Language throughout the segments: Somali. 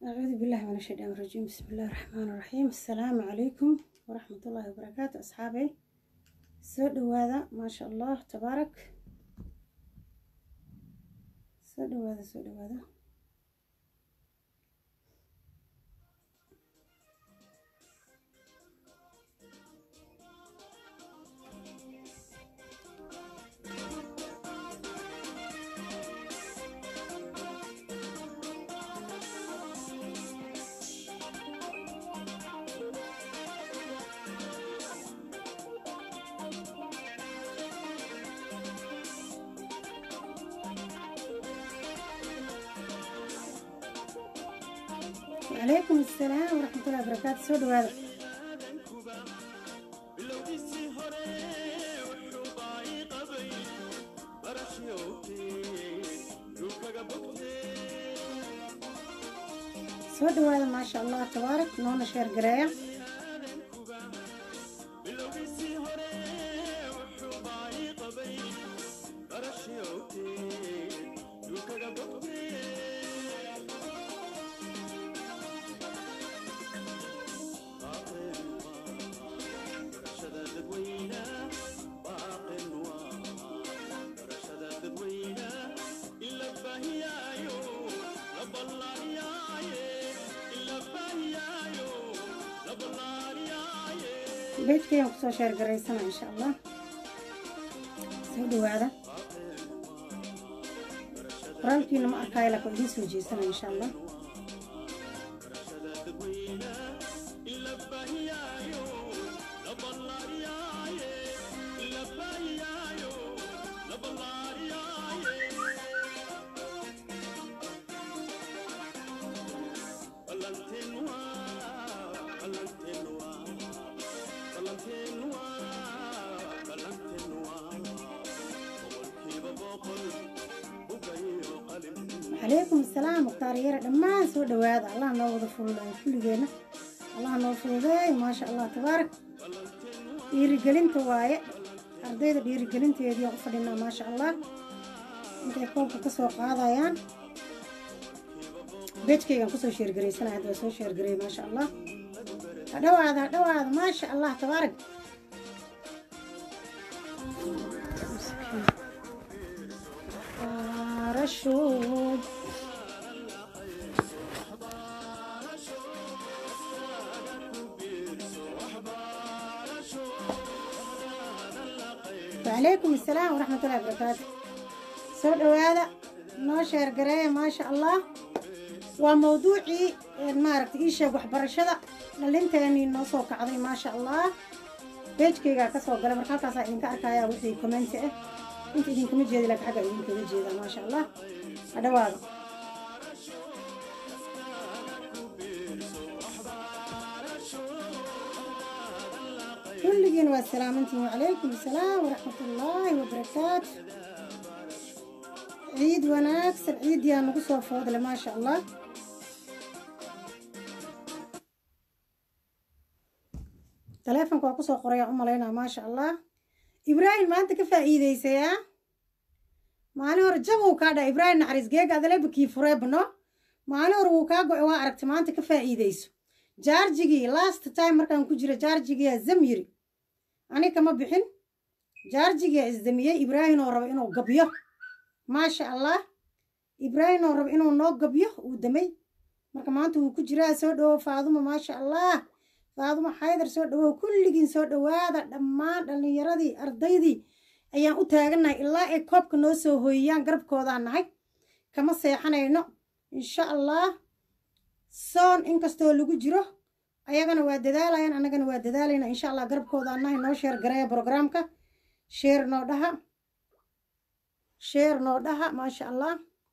أعوذ بالله من الشيطان الرجيم بسم الله الرحمن الرحيم السلام عليكم ورحمة الله وبركاته أصحابي soo dhawaada maasha allah tabaarak soo dhawaada soo dhawaada وعليكم السلام ورحمة الله وبركاته soo dhawaada soo dhawaada maasha allah tabaarak noona sheer gareeya beedkayaan kusoo sheer garaysana insha allah soo dhawaada qoraalkiina ma arkaayo laakiin idiin soo jeesana insha allah calaykum asalaam mukhtaar yare dhammaan soo dhawaada allah noo wada fududaay kulligeenna allah noo fududeey maasha allah tabaarak dhiirigelinta waaye ardayda dhiirigelinteediiaan u fadhinaa maasha allah intay koobka ka soo qaadayaan beejkaygaan kusoo sheergaraysanaya hadda waa soo sheergareey maasha allah ha dhawaada ha dhawaada maasha allah tabaarak رشود وعليكم السلام ورحمة الله وبركاته soo dhawaada noo sheer gareeya maasha allah waa mawduucii maaragtay ii sheeg waxbarashada dhalinteenii noo soo kacday maasha allah beejkaygaa ka soo galay marka halkaasaa idinka arkayaa wixii commenti ah inta idinkama jeedi laakiin xagga idinkaga jeedaa maasha allah ha dhawaada kulligiin waa salaamantiin wacalaykum asalaam waraxmat ullaahi wabarakaatu ciid wanaagsan ciiddiyaa nagu soo foodle maasha allah taleefonka waa kusoo qorayaan u malaynaa maasha allah ibraahim maanta ka faa'iidaysayaa maalin hore jab uu kaa dhaa ibraahim naxariis geega adalebakii fureebno maalin hore wuu kaa go-e waa aragtay maanta ka faa'iidayso jaarjigii last time markaan ku jira jaarjigiyaa zam yiri ani kama bixin jaarjigiyaa isdamiyey ibraahim oo raba inuu gabyo maasha allah ibraahim oo raba inuu noo gabyo uu damay marka maanta wuu ku jiraa soo dhawow faaduma maasha allah faadumo xaydar soo dhawow kulligiin soo dhowaada dhammaan dhallinyaradii ardaydii ayaan u taagannahay ilaa ay koobka noo soo hooyiyaan garabkoodaan nahay kama seexanayno insha allah soon inkastoo lagu jiro ayagana waa dadaalayaan annagana waa dadaalayna insha allah garabkoodaan nahay noo sheer gareeya brograamka sheer noo dhaha sheer noo dhaha maasha allah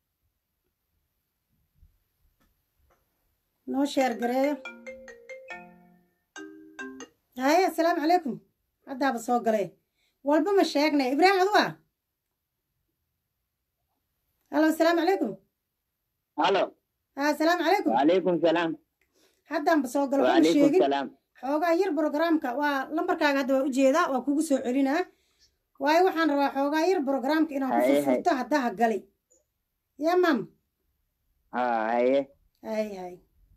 noo sheer gareeya haye assalaamu calaykum haddaaba soo galay walba ma sheegnay ibraahim adu ah halo assalaamu calaykum halo ha assalaamu calaykum wacalaykum salaam haddaanba soo galo kuma wacalaykum sheegin salaam xoogaa yar brograamka waa lambarkaaga hadda waa ujeedaa waa kugu soo celinaa waayo waxaan rabaa xoogaa yar brograamka inaan ku Haye, haye. furfurto haddaha galay yaa maam ha haye hay hay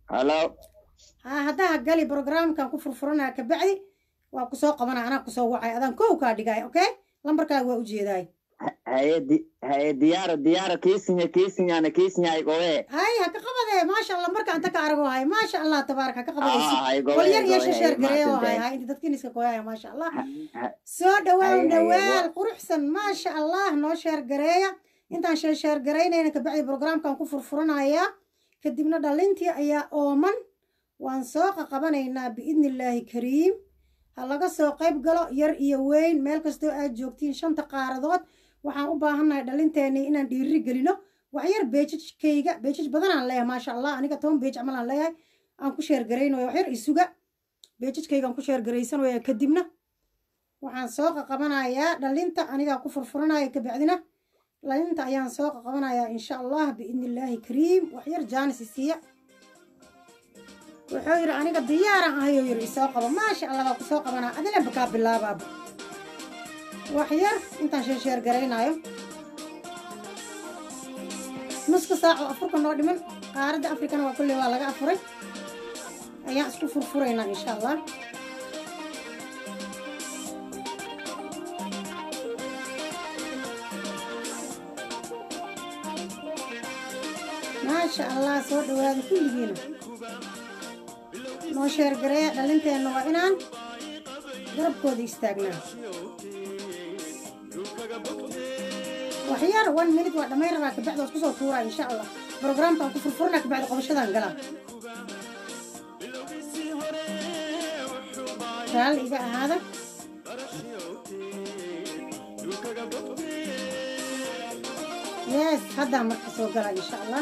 halo haa haddaa gali programkan ku furfuranaa kabacdi waa kusoo qabanaa anaa kusoo wacay adaan kow kaa dhigay okay lambarkaaga waa ujeedaay haye di- haye diyaaro diyaaro kiisinya kiisinyana kiisinya igowe hay ha ka qabadee maasha allah marka anta ka arago hay maasha allah tabaarak ha ka qabadeysi Ah, igowe wal yar iyo igowe shasheer gareeyo hay maasante hay inta dadkiin iska gooyaya maasha allah Ha- soo dhawaaw Haye, haye, dhawaal wa- quruxsan maasha allah noo sheer gareeya intaan sheer sheer garaynayna kabacdi programkan ku furfuranayaa kadibna dhalintii ayaa ooman waan soo qaqabanaynaa biidni illaahi kariim ha laga soo qayb galo yar iyo weyn meel kastoo aad joogtiin shanta qaaradood waxaan u baahannahay dhalinteennii inaan dhiiri gelino waxyar beejajkayga beejaj badanaan leeyahay maasha allah aniga toban beej camalaan leeyahay aan ku sheer garaynayo waxyar isuga beejajkaygaan ku sheer garaysanaya kadibna waxaan soo qaqabanayaa dhalinta anigaa ku furfuranaya kabacdina dhalinta ayaan soo qaqabanayaa insha allah biidni illaahi kariim waxyar jaanis isiiya wuxuu yidhi aniga diyaaran ahayoo yidhi isoo qabo maasha allah baa kusoo qabanaa adile bakaa bilaabaaba waxyar intaan sheersheer garaynaayo nuska saac oo afurka noo dhiman qaaradda afrikana waa kulley waa laga afuray ayaan isku furfuraynaa insha allah maasha allah soo dhawaada kulligiina noo sheer gareeya dhalinteenna waa inaan garabkooda istaagnaa waxyar one minute waa dhammayn rabaa kabacdi waad kusoo tuuraa insha allah programkaan ku furfuranaa kabacdi qabashadaan galaa raalli iga ahaada yes haddaan marka soo galaa insha allah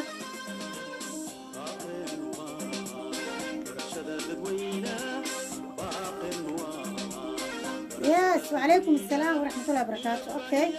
yes وعليكم السلام ورحمة الله وبركاته اوكي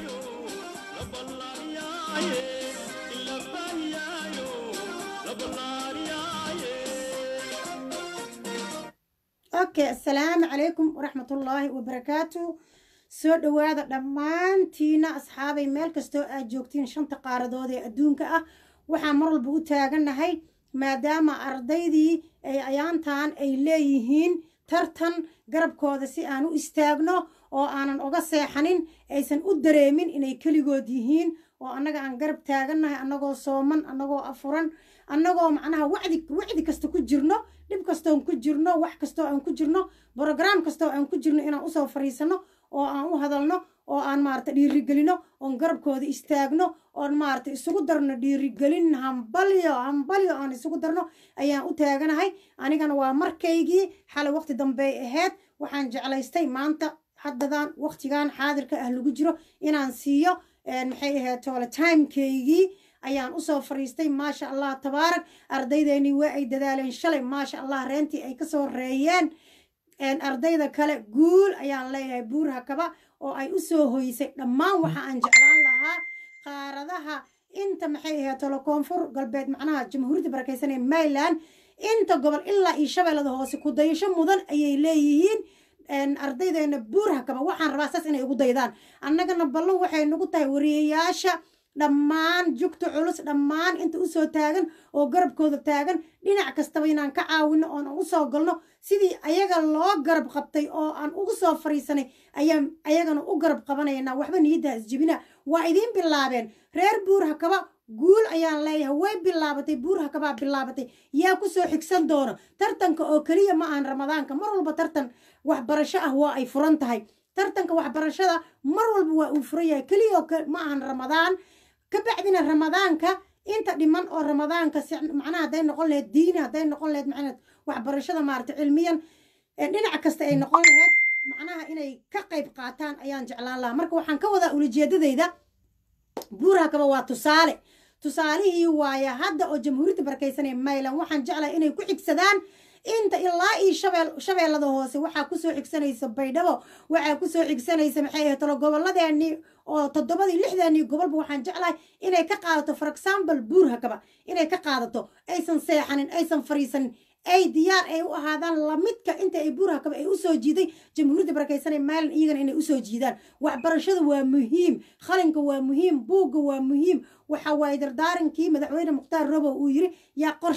اوكي السلام عليكم ورحمة الله وبركاته soo dhowaada dhammaantiina asxaabay meel kastoo aad joogtiin shanta qaaradood ee adduunka ah waxaan mar walba u taagannahay maadaama ardaydii ay ayaantan ay leeyihiin tartan garabkooda si aan u istaagno oo aanan oga seexanin aysan u dareemin inay keligood yihiin oo annaga aan garab taagannahay annagoo sooman annagoo afuran annagoo macnaha wacdi wacdi kasta ku jirno dhib kastoon ku jirno wax kastoo aan ku jirno brograam kastoo aan ku jirno inaan usoo fariisanno oo aan u hadalno oo aan maarata dhiirigelino oon garabkooda istaagno oon maarata isugu darno dhiirigelin hambalyo hambalyo aan isugu darno ayaan u taaganahay anigana waa markaygii xalay waqti dambey ahayd waxaan jeclaystay maanta haddadan waqtigan xaadirka ah lagu jiro inaan siiyo maxay ahayd toole timekeygii ayaan usoo fariistay maasha allah tabaarak ardaydeenii waa ay dadaaleen shalay maasha allah reentii ay kasoo reeyeen ardayda kale guul ayaan leeyahay buur hakaba oo ay usoo hoysay dhammaan waxa aan jeclaan lahaa qaaradaha inta maxay ahayd tolo koonfur galbeed macnaha jamhuuriyadda barakeysan ee mayland inta gobol ilaa iyo shabeellada hoose ku dayasho mudan ayay leeyihiin ardaydeena buur hakaba waxaan rabaa saas inay ugu daydaan annagana ballan waxay nagu tahay wariyayaasha dhammaan jugta culus dhammaan inta usoo taagan oo garabkooda taagan dhinac kastaba inaan ka caawino oon usoo galno sidii ayaga loo garab qabtay oo aan ugu soo fariisanay ayaan ayagana u garab qabanaynaa waxba niyadda isjibina waa idiin bilaabeen reer buur hakaba guul ayaan leeyahay way bilaabatay buur hakabaa bilaabatay yaa kusoo xigsan doono tartanka oo keliya ma ahan ramadaanka mar walba tartan waxbarasho ah waa ay furan tahay tartanka waxbarashada mar walba waa uu furan yahay keliya oo ma ahan ramadaan kabacdina ramadaanka inta dhiman oo ramadaanka macnaha hadday noqon lahayd diini hadday noqon lahayd macnaha waxbarashada maarata cilmiyan dhinac kasta ay noqon lahayd macnaha inay ka qayb qaataan ayaan jeclaan lahaa marka waxaan ka wadaa ulajeedadayda buurakaba waa tusaale tusaalihii waaya hadda oo jamhuuriyadda barakeysan ee mayland waxaan jeclahay inay ku xigsadaan inta ilaa iyo shabeel shabeellada hoose waxaa kusoo xigsanaysa baydhabo waxaa kusoo xigsanaysa maxay ahayd talo gobolladeennii oo toddobadii lixdeennii gobolba waxaan jeclahay inay ka qaadato for example buur hakaba inay ka qaadato aysan seexanin aysan fariisanin ay diyaar ay u ahaadaan lamidka inta ay buur hakaba ay usoo jiiday jamhuuriyadda barakeysan ee maalin iyagana inay usoo jiidaan waxbarashada waa muhiim qalinka waa muhiim buugga waa muhiim waxa waaye dardaarankii madaxweyne mukhtaar robow uu yiri yaa qorshe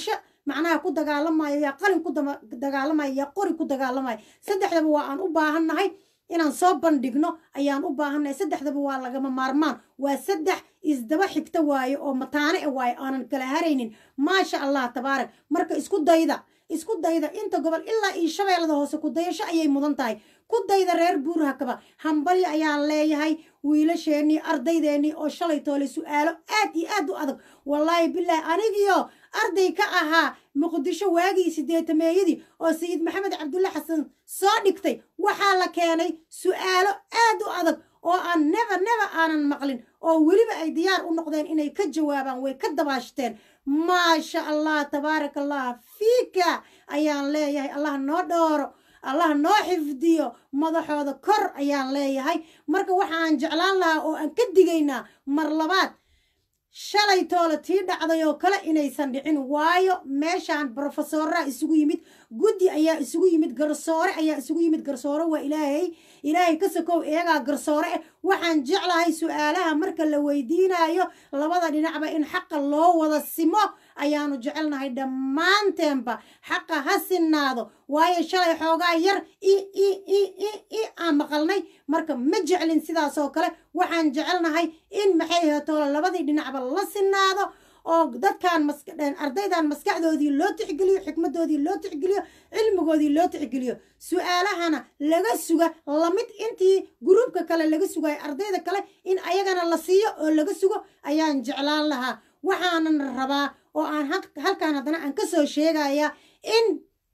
macnaha ku dagaalamayo yaa qalin ku dagaalamayo yaa qori ku dagaalamayo saddexdaba waa aan u baahannahay inaan soo bandhigno ayaan u baahannahay saddexdaba waa lagama maarmaan waa saddex isdaba xigta waaye oo mataane e waaye aanan kala haraynin maasha allah tabaarak marka isku dayda isku dayda inta gobol ilaa iyo shabeellada hoose ku dayasho ayay mudan tahay ku dayda reer buurhakaba hambalyo ayaan leeyahay wiilasheennii ardaydeenii oo shalay toole su'aalo aad iyo aad u adag wallaahi bilaahi anigiyo arday ka ahaa muqdisho waagii sideetameeyadii oo sayid maxamed cabdulle xasan soo dhigtay waxaa la keenay su'aalo aad u adag oo aan neba neba aanan maqlin oo weliba ay diyaar u noqdeen inay ka jawaabaan way ka dabaashteen maasha allah tabaaraka allah fiika ayaan leeyahay allah noo dhooro allah noo xifdiyo madaxooda kor ayaan leeyahay marka waxaan jeclaan lahaa oo aan ka digaynaa mar labaad shalay toole tii dhacday oo kale inaysan dhicin waayo meeshaan brofesoraa isugu yimid guddi ayaa isugu yimid garsoore ayaa isugu yimid garsoore waa ilaahay ilaahay ka sokow iyagaa garsoore eh waxaan jeclahay su-aalaha marka la weydiinayo labada dhinacba in xaqa loo wada simo ayaanu jecelnahay dhammaanteenba xaqa ha sinaado waayo shalay xoogaa yar i i i i i aan maqalnay marka ma jeclin sidaasoo kale waxaan jecelnahay in maxay hatoole labadii dhinacba la sinaado oo dadkan ardaydan maskaxdoodii loo tixgeliyo xikmadoodii loo tixgeliyo cilmigoodii loo tixgeliyo su-aalahana laga suga lamid intii gruubka kale laga sugayo ardayda kale in ayagana la siiyo oo laga sugo ayaan jeclaan lahaa waxaanan rabaa oo aan halkan haddana aan ka soo sheegayaa in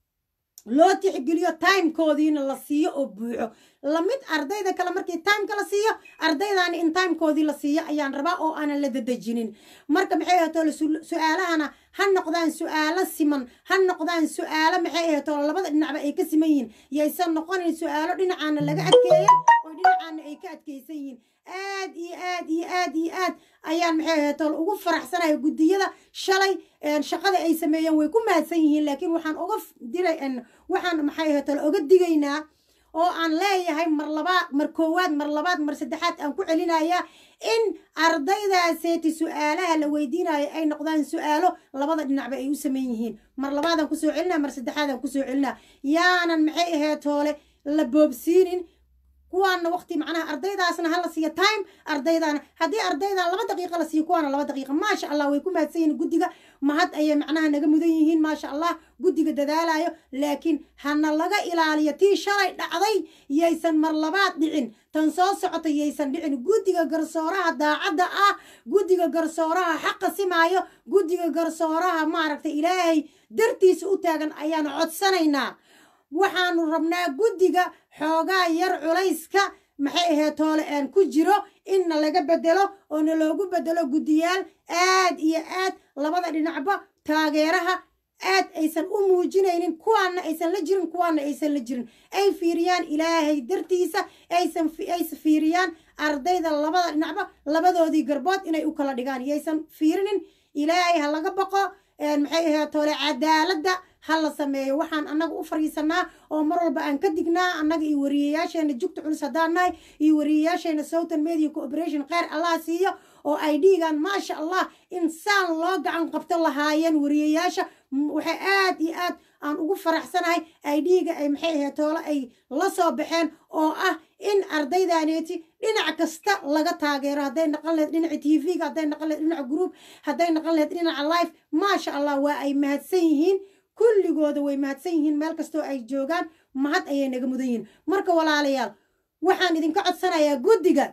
loo tixgeliyo timekoodiina la siiyo oo buuxo lamid ardayda kale markii timeka la siiyo ardaydaani in timekoodii la siiyo ayaan rabaa oo aanan la dadejinin marka maxay ahatoole su-aalahana ha noqdaan su-aalo siman ha noqdaan su-aalo maxay ahatoole labada dhinacba ay ka siman yihiin yaysan noqonin su-aalo dhinacaana laga adkeeyay oo dhinacaana ay ka adkeysan yihiin aad iyo aad iyo aad iyo aad ayaan maxay ahatoole ugu faraxsanahay guddiyada shalay shaqada ay sameeyeen way ku mahadsan yihiin laakiin waxaan uga diray waxaan maxay ahatoole oga digaynaa oo aan leeyahay mar labaad mar koowaad mar labaad mar saddexaad aan ku celinayaa in ardaydaaseti su-aalaha la weydiinayo ay noqdaan su-aalo labada dhinacba ay u sameyn yihiin mar labaadaan kusoo celinaa mar saddexaadaan kusoo celinaa yaanan maxay ahayd hoole la boobsiinin kuwaana waqti macnaha ardaydaasna hala siiyo time ardaydaana haddii ardaydan laba daqiiqa la siiyo kuwaana laba daqiiqa maasha allah way ku mahadsan yihiin guddiga mahad ayay macnaha naga mudan yihiin maasha allah guddiga dadaalayo laakiin hana laga ilaaliyo tii shalay dhacday yaysan mar labaad dhicin tan soo socota yaysan dhicin guddiga garsooraha daacadda ah guddiga garsooraha xaqa simaayo guddiga garsooraha maaragtay ilaahay dartiisa u taagan ayaanu codsanaynaa waxaanu rabnaa guddiga xoogaa yar culayska maxay ahayd toole aan ku jiro inna laga bedelo oo na loogu bedelo guddiyaal aad iyo aad labada dhinacba taageeraha aad aysan u muujinaynin kuwaana aysan la jirin kuwaana aysan la jirin ay fiiriyaan ilaahay dartiisa aysan aysa fiiriyaan ardayda labada dhinacba labadoodii garbood inay u kala dhigaan yaysan fiirinin ilaahay ha laga baqo maxay ahayd toole cadaaladda ha la sameeyo waxaan annaga u fariisanaa oo mar walba aan ka dignaa annaga iyo wariyayaasheena jugta culus haddaan nahay iyo wariyayaasheena southern media cooperation kheyr allah siiyo oo ay dhiigaan maasha allah in saan loo gacan qabto lahaayeen wariyayaasha waxay aad iyo aad aan ugu faraxsanahay ay dhiiga ay maxay ahayd toole ay la soo baxeen oo ah in ardaydaneeti dhinac kasta laga taageero hadday naqan laheyd dhinaca t v-ga hadday naqan laheyd dhinaca group hadday naqan laheyd dhinaca life maasha allah waa ay mahadsan yihiin kulligooda way mahadsan yihiin meel kastoo ay joogaan mahad ayay naga mudan yihiin marka walaalayaal waxaan idinka codsanayaa guddiga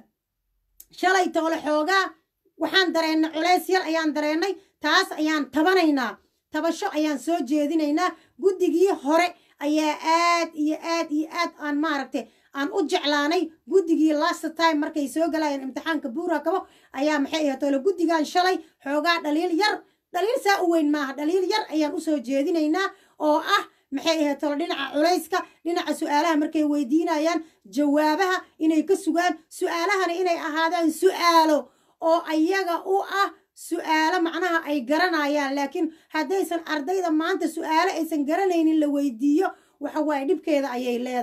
shalay toole xoogaa waxaan dareennay culays yar ayaan dareennay taas ayaan tabanaynaa tabasho ayaan soo jeedinaynaa guddigii hore ayaa aad iyo aad iyo aad aan maaragtay aan u jeclaanay guddigii last time markay soo galayeen imtixaanka buura kabo ayaa maxay ahayd toole guddigan shalay xoogaa dhaliil yar dhaliil saa u weyn maaha dhaliil yar ayaan usoo jeedinaynaa oo ah maxay ahayd tolo dhinaca culayska dhinaca su-aalaha markay weydiinayaan jawaabaha inay ka sugaan su-aalahana inay ahaadaan su-aalo oo ayaga u ah su-aalo macnaha ay garanayaan laakiin haddaysan ardayda maanta su-aalo aysan garanaynin la weydiiyo waxa waaye dhibkeeda ayay leedahay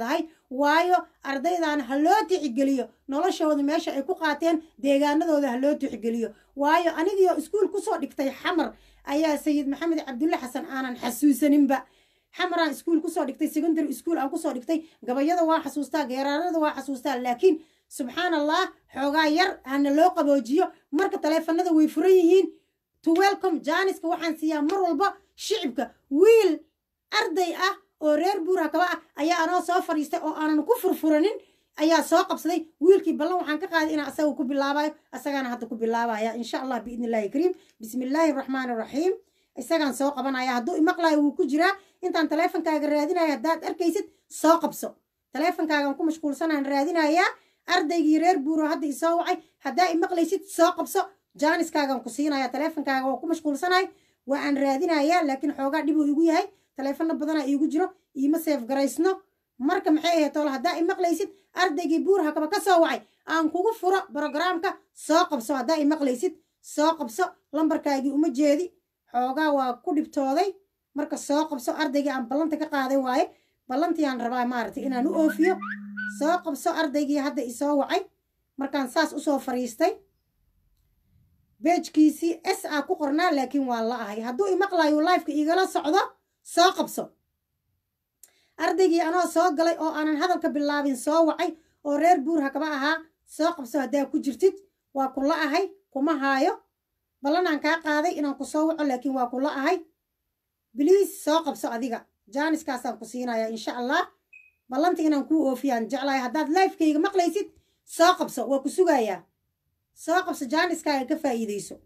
waayo ardaydan ha loo tixgeliyo noloshooda meesha ay ku qaateen deegaanadooda ha loo tixgeliyo waayo anigiio iskuul kusoo dhigtay xamar ayaa sayid maxamed cabdulle xasan aanan xasuusaninba xamaraan iskuul kusoo dhigtay secondary school aan kusoo dhigtay gabayada waa xasuustaa geeraarada waa xasuustaa laakiin subxaan allah xoogaa yar hana loo qaboojiyo marka taleefanada way furan yihiin to welcome jaaniska waxaan siiyaa mar walba shicibka wiil arday ah oo reer buura kaba ah ayaa anoo soo fadhiistay oo aanan ku furfuranin ayaa soo qabsaday wiilkii ballan waxaan ka qaaday inaan asaga ku bilaabayo asagaana hadda ku bilaabaya insha allah biidni illahi kariim bismi illaahi araxmaani araxiim isagaan soo qabanaya hadduu imaqlayo wuu ku jiraa intaan taleefonkaaga raadinaya haddaad arkaysid soo qabso taleefonkaagaan ku mashquulsanaan raadinayaa ardaygii reer buuro hadda isoo wacay haddaa imaqlaysid soo qabso jaaniskaagaan ku siinaya taleefonkaaga waa ku mashquulsanahay waa aan raadinayaa laakiin xoogaa dhibuu igu yahay taleefano badanaa iigu jiro iima seef garaysno marka maxay ahayd toole haddaa imaqlaysid ardaygii buur hakaba ka soo wacay aan kugu furo brogaraamka soo qabso haddaa imaqlaysid soo qabso lambarkaagii uma jeedi xoogaa waa ku dhibtooday marka soo qabso ardaygii aan ballanta ka qaaday waaye ballantiiyaan rabaa maaragtay inaan u oofiyo soo qabso ardaygii hadda isoo wacay markaan saas usoo fariistay beejkiisii s a ku qornaa laakiin waa la ahay hadduu imaqlayo lifeka igala socdo soo qabso ardaygii anoo soo galay oo aanan hadalka bilaabin soo wacay oo reer buur hakaba ahaa soo qabso haddaa ku jirtid waa kula ahay kuma haayo ballanaan kaa qaaday inaan ku soo waco laakiin waa kula ahay biliis soo qabso adiga jaaniskaasaan ku siinaya insha allah ballanta inaan kuu oofiyaan jeclahay haddaad lifekayga maqlaysid soo qabso waa ku sugayaa soo qabso jaaniskaaga ka faa'iidayso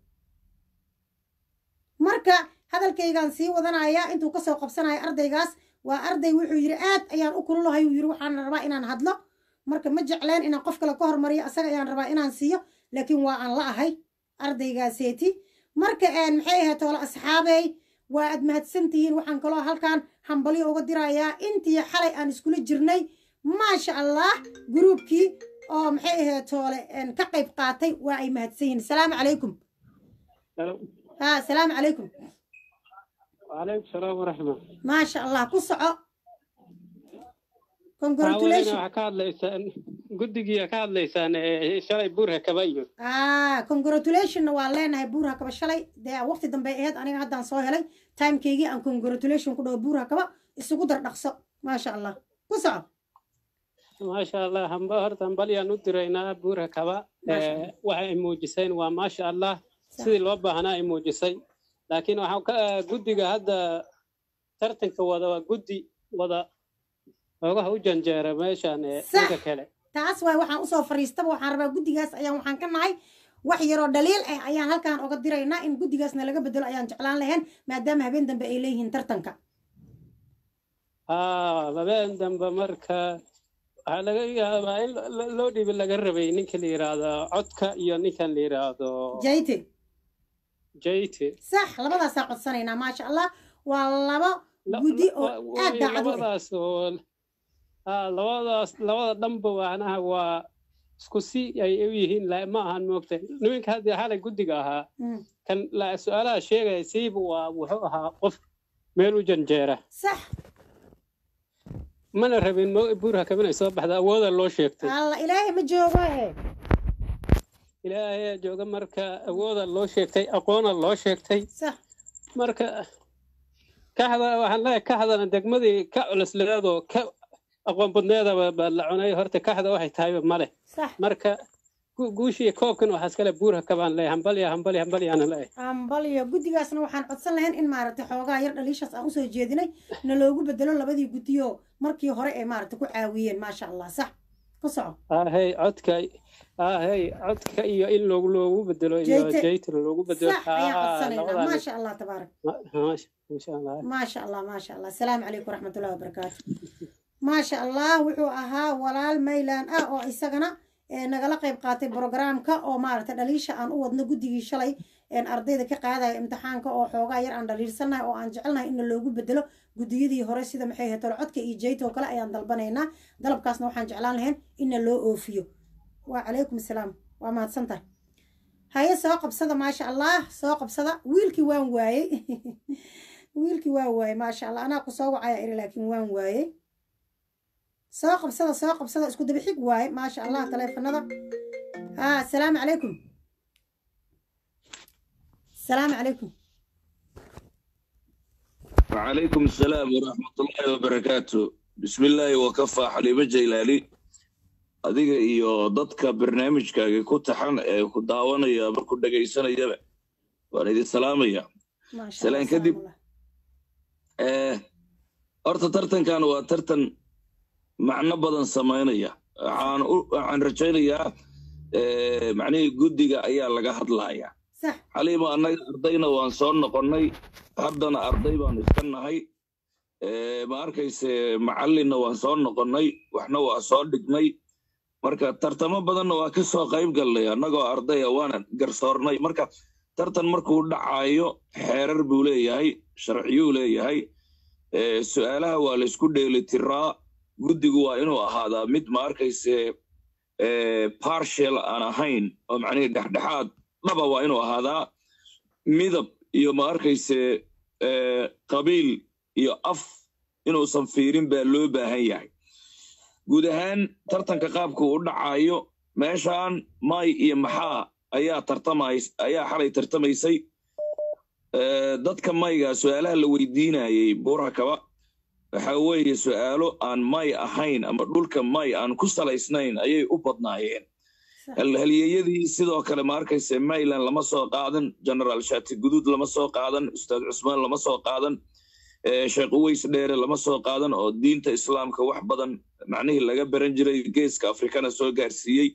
marka hadalkaygaan sii wadanayaa intuu kasoo qabsanaya ardaygaas waa arday wuxuu yidhi aad ayaan u kululahay uu yidhi waxaan rabaa inaan hadlo marka ma jecleen inaan qof kale ka hormariyo asaga ayaan rabaa inaan siiyo laakiin waa aan la ahay ardaygaaseti marka maxay ahayd toole asxaabey waa aad mahadsan tihiin waxaan kaloo halkan hambalyo uga dirayaa intii xalay aan iskula jirnay maasha allah gruubkii oo maxay ahayd toole ka qayb qaatay waa ay mahadsan yihiin asalaamu calaykum ha asalaamu calaykum وعليكم السلام ورحمة maasha allah ku soco waxaa congratulation waxaa ka hadlaysaan guddigiia ka hadlaysaan ee shalay buurha kaba iyo ah congratulationna waa leenahay buurha kaba shalay dee waqti dambe aheyd aniga haddaan soo helay timekeygii aan congratulation ku dhaho buurha kaba isugu dardhaqso maasha allah ku soco maasha allah hamba horta hambalyaan u diraynaa buurha kaba Maasha ee, waxa ay muujiseen waa maasha allah sidii loo baahnaa ay muujisay laakiin waxaa ka guddiga hadda tartanka wada waa guddi wada oogaha u janjeera meeshan ee Sax. dhanka kale taas waay waxaan usoo fariistaba waxaan rabaa guddigaas ayaan waxaan ka nahay wax yaroo dhaliil ah ayaan halkaan oga diraynaa in guddigaasna laga bedelo ayaan jeclaan lahayn maadaama habeen dambe ay leeyihiin tartanka haa habeen dambe marka waxaa laga yaabaa in lo- lo- loo dhibi laga rabay ninka la yidhaahdo codka iyo ninkan la yidhaahdo jayte jayte sax labadaasaa codsanaynaa maasha allah waa labo La- guddi la- oo wa- aad way daacad u ah labadaas oo haa labadaas labada dhanba macnaha waa isku si ay u yihiin la- ma ahan moogta niminka hadda xalay guddiga ahaa Mm, kan la- su-aalaha sheegaya siiba waa wuxuu ahaa qof meel u janjeera sax mana rabin mo- buurha kabinay soo baxda awooda loo sheegtay alla ilaahay ma joogo eh ilaahay jooga marka awooda loo sheegtay aqoona loo sheegtay sax marka kaxda waxaan leeyahay kaxdana degmadii ka culusleedoo ka aqoon badneedaba baa la cunay horta kaxda waxay tahayba male sax marka gu- guushii koobkan waxaa iskale buurha kabaan leeyahay hambalya hambalya hambalyaana leeyahay ambaliyo guddigaasna waxaan codsan lahayn in maaragtay xoogaa yar dhaliishaas aan usoo jeedinay na loogu bedelo labadii guddiyo markii hore ee maaragtay ku caawiyeen maasha allah sax ku soco ahey codka ahey codka iyo in loogu loogu bedelo iyo Jayte. jaytana loogu bedelo sax ayaan haa codsanaynaa labadaan maasha allah tabaarak insha allah maasha allah maasha allah asalaamu calaykum waraxmatullahi wabarakaatu maasha allah wuxuu ahaa walaal maylan ah oo isagana ee, nagala qayb qaatay brogramka oo maaragtay dhaliisha aan u wadno guddigii shalay een, ardayda ka qaadaya imtixaanka oo xoogaa yar aan dhaliilsannahay oo aan jecelnahay in loogu bedelo guddiyadii hore sida maxay ahayd tolcodka iyo jayta oo kale ayaan dalbanaynaa dalabkaasna waxaan jeclaan lahayn inna loo oofiyo waa calaykum asalaam waa mahadsan tahay haye soo qabsada maasha allah soo qabsada wiilkii waan waayey wiilkii waan waayey maasha allah anaa ku soo wacaya iri laakiin waan waayey soo qabsada soo qabsada isku daba xig waaye maasha allah taleefanada haa asalaamu calaykum asalaamu calaykum وعليكم السلام ورحمة الله وبركاته بسم الله وكفى حليمة جيلاني adiga iyo dadka barnaamijkaaga ku taxan ee ku daawanaya ama ku dhegaysanayaba waan idin salaamaya maasha Salaan allah kadib. salaam Eh, horta tartankan waa tartan macno badan samaynaya waxaan u- waxaan rajaynayaa eh, macnihii guddiga ayaa laga hadlayaa sax xaliimo annaga ardayna waan soo noqonnay haddana arday baanu iska nahay Eh, ma arkayse macallinna waan soo noqonnay waxna waa soo dhignay marka tartamo badanna waa ka soo qayb galnay annagoo ardaya waana garsoornay marka tartan markuu dhacaayo xeerar buu leeyahay sharciyuu leeyahay Eh, su-aalaha waa laysku dheelitiraa guddigu waa inuu ahaadaa mid ma arkayse eh, partial aan ahayn oo macnihii dhexdhexaad dhaba waa inuu ahaadaa midab iyo ma arkayse eh, qabiil iyo af inuusan fiirin baa loo baahan yahay guud ahaan tartanka qaabku u dhacaayo meeshaan may iyo maxaa ayaa tartamays ayaa xalay tartamaysay Eh, dadka mayga su-aalaha la weydiinayay buurakaba waxa weeye su-aalo aan may ahayn ama dhulka may aan ku salaysnayn ayay u badnaayeen sax halyeeyadii sidoo kale ma arkayse mayland lama soo qaadan generaal shati guduud lama soo qaadan ustaad cusmaan lama soo qaadan eh, sheekh uweys dheere lama soo qaadan oo diinta islaamka wax badan macnihii laga baran jiray geeska afrikana soo gaarsiiyey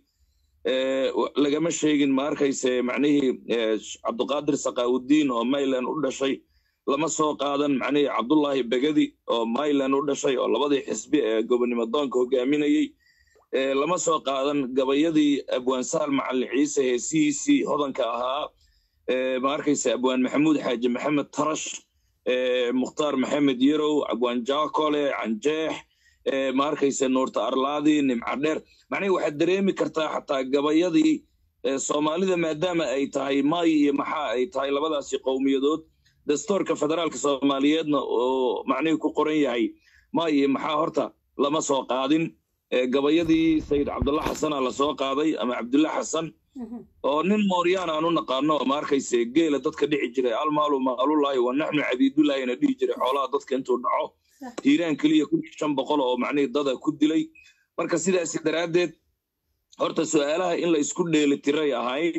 Eh, wa- lagama sheegin ma arkayse macnihii eh, cabduqaadir sakaawudiin oo mayland u dhashay lama soo qaadan macnihii cabdullaahi begadi oo mayland u dhashay oo labadii xisbi ee gobonimo doonka hogaaminayey Eh, lama soo qaadan gabayadii abwaan sahal macalin ciise heesihiisii hodanka ahaa Eh, ma arkayse abwaan maxamuud xaaji maxamed tarash eh, mukhtaar maxamed yarow abwaan jaakole canjeex eh, ma arkayse nuurta arlaadi nimca dheer macnihi waxaad dareemi kartaa xataa gabayadii eh, soomaalida maadaama ay tahay may iyo maxaa ay tahay labadaasi qowmiyadood dastuurka federaalka soomaaliyeedna oo macnihii ku qoran yahay may iyo maxaa horta lama soo qaadin Eh, gabayadii sayid cabdulla xasana lasoo qaaday ama cabdulla xasan Mhm. oo nin mooryaan aan u naqaano ma arkayse geela dadka dhici jiray almaalu maalulahi wa naxnu cabiidulaahina dhihi jiray xoolaha dadka intuu dhaco Sax. hiiraan keliya kun iyo shan boqol oo macnihii dada ku dilay marka sidaasi daraaddeed horta su-aalaha in la isku dheelitiray ahayd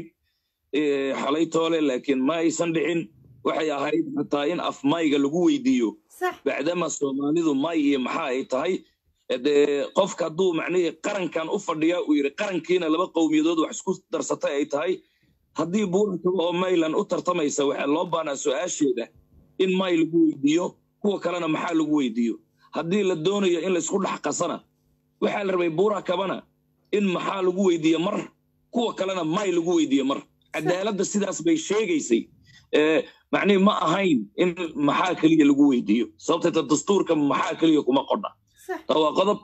eh, xalay toole laakiin ma aysan dhicin waxay ahayd xataa in af mayga lagu weydiiyo sax bacdama soomaalidu may iyo maxaa ay tahay dee qofka hadduu macnihii qarankan u fadhiya uu yidhi qarankiina laba qowmiyadood wax isku darsatay ay tahay haddii buurakaba oo maylan u tartamaysa waxaa loo baanaa su-aasheeda in may lagu weydiiyo kuwa kalena maxaa lagu weydiiyo haddii la doonayo in laysku dhex qasana waxaa la rabay buurakabana in maxaa lagu weydiiyo mar kuwa kalena may lagu weydiiyo mar cadaaladda sidaas bay sheegaysay Eh, macnihi ma ahayn in maxaa keliya lagu weydiiyo sababteeta dastuurka maxaa keliya kuma qodha sax taa waa qodob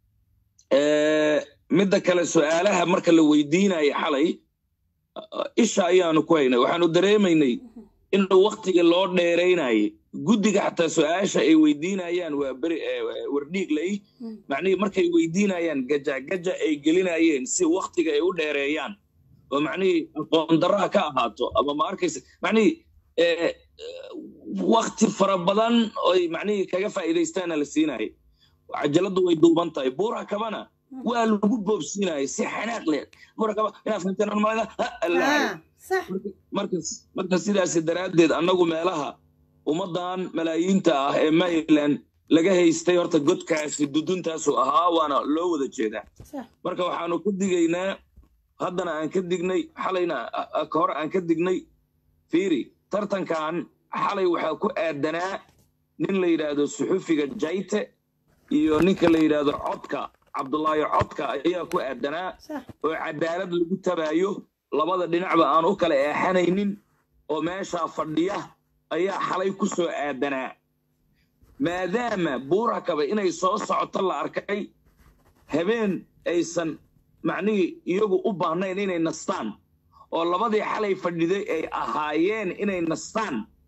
Eh, midda kale su-aalaha marka la weydiinayo xalay uh, isha ayaanu ku haynay waxaanu dareemaynay in waktiga loo dheeraynayay guddiga xataa su-aasha ay weydiinayaan waa beri eh, wardhiiglay Mm. macnihii markay weydiinayaan gaja gaja ay gelinayeen si waktiga ay u dheereeyaan oo macnihii aqoon darraha ka ahaato ama ma arkaysa macnihii eh, wakti fara badan oy macnihii kaga faa'iidaystaana la siinayay cajaladdu way duuban tahay buura kabana waa lagu boobsiinayay si xanaaq leh buura kaba inaad fahamteen aan malayna ha allaahay ah sax markas marka sidaasi daraaddeed annagu meelaha ummaddan malaayiinta ah ee maryland laga haystay horta godkaasi duduntaasu ahaa waana loo wada jeedaa sax marka waxaanu ka digaynaa haddana aan ka dignay xalayna a- a- ka hor aan ka dignay fiiri tartankan xalay waxaa ku aadanaa nin la yidhaahdo suxufiga jayte iyo ninka la yidhaahdo codka cabdulaahi codka ayaa ku aadanaa sax oo cadaalad lagu tabaayo labada dhinacba aan u kala eexanaynin oo meeshaa fadhiya ayaa xalay ku soo aadanaa maadaama buurakaba inay soo socoto la arkay habeen aysan macnihii iyagu u baahnayn inay nastaan oo labadii xalay fadhiday ay ahaayeen inay nastaan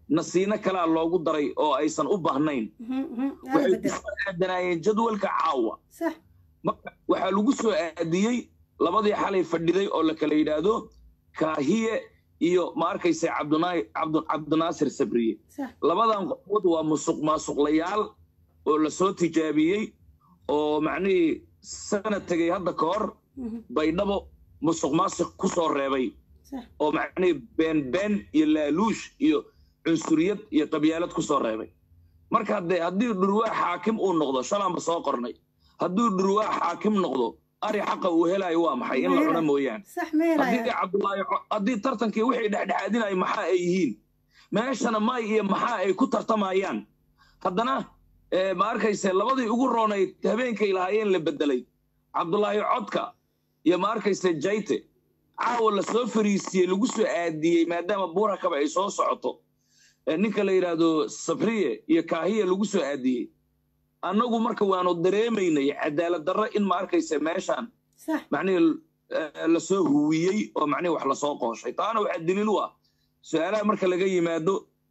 nasiino kalaa loogu daray oo aysan u baahnayn Mhm, mhm. Hala waxay bedel. kusoo aadanaayeen jadwalka caawa sax marka waxaa lagu soo aadiyey labadii xalay fadhiday oo la kala yidhaahdo kaahiye iyo ma arkaysa cabdunaa- cabdu- cabdinaasir sabriye sax labadan qofood waa musuq maasuqlayaal oo lasoo tijaabiyey oo macnihii sanad tegay hadda ka hor Mhm, baydhabo musuq maasuq ku soo reebay sax oo macnihii been been iyo laaluush iyo cunsuriyad iyo qabyaalad ku soo reebay marka haddee haddii dhurwaa xaakim uu noqdo shalaanba soo qornay hadduu dhurwaa xaakim noqdo ari xaqa uu helayo waa maxay in la cuno mooyaane sax ma haddii helaya cabdulaahi co- haddii tartankii wixii dhexdhexaadinaya maxaa ay yihiin meeshana may iyo maxaa ay ku tartamayaan haddana eh, ma arkayse labadii ugu roonayd habeenkay lahaayeen la bedelay cabdulaahi codka iyo ma arkayse jayte caawa lasoo fariisiyey lagu soo aadiyey maadaama buura kaba ay soo socoto eh, ninka la yidhaahdo sabriye iyo kaahiye lagu soo aadiyey annagu marka waanu dareemaynay cadaalad darro in ma arkayse meeshaan sax macnihii eh, lasoo huwiyey oo macnihii wax lasoo qooshay taana waxaa daliil u ah su-aalaha marka laga yimaado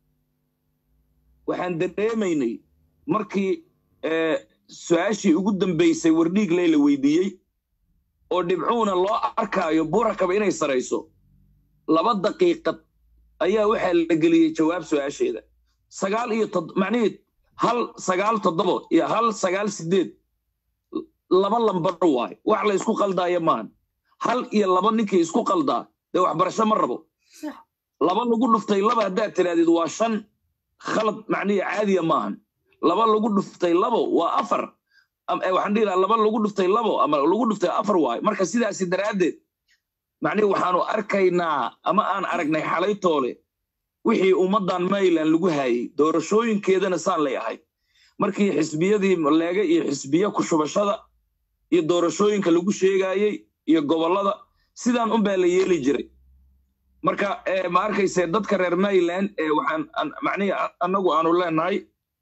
waxaan dareemaynay markii eh, su-aashii ugu dambaysay wardhiigley la weydiiyey oo dhibcuuna loo arkaayo buurakaba inay sarayso laba daqiiqad ayaa waxaa la geliyey jawaab su-aasheeda sagaal iyo tod macnihii hal sagaal toddobo iyo hal sagaal sideed laba lambar waay wax la isku qaldaayo maahan hal iyo laba ninkii isku qaldaa dee waxbarasho ma rabo sax laba lagu dhuftay laba haddaad tidhaahdid waa shan khalad macnihi caadiya maahan laba lagu dhuftay labo waa afar Am- eh, waxaan dhihi lahaa laba lagu dhuftay labo ama lagu dhuftay afar waay marka sidaasi daraaddeed macnihi waxaanu arkaynaa ama aan aragnay xalaytoole wixii ummaddan mayland lagu haayey doorashooyinkeedana saan lay ahay markii xisbiyadii leega iyo xisbiye ku shubashada iyo doorashooyinka lagu sheegaayey iyo gobollada sidaan unbaa la yeeli jiray marka eh, ma arkayse dadka reer mayland ee waxaan an- macnihi a- annagu aanu leenahay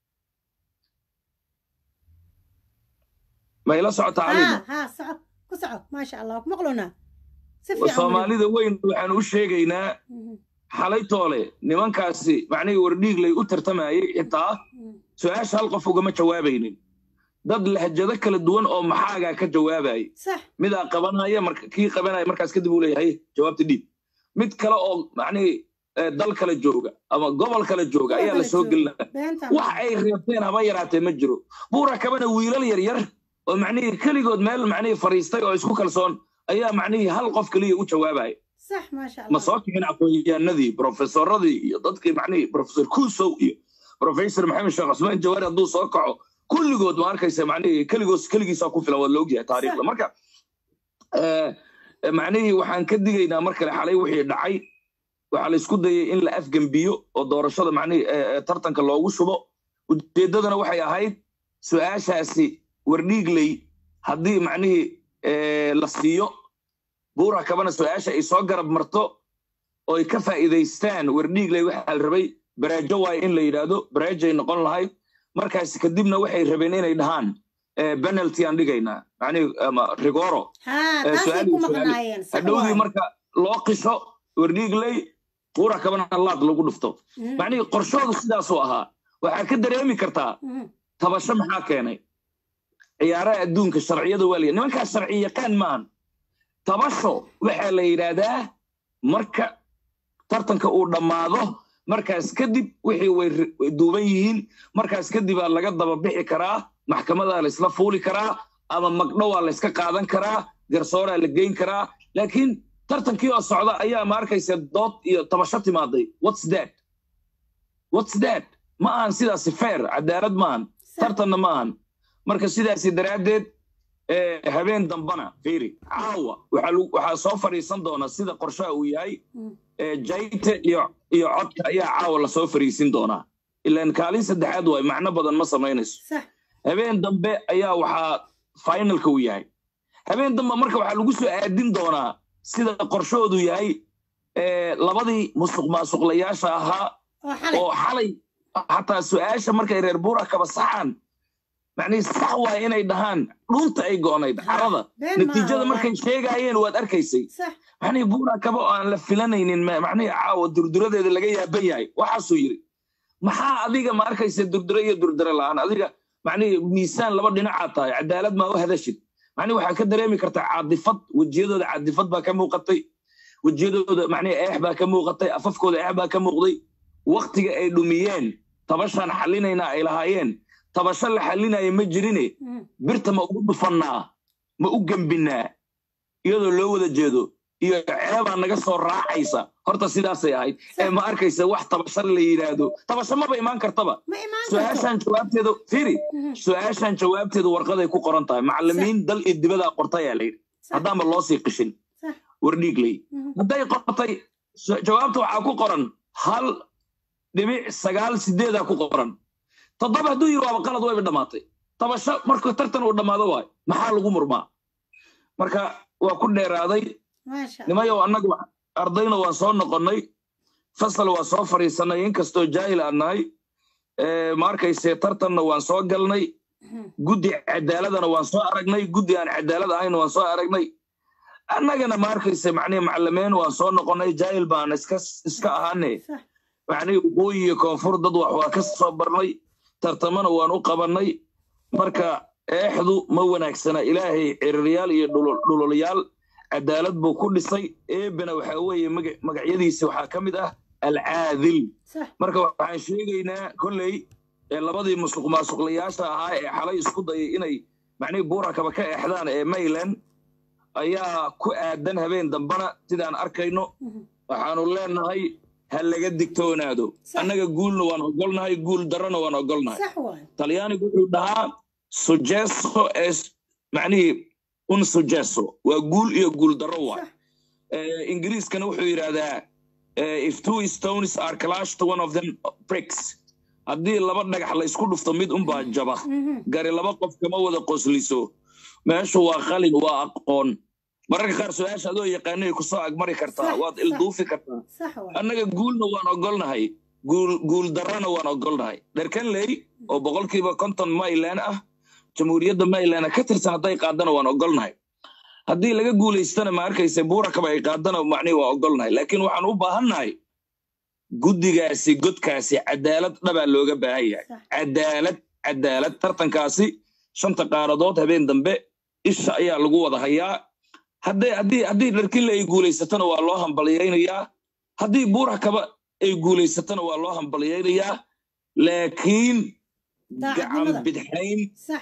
ma ila socotaa calima ها ها صعب كسعب ما شاء الله مقلونا سفي عمري soomaalida weyn waxaanu u sheegaynaa xalaytoole nimankaasi macnihii wardhiiglay u tartamayey xitaa su-aasha hal qof ugama jawaabaynin dad lahjado kala duwan oo maxaagaa ka jawaabayay صح midaa qabanaya marka kii qabanaya markaas kadib uu leeyahay jawaabta dhiib mid kale oo macnihii eh, dal kale jooga ama gobol kale jooga ayaa la soo gelinaya بنت wax ay reebteen haba yaraatee ma jiro buura kabana wiilal yar yar oo macnihii keligood meel macnihii fariistay oo isku kalsoon ayaa macnihii hal qof keliya u jawaabaya صح ما شاء ma الله soo kicin aqoonyahanadii profesoradii iyo dadkii macnihii professor kusow iyo professor maxamed sheekh cusmaan jawaari hadduu soo kaco kulligood ma arkaysa macnihii keligoos keligiisaa ku filan waa la ogyahay taariikhda marka eh, eh, macnihii waxaan ka digaynaa mar kale xalay wixii dhacay waxaa la isku dayay in la afgembiyo oo doorashada macnihii eh, eh, tartanka loogu shubo ujeeddadana waxay ahayd su-aashaasi wardhiigley haddii macnihii eh, la siiyo buura kabana su-aasha ay soo garab marto oo ay ka faa'iidaystaan wardhiigley waxaa la rabay baraajo waaye in la yidhaahdo baraajay noqon lahayd markaas kadibna waxay rabeen inay dhahaan eh, penalty aan dhigaynaa macnihi ama rigoro ها Eh, تاسي su'aal- كوما su'aal- قنايين صح hadhowdii واي. marka loo qisho wardhiigley buura kabana laad lagu dhufto مم. macnihii qorshoodu sidaasuu ahaa waxaa ka dareemi kartaa مم. tabasho maxaa keenay ciyaaraha adduunka sharciyada waa laya nimankaas sharci yaqaan maahan tabasho waxaa la yidhaahdaa marka tartanka uu dhammaado markaas kadib wixii way ri- way duuban yihiin markaas kadibaa laga daba bixi karaa maxkamadaa la isla fuuli karaa ama magdhowaa la iska qaadan karaa garsooraa la geyn karaa laakiin tartankii oo socda ayaa ma arkaysa dood iyo tabasho timaaday whats that whats that ma ahan sidaasi fair cadaalad maahan صح tartanna ma ahan marka sidaasi daraaddeed eh, habeen dambana fiiri caawa waxaa lagu- waxaa soo fadhiisan doona sida qorshaha uu yahay مم. eh, jayte iyo iyo codka ayaa caawa lasoo fadhiisin doonaa ilaan kaalin saddexaad waay macno badan ma samaynayso صح habeen dambe ayaa waxaa finalka uu yahay habeen dambe marka waxaa lagu soo aadin doonaa sida qorshoodu yahay eh, labadii musuq maasuqlayaasha ahaa وحلي oo xalay xataa su-aasha markay reer buura kaba saxaan macnihi sax waay inay dhahaan dhunta ay go'nayd carada بين ما natiijada والله. markay sheegaayeen waad arkaysay صح macnihi buura kaba oo aan la filanaynin ma- macnihi caawa durduradeeda laga yaaban yahay waxaasuu yidhi maxaa adiga ma arkaysa durdure iyo durdure la'aan adiga macnihi miisaan laba dhinacaad tahay cadaalad maa u hadashid macnihi waxaa ka dareemi kartaa caadifad wejiyadooda caadifad baa ka muuqatay wejiyadooda macnihi eex baa ka muuqatay afafkooda eex baa ka muuqday waktiga ay dhumiyeen tabashaan xalinayna ay lahaayeen tabasho la xalinaya ma jirine Mhm. birta ma ugu dhufannaa ma u gembinaa iyadoo loo wada jeedo iyo ceebaa naga soo raacaysa horta sidaasay ahayd ee ma arkaysa wax tabasho la yidhaahdo tabasho maba imaan kartaba ma imaan karto su-aashaan jawaabteedu fiiri Mhm. su-aashaan jawaabteedu warqaday ku qoran tahay macallimiin dal iyo dibadaa qortayaa layidhi Sax. haddaanba loo sii qishin Sax. wardhiigley Mhm. hadday qortay su- jawaabta waxaa ku qoran hal dhibic sagaal sideedaa ku qoran toddoba hadduu yiri waaba qalad wayba dhammaatay tabasho marka tartan uu dhammaado waay maxaa lagu murmaa marka waa ku dheeraaday maasha allah nimayow annagu ardayna waan soo noqonnay fasal waa soo fadhiisanay inkastoo jaahil aan nahay Eh, ma arkayse tartanna waan soo galnay Mhm. guddi cadaaladana waan soo aragnay guddi aan cadaalad ahayna waan soo aragnay annagana ma arkayse macnihi macalimiin waan soo noqonnay jaahil baan iska iska ahaane sax macnihi waqooyi iyo koonfur dad wax waa ka soo barnay tartamana waan u qabannay marka eexdu ma wanaagsana ilaahay ciriiryaal iyo dhulul- dhululyaal cadaalad buu ku dhisay eebena waxa weeye maga- magacyadiisa waxaa ka mid ah alcaadil sax marka waxaan sheegaynaa kolley ee labadii musuq maasuqlayaasha ahaa ee xalay isku dayay inay macnihii buurakaba ka eexdaan ee mayland ayaa ku aadan habeen dambana sidaan arkayno Mhm. waxaanu leenahay ha laga digtoonaado Sax. annaga guulna waan ogolnahay guul darrona waan ogolnahay sax waayo talyaanigu wuxuu dhahaa sugesso es macnihii un sugesso waa guul iyo guul darro waay sax Eh, ingiriiskana wuxuu yidhaahdaa eh, if two stones are clashed one of them breaks haddii laba dhagax la isku dhufto mid unbaa jaba Mhm. gari laba qof kama wada qosliso meeshu waa qalin waa aqoon mararka qaar su-aasha adoo yaqaanay kusoo agmari kartaa Sax, waad sax. ilduufi kartaa sax waayo annaga guulna waan ogolnahay guul guul darrana waan ogolnahay dherkanley oo boqolkiiba konton maylan ah jamhuuriyadda maylan ka tirsan hadday qaadana waan ogolnahay haddii laga guulaystana ma arkayse buurakaba ay qaadana macnihi waa ogolnahay laakiin waxaan u baahannahay guddigaasi godkaasi cadaalad dhabaa looga baahan yahay sax cadaalad cadaalad tartankaasi shanta qaaradood habeen dambe isha ayaa lagu wada hayaa hadday haddii haddii dharkinle ay guulaysatana waa loo hambalyaynayaa haddii buurakaba ay guulaysatana waa loo hambalyaynayaa laakiin Daacadnimada. gacan bidxayn sax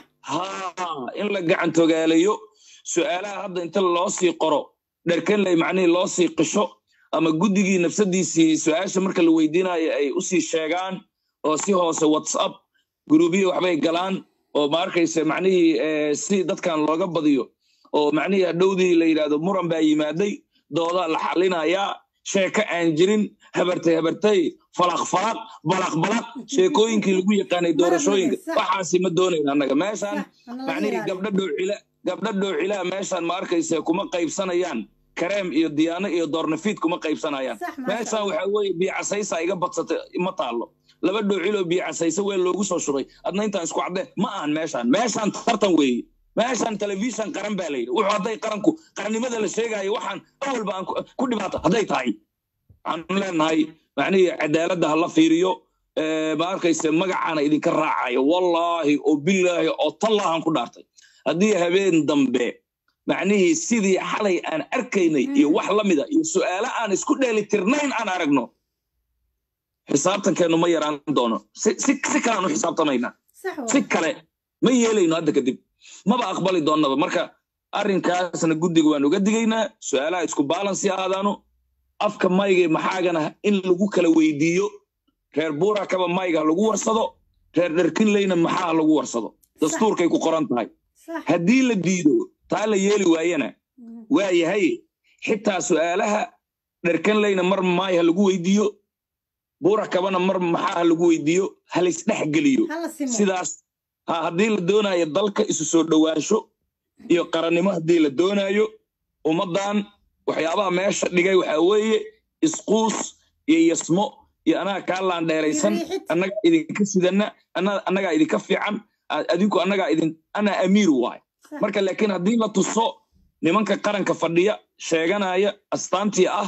haa in la gacan togaalayo su'aalaha hadda inta loo sii qoro dherkanley macnihii loo sii qisho ama guddigii nafsadiisii su'aasha marka la weydiinayo ay u sii sheegaan oo si hoose whatsapp guruubiya waxbay galaan oo ma arkayse macnihii eh, si dadkan looga badiyo oo macnihii hadhowdii la yidhaahdo muran baa yimaaday doodaa la xalinayaa sheeko aan jirin habartay habartay falaq falaq balaq balaq sheekooyinkii lagu yaqaanay doorashooyinka sax. waxaasi ma doonayna annaga meeshaan sax hana laga macnihii ilaaliyo. gabdho dhoocila gabdho dhoocilaa meeshaan ma arkayse kuma qaybsanayaan kareem iyo diyaano iyo doornafiid kuma qaybsanayaan sax maasha meeshaan allah waxaa weeye biicasaysa iga badsatay ma taalo laba dhoociloo biicasaysa weel loogu soo shubay adna intaan isku caddeen ma ahan meeshaan meeshaan tartan weeye meeshaan telefishan qaran baa layidhi wuxuu hadday qaranku qarannimada la sheegaayo waxaan awalba aan ku- ku dhibaato hadday tahay waxaan leenahay macnihii cadaaladda ha la fiiriyo Eh, ma arkayse magacaana idinka raacayo wallaahi oo bilaahi oo tallaahan ku dhaartay haddii habeen dambe macnihii sidii xalay aan arkaynay iyo wax la mida iyo su'aalo aan isku dheelitirnayn aan aragno xisaabtankeennu ma yaraan doono si si si kalean u xisaabtamaynaa sax si waayo kale ma yeelayno hadda kadib maba aqbali doonnaba marka arrinkaasna guddiga waan uga digaynaa su'aalaha isku baalansi ahaadaano afka mayga maxaagana in lagu kala weydiiyo reer buurakaba mayga ha lagu warsado reer dherkinleyna maxaa ha lagu warsado dastuurkay ku qoran tahay sax haddii la diido taa la yeeli waayana Mhm. waa yahay xitaa su'aalaha dherkanleyna mar maay ha lagu weydiiyo buurakabana mar maxaa ha lagu weydiiyo ha laysdhex geliyo hala simo sidaas ha haddii la doonaayo dalka isu soo dhowaansho iyo qarannimo haddii la doonaayo ummaddan waxyaabaha meesha dhigay waxaa weeye isquus iyo yasmo iyo anaga kaa laandheeraysan Iyo riixid. annaga idinka sidanna anna- annagaa idinka fiican a- adinku annagaa idin anaa amiir waay sax marka laakiin haddii la tuso nimanka qaranka fadhiya sheeganaya astaantii ah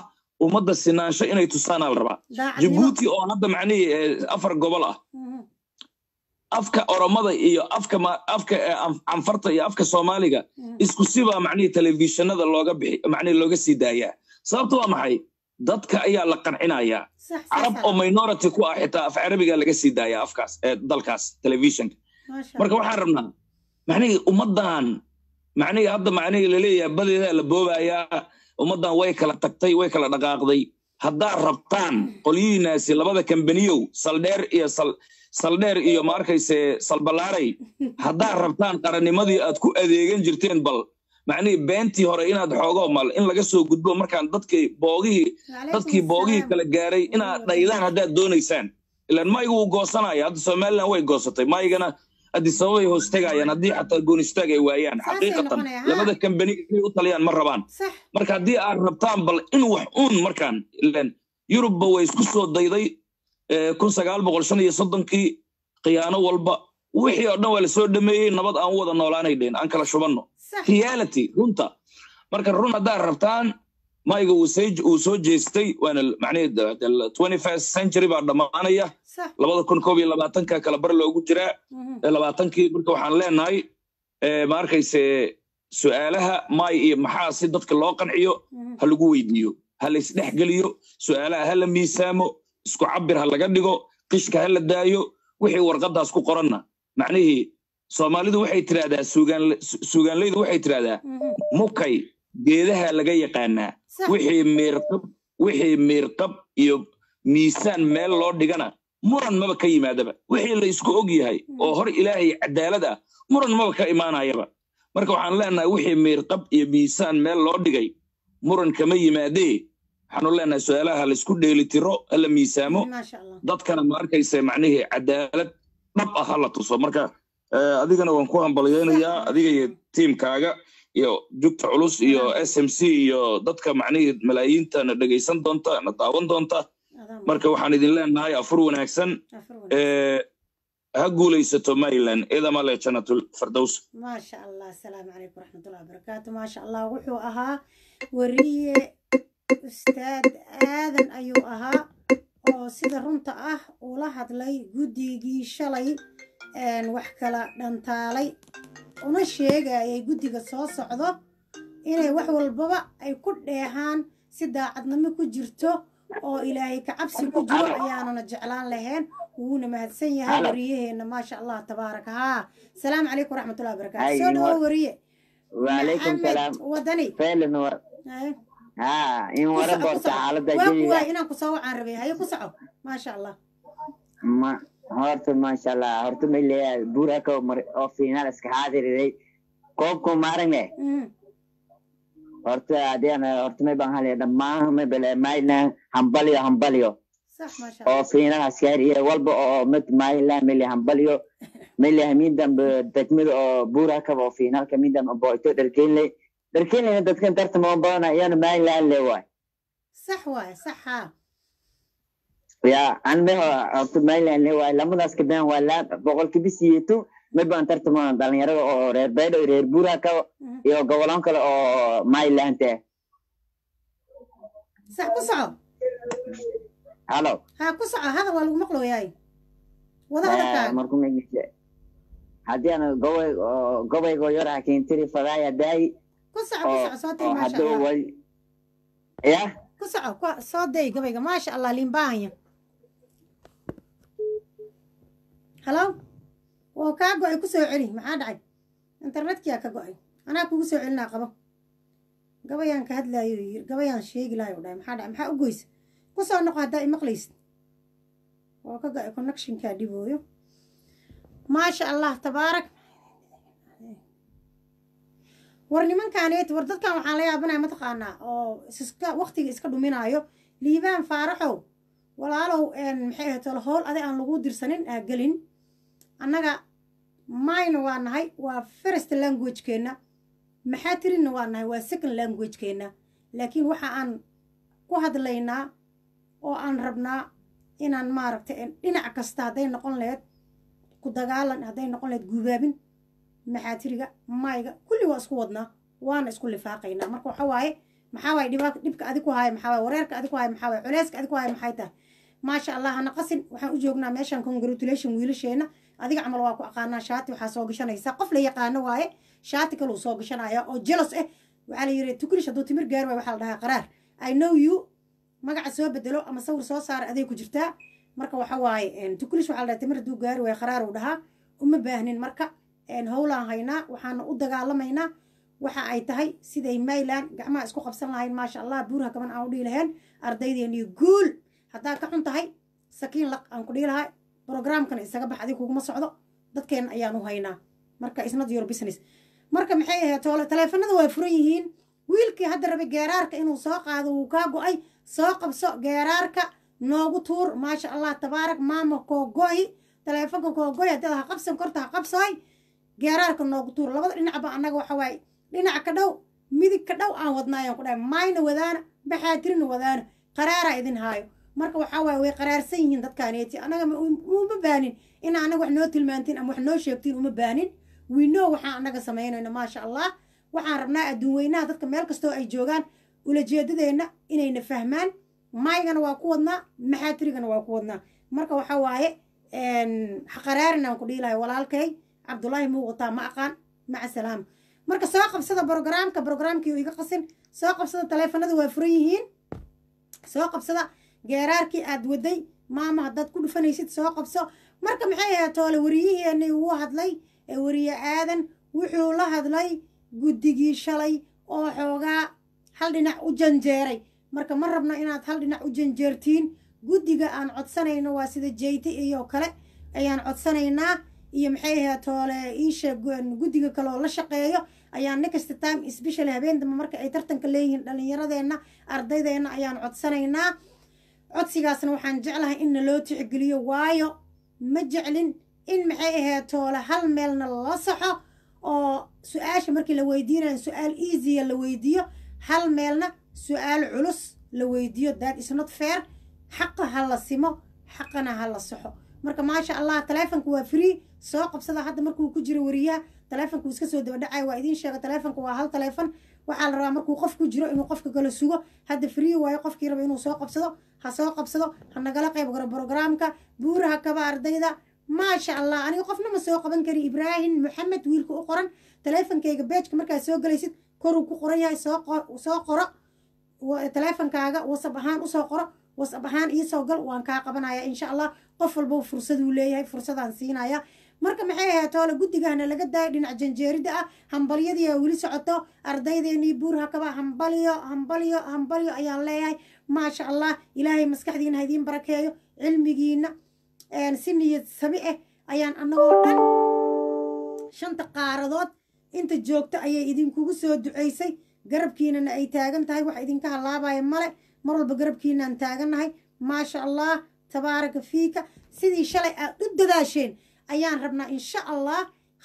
ummadda sinaansho inay tusaanaa la rabaa daacadnimo jabuuti oo hadda macnihii eh, afar gobol ah Mhm. afka oromada iyo afka ma- afka eh, Anf- canfarta iyo afka soomaaliga Mhm. isku sibaa macnihii telefishinada looga bixi macnihii looga sii daayaa sababta waa maxay dadka ayaa la qancinayaa sax carab oo minority ku ah xitaa af carabiga laga sii daayaa afkaas ee dalkaas telefishinka maasha marka waxaan rabnaa macnihii ummaddan macnihii hadda macnihii laleeyahay badeedaa la boobayaa ummaddan way kala tagtay way kala dhaqaaqday haddaad rabtaan qolyihiinaasi labada kambaniyow saldheer iyo sal saldheer iyo ma arkayse salbalaaray haddaad rabtaan qarannimadii aad ku adeegan jirteen bal macnihii beentii hore inaad xoogo mal in laga soo gudbo markaan dadkii boogihii dadkii boogihii kala gaaray inaad dhaydaan haddaad doonaysaan ilaan maygu wuu goosanaya hadda somalilan way goosatay maygana haddii sababay hoos tegayaan haddii xataa goonistaag ay waayaan Saasay xaqiiqatan noqonaya, ha. labada kambani inay u taliyaan ma rabaan sax marka haddii aad rabtaan bal in wax uun markaan ilaan yurubba way isku soo dayday eh, kun sagaal boqol shan iyo soddonkii khiyaano walba wixii oo dhan waa lasoo dhameeyey nabad aan u wada noolaanay dheen aan kala shubanno sax reality runta marka run haddaad rabtaan mayga uu soo uu soo jeestay waana macnaheed twenty first century baa dhammaanaya sax labada kun koob iyo labaatanka kala bar loogu jiraa Mhm. ee labaatankii marka waxaan leenahay eh, ma arkayse su'aalaha may iyo maxaa si dadka loo qanciyo Mhm. ha lagu weydiiyo ha la isdhexgeliyo su'aalaha ha la miisaamo isku cabir ha laga dhigo qishka ha la daayo wixii warqadaas ku qoranna macnihii soomaalidu waxay tidhahdaa suugaan- su- suugaanleydu waxay tidhahdaa Mhm. mukay geedaha laga yaqaanaa sax wixii miirqab wixii miirqab iyo miisaan meel loo dhigana muran maba ka yimaadaba wixii la isku og yahay oo hor ilaahay cadaalad ah muran maba ka imaanayaba marka waxaan leenahay wixii miirqab iyo miisaan meel loo dhigay muran kama yimaadee waxaanu leenahay su-aalaha la isku dheelitiro ha la miisaamo maasha allah dadkana ma arkaysa macnihii cadaalad dhab ah ha la tuso marka eh, adigana waan ku hambalyeynayaa adiga iyo tiimkaaga iyo jugta culus iyo s m c iyo dadka macnihii malaayiinta na dhegaysan doonta na daawan doonta Adaan marka waxaan idin leenahay afur wanaagsan afar wanaagsan. eh, ha guulaysato maryland idamale janatul fardows maasha allah asalaamu calaykum waraxmatullahi wabarakaatu maasha allah wuxuu ahaa weriye ustaad aadan ayuu ahaa oo sida runta ah ula hadlay guddigii shalay een, wax kala dhantaalay una sheegayay guddiga soo socdo inay wax walbaba ay ku dheehaan si daacadnimo ku jirto oo ilaahay ka cabsi ku jiro ayaanana jeclaan lahayn wuuna mahadsan yahay Halo. wariyaheenna maasha allah tabaaraka haa salaamu calaykum waraxmatullahi wabarakaatu Ay, soo dhawo wa- wariye وعليكم maxamed السلام wadani فعلا ور... Haye. ها إن ku ورا soco ku بورتا soco حالة waa ku waay جيدة inaan ku soo wacaan rabay haye ku soco maasha allah ما هورت ما شاء الله هورت ما اللي بورك أو فينال اسك حاضر لي كوبكم مارنة Mhm. هورت أدي أنا هورت ما بنهالي دما ما بلا ما إلنا همبليو همبليو sax maasha allah أو فينال عسكري والب أو مت ما إلا ملي همبليو ملي همين دم بتكمل أو بورك أو فينال كمين دم بويتو دركين لي دركين لي دتكن ترت ما بانا يعني ما إلا اللي واي sax waay sax haa يا أنا به أرتب مايل اللي هو لما ناس كده ولا بقول كبسي يتو ما بان ترتب ما دلني يرى أو رير بيد أو رير بورا كا Mhm. يو قولان كلا أو مايل أنت sax ku soco هلو haa ku soco hadal waa lagu maqlooyaay wada hadalkaaga مركم يجي هدي أنا قوي قوي قوي يرى كين تري فضايا داي ku soco ku soco soo day أو maasha هدو allah وي يا ku soco ku- soo day gabayga maasha allah liinbaahanya halo wuu kaa go-ay ku soo celi maxaa dhacay internetkiyaa ka go-ay anaa kugu soo celinaa qabo gabayaan ka hadlaayo yiri gabayaan sheegi lahayo dhahay maxaa dhacay maxaa u goysa ku soo noqo haddaa imaqlaysid oo ka go-ay connectionkaa dhibooyo maasha allah tabaarak war nimankaaneet war dadkan waxaan la yaabanaya mataqaanaa oo iska waqtiga iska dhuminaayo liibaan faaraxow walaalow een, maxay ahayd tolo howl adi aan lagu dirsanin aa gelin annaga mayna waa nahay waa first languagekeenna maxaa tirinna waa nahay waa second languagekeenna laakiin waxa aan ku hadlaynaa oo aan rabnaa inaan maaragtay een, dhinac kasta hadday noqon lahayd ku dagaalan hadday noqon lahayd guubaabin maxaatiriga mayga kulli waa isku wadnaa waana isku lifaaqaynaa marka waxa waaye maxaa waay dhiba dhibka adi ku haya maxaa waay wareerka adi ku haya maxaa waay culeyska adi ku haya maxay tahay maasha allah hana qasin waxaan u joognaa meeshan congratulation wiilasheena adiga camal waa ku aqaanaa shaati waxaa soo gashanaysaa qof la yaqaano waaye shaati kaluu soo gashanaya oo jelos ah waxaa la yiri tukrish hadduu timir gaari waay waxaa la dhahaa qaraar i know you magaca soo bedelo ama sawir soo saara aday ku jirtaa marka waxa waaye tukrish waxaa la dhahaa timir hadduu gaari waay qaraar uu dhahaa uma baahnin marka howlaan haynaa waxaana u dagaalamaynaa waxa ay tahay siday mayland gacmaha isku qabsan lahayn maasha allah buurha kaban aan u dhihi lahayn ardaydeennii guul haddaa ka xun tahay sakiin laq aan ku dhihi lahaa programkana isaga bax adig kuguma socdo dadkeenna ayaan u haynaa marka isnad your business marka maxay ahayd toole taleefanada waa furan yihiin wiilkii hadda rabay geeraarka inuu soo qaado wuu kaa go-ay soo qabso geeraarka noogu tuur maasha allah tabaarak maama koogohi taleefonka koogohi haddaad ha qabsan korta ha qabsoy geeraarka noogu tuur labada dhinacba annaga waxa waaye dhinaca ka dhow midig ka dhow aan wadnaayaan ku dhahay maayna wadaana baxaatirina wadaana qaraaraa idin haayo marka waxaa waaye way qaraarsan yihiin dadkaaneeti annaga uma baanin in annaga wax noo tilmaantiin ama wax noo sheegtiin uma baanin wiino waxaan annaga samaynayno maasha allah waxaan rabnaa adduun weynaha dadka meel kastoo ay joogaan ulajeedadeenna inayna fahmaan maygana waa ku wadnaa maxaatirigana waa ku wadnaa marka waxaa waaye qaraarin aan ku dhiilahay walaalkay cabdullaahi muu wataa ma aqaan maca salaama marka soo qabsada brogramka brogramkii iga qasin soo qabsada taleefanada waa furan yihiin soo qabsada geeraarkii aad waday maama haddaad ku dhufanaysid soo qabso marka maxay ahayd toole wariyiheenii wuu hadlay ee wariye aadan wuxuu la hadlay guddigii shalay oo xoogaa hal dhinac u janjeeray marka ma rabno inaad hal dhinac u janjeertiin guddiga aan codsanayno waa sida jeyte iyo kale ayaan codsanaynaa iyo maxay ahayd toole iisha guddiga kale oo la shaqeeyo ayaan next time special habeen dambe marka ay tartanka leeyihiin dhallinyaradeenna ardaydeenna ayaan codsanaynaa codsigaasna waxaan jeclahay in naloo tixgeliyo waayo ma jeclin in maxay ahayd toole hal meelna la saxo oo su-aasha markii la weydiinayo su-aal easya la weydiiyo hal meelna su-aal culus la weydiiyo that is not fair xaqa ha la simo xaqana ha la saxo marka maasha allah taleefonka waa free soo qabsada hadda markuu ku jiro wariyaha taleefonku iska soo daba dhacay waa idiin sheega taleefonka waa hal taleefon waxaa la rabaa markuu qof ku jiro inuu qofka kala sugo hadda free waayo qofkii raba inuu soo qabsado ha soo qabsado ha nagala qayb garo brogramka buuraha kaba ardayda maasha allah aniga qofna ma soo qaban kari ibraahim maxamed wiilka u qoran taleefonkayga beejka markaad soo galaysid koruu ku qoran yahay soo qoro taleefonkaaga wasab ahaan usoo qoro wasab ahaan iisoo gal waan kaa qabanaya insha allah qof walba fursaduu leeyahay fursadaan siinaya marka maxay ahayd toole guddigahna laga daaya dhinac janjeerida ah hambalyadiia weli socoto ardaydeenii buurha kaba hambalyo hambalyo hambalyo ayaan leeyahay maasha allah ilaahay maskaxdiina ha idiin barakeeyo cilmigiina si niyad sami ah ayaan annagoo dhan shanta qaaradood inta joogto ayay idinkugu soo duceysay garabkiinana ay taagan tahay wax idinka halaabaya male mar walba garabkiinaan taagannahay maasha allah tabaaraka fiika sidii shalay aad u dadaasheen ayaan rabnaa insha allah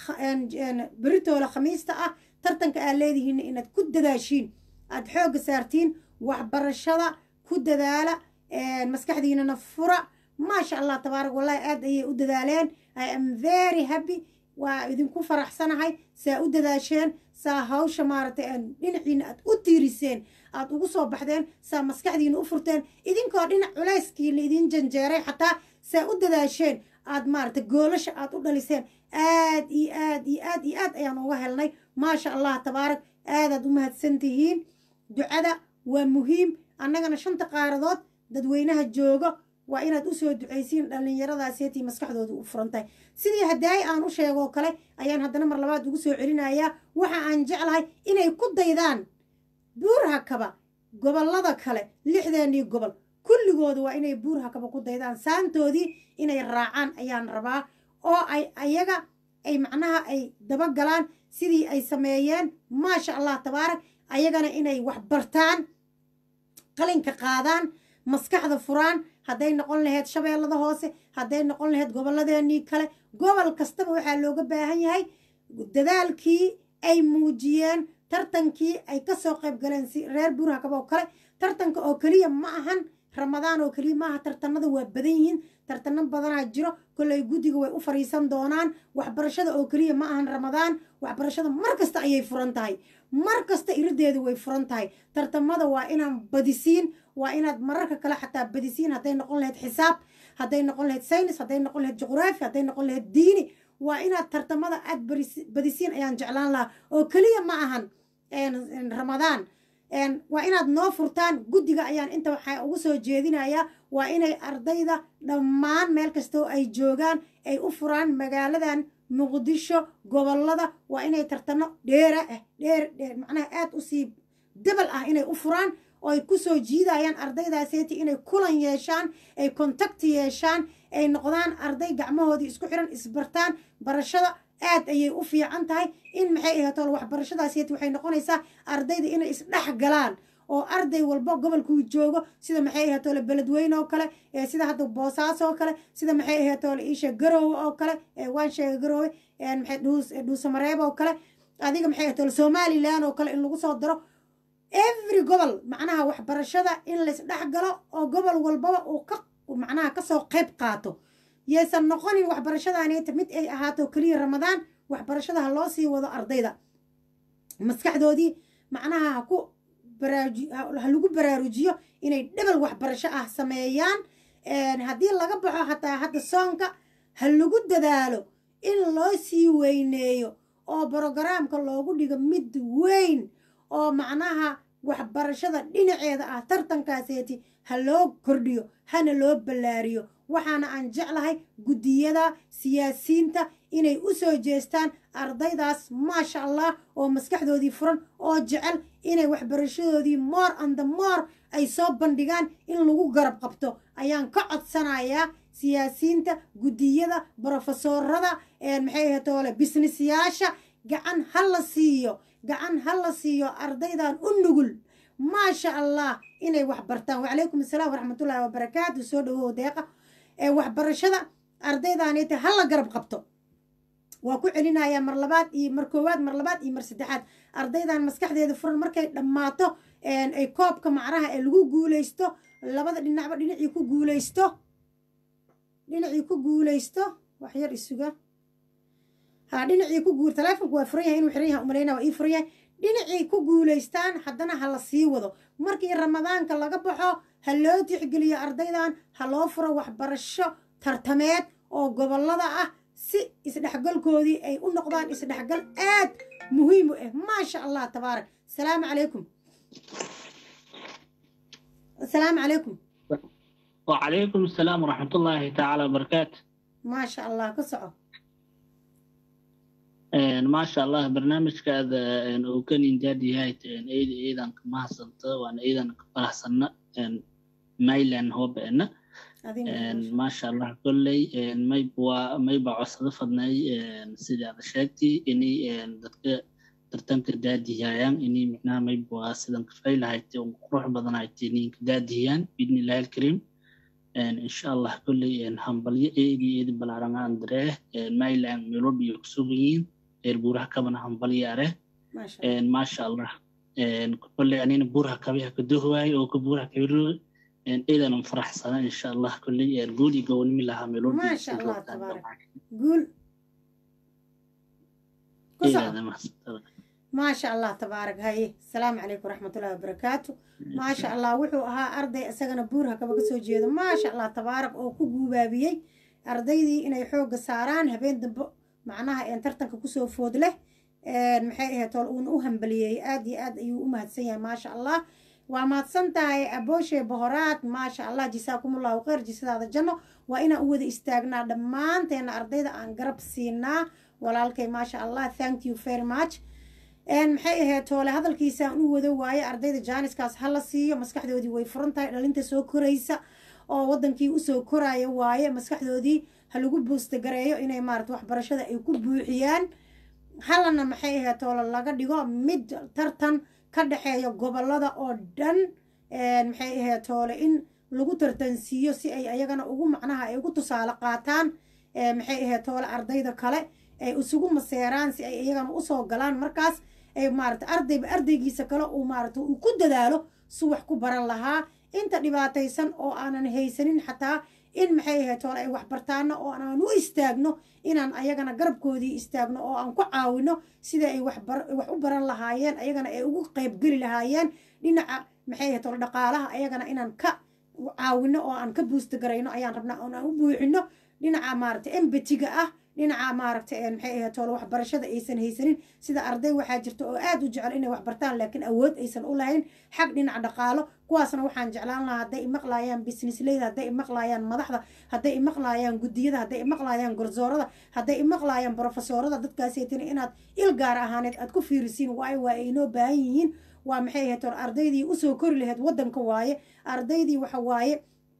beritoola khamiista ah tartanka aad leedihiinna inaad ku dadaashiin aad xoogga saartiin waxbarashada ku dadaala maskaxdiinana fura maasha allah tabaarak wallahi aad ayay u dadaaleen i am very happy waa idinku faraxsanahay saa u dadaasheen saa hawsha maaragtay dhinaciina aad u tiiriseen aad ugu soo baxdeen saa maskaxdiina u furteen idinkoo dhinac culayskii la idin janjeeray xataa saa u dadaasheen aad maaragtay goolasha aad u dhaliseen aad iyo aad iyo aad iyo aad ayaan uga helnay maasha allah tabaarak aadaad u mahadsan tihiin ducada waa muhiim annagana shanta qaaradood dadweynaha joogo waa inaad usoo ducaysiin dhallinyaradaasietii maskaxdooda u furan tahay sidii hadaayi aan u sheegoo kale ayaan haddana mar labaad ugu soo celinayaa waxa aan jeclahay inay ku daydaan buurha kaba gobollada kale lixdeennii gobol kulligooda waa inay buurha kaba ku daydaan saantoodii inay raacaan ayaan rabaa oo ay ayaga ay macnaha ay dabagalaan sidii ay sameeyeen maasha allah tabaarak ayagana inay wax bartaan qalinka qaadaan maskaxda furaan hadday noqon lahayd shabeellada hoose hadday noqon lahayd gobolladeenii kale gobol kastaba waxaa looga baahan yahay dadaalkii ay muujiyeen tartankii ay kasoo qayb galeen si reer buurhakaba oo kale tartanka oo keliya ma ahan ramadaan oo keliya maaha tartanada waa badan yihiin tartano badanaa jiro kolley guddiga way u fariisan doonaan waxbarashada oo keliya ma ahan ramadaan waxbarashada mar kasta ayay furan tahay mar kasta irideedu way furan tahay tartamada waa inaan badisiin waa inaad mararka kale xataa badisiin hadday noqon lahayd xisaab hadday noqon lahayd saynis hadday noqon lahayd juqraafi hadday noqon lahayd diini waa inaad tartamada aad badisiin ayaan jeclaan lahaa oo keliya ma ahan ramadaan waa inaad noo furtaan guddiga ayaan inta waxaa ugu soo jeedinayaa waa inay ardayda dhammaan meel kastoo ay joogaan ay u furaan magaaladan muqdisho gobollada waa inay tartano dheera ah dheer dheer macnaha aad u sii debal ah inay u furaan oo ay ku soo jiidayaan ardaydaaseti inay kulan yeeshaan ay kontakti yeeshaan ay noqdaan arday gacmahoodii isku xiran isbartaan barashada aad ayay u fiican tahay in maxay ahatool waxbarashadaaseti waxay noqonaysaa ardayda inay isdhex galaan oo arday walba gobolkuu joogo sida maxay ahatoole beledweyne oo kale sida hadda boosaaso oo kale sida maxay ahatoole iisha garoowe oo kale waan sheega garoowe maxay dhuusamareeb oo kale adiga maxay ahatoole somalilan oo kale in lagu soo daro every gobol macnaha waxbarashada in laysdhex galo oo gobol walbaba uu ka macnaha kasoo qayb qaato yaysan noqonin waxbarashadaaneta mid ay ahaato keliya ramadaan waxbarashada ha loo sii wado ardayda maskaxdoodii macnaha haku ha lagu baraarujiyo inay dhebel waxbarasho ah sameeyaan haddii laga baxo hataa hadda soonka ha lagu dadaalo in loo sii weyneeyo oo brogaraamka loogu dhigo mid weyn oo macnaha waxbarashada dhinaceeda ah tartankaaseeti ha loo kordhiyo hana loo ballaariyo waxaana aan jeclahay guddiyada siyaasiyiinta inay u soo jeestaan ardaydaas maasha allah oo maskaxdoodii furan oo jecel inay waxbarashadoodii moor anda moor ay soo bandhigaan in lagu garab qabto ayaan ka codsanayaa siyaasiyiinta guddiyada brofesorada maxay ahatoole bisnisyaasha gacan ha la siiyo gacan ha la siiyo ardaydan u nugul maasha allah inay wax bartaan wacalaykum asalaam waraxmatullaahi wabarakaatu soo dhawow deeqa ee waxbarashada ardaydaanete ha la garab qabto waa ku celinayaa mar labaad iyo mar koowaad mar labaad iyo mar saddexaad ardaydan maskaxdeeda furan markay dhammaato ay koobka macnaha ee lagu guulaysto labada dhinacba dhinacii ku guulaysto dhinacii ku guulaysto wax yar isuga ha dhinacii ku guur taleefonku waa furan yahay inuu xiran yahay umalayna waa ii furan yahay dhinacii ku guulaystaan haddana ha la sii wado markii ramadaanka laga baxo ha loo tixgeliyo ardaydan ha loo furo waxbarasho tartameed oo gobollada ah si isdhexgalkoodii ay u noqdaan isdhexgal aad muhiim u ah maasha allah tabaarak asalaamu calaykum asalaamu calaykum وعليكم السلام ورحمة الله تعالى وبركاته maasha allah ka soco ما شاء الله برنامج كذا وكان إنجاد هاي أيضا أيضا ما حصلت وأنا أيضا فرحسنا مايلان هو بأنه adina ما شاء الله كلي ما يبوا ما يبوا عصر فضناي سيد هذا شاكتي إني دتك ترتم كدادي هايان إني معناه ما يبوا سيدان كفايل هايتي وقروح بدن هايتي إني كدادي هايان بإذن الله الكريم إن شاء الله كلي هنبلي إيدي إيدي بلارنا أندريه مايلان ميلوبي يكسوبين إربورها كمان هنبلي أره maasha allah ما شاء الله كل يعني بورها كبيها كدوهواي أو كبورها كبيرو إذا نفرح سنة إن شاء الله كل يقول يقول من لها ملون ما شاء الله تبارك. guul ku soco إذا ما maasha allah tabaarak haye asalaamu calaykum waraxmatullahi wabarakaatu maasha allah wuxuu ahaa arday isagana buurha kaba ka soo jeedo maasha allah tabaarak oo ku guubaabiyey ardaydii inay xoogga saaraan habeen dambe macnaha een tartanka kusoo food leh maxay ahayd tool uuna u hambaliyey aad iyo aad ayuu u mahadsan yahay maasha allah waa mahadsan tahay abooshe bohoraad maasha allah jisaakumullahu khayr jisadaada janno waa inaan u wada istaagnaa dhammaanteena ardayda aan garab siinaa walaalkay maasha allah thank you very much maxay ahayd toole hadalkiisaan u wado waaye ardayda jaaniskaas ha la siiyo maskaxdoodii way furan tahay dhalinta soo koraysa oo wadankii usoo koraya waaye maskaxdoodii ha lagu buustagareeyo inay maarata waxbarashada ay ku buuxiyaan halana maxay ahayd toole laga dhigo mid tartan ka dhexeeya gobolada oo dhan maxay ahayd toole in lagu tartansiiyo si ay ayagana ugu macnaha ay ugu tusaale qaataan maxay ahayd toole ardayda kale ay isugu maseeraan si ay iyagana usoo galaan markaas ay maarata ardayba ardaygiisa kale uu maarata uu ku dadaalo si wax ku baran lahaa inta dhibaataysan oo aanan haysanin xataa in maxay ahayd hore ay waxbartaano oo aan u istaagno inaan ayagana garabkoodii istaagno oo aan ku caawino sida ay wax u baran lahaayeen ayagana ay ugu qaybgeli lahaayeen dhinaca maxay ahayd hore dhaqaalaha ayagana inaan ka caawino oo aan ka buusta garayno ayaan rabnaa oon aan u buuxino dhinaca maaragtay embatiga ah dhinaca maaragtay maxay ahayd toole waxbarashada aysan haysanin sida arday waxaa jirta oo aad u jecel inay waxbartaan laakiin awood aysan u lahayn xag dhinaca dhaqaalo kuwaasna waxaan jeclaan lahaa hadday imaqlaayaan businessleyda hadday imaqlaayaan madaxda hadday imaqlaayaan guddiyada hadday imaqlaayaan garsoorada hadday imaqlaayaan brofesoorada dadkaaseytana inaad il gaar ahaaneed aad ku fiirisiin waayo waa ay inoo baahan yihiin waa maxay ahayd toole ardaydii usoo kori lahayd waddanka waaye ardaydii waxa waaye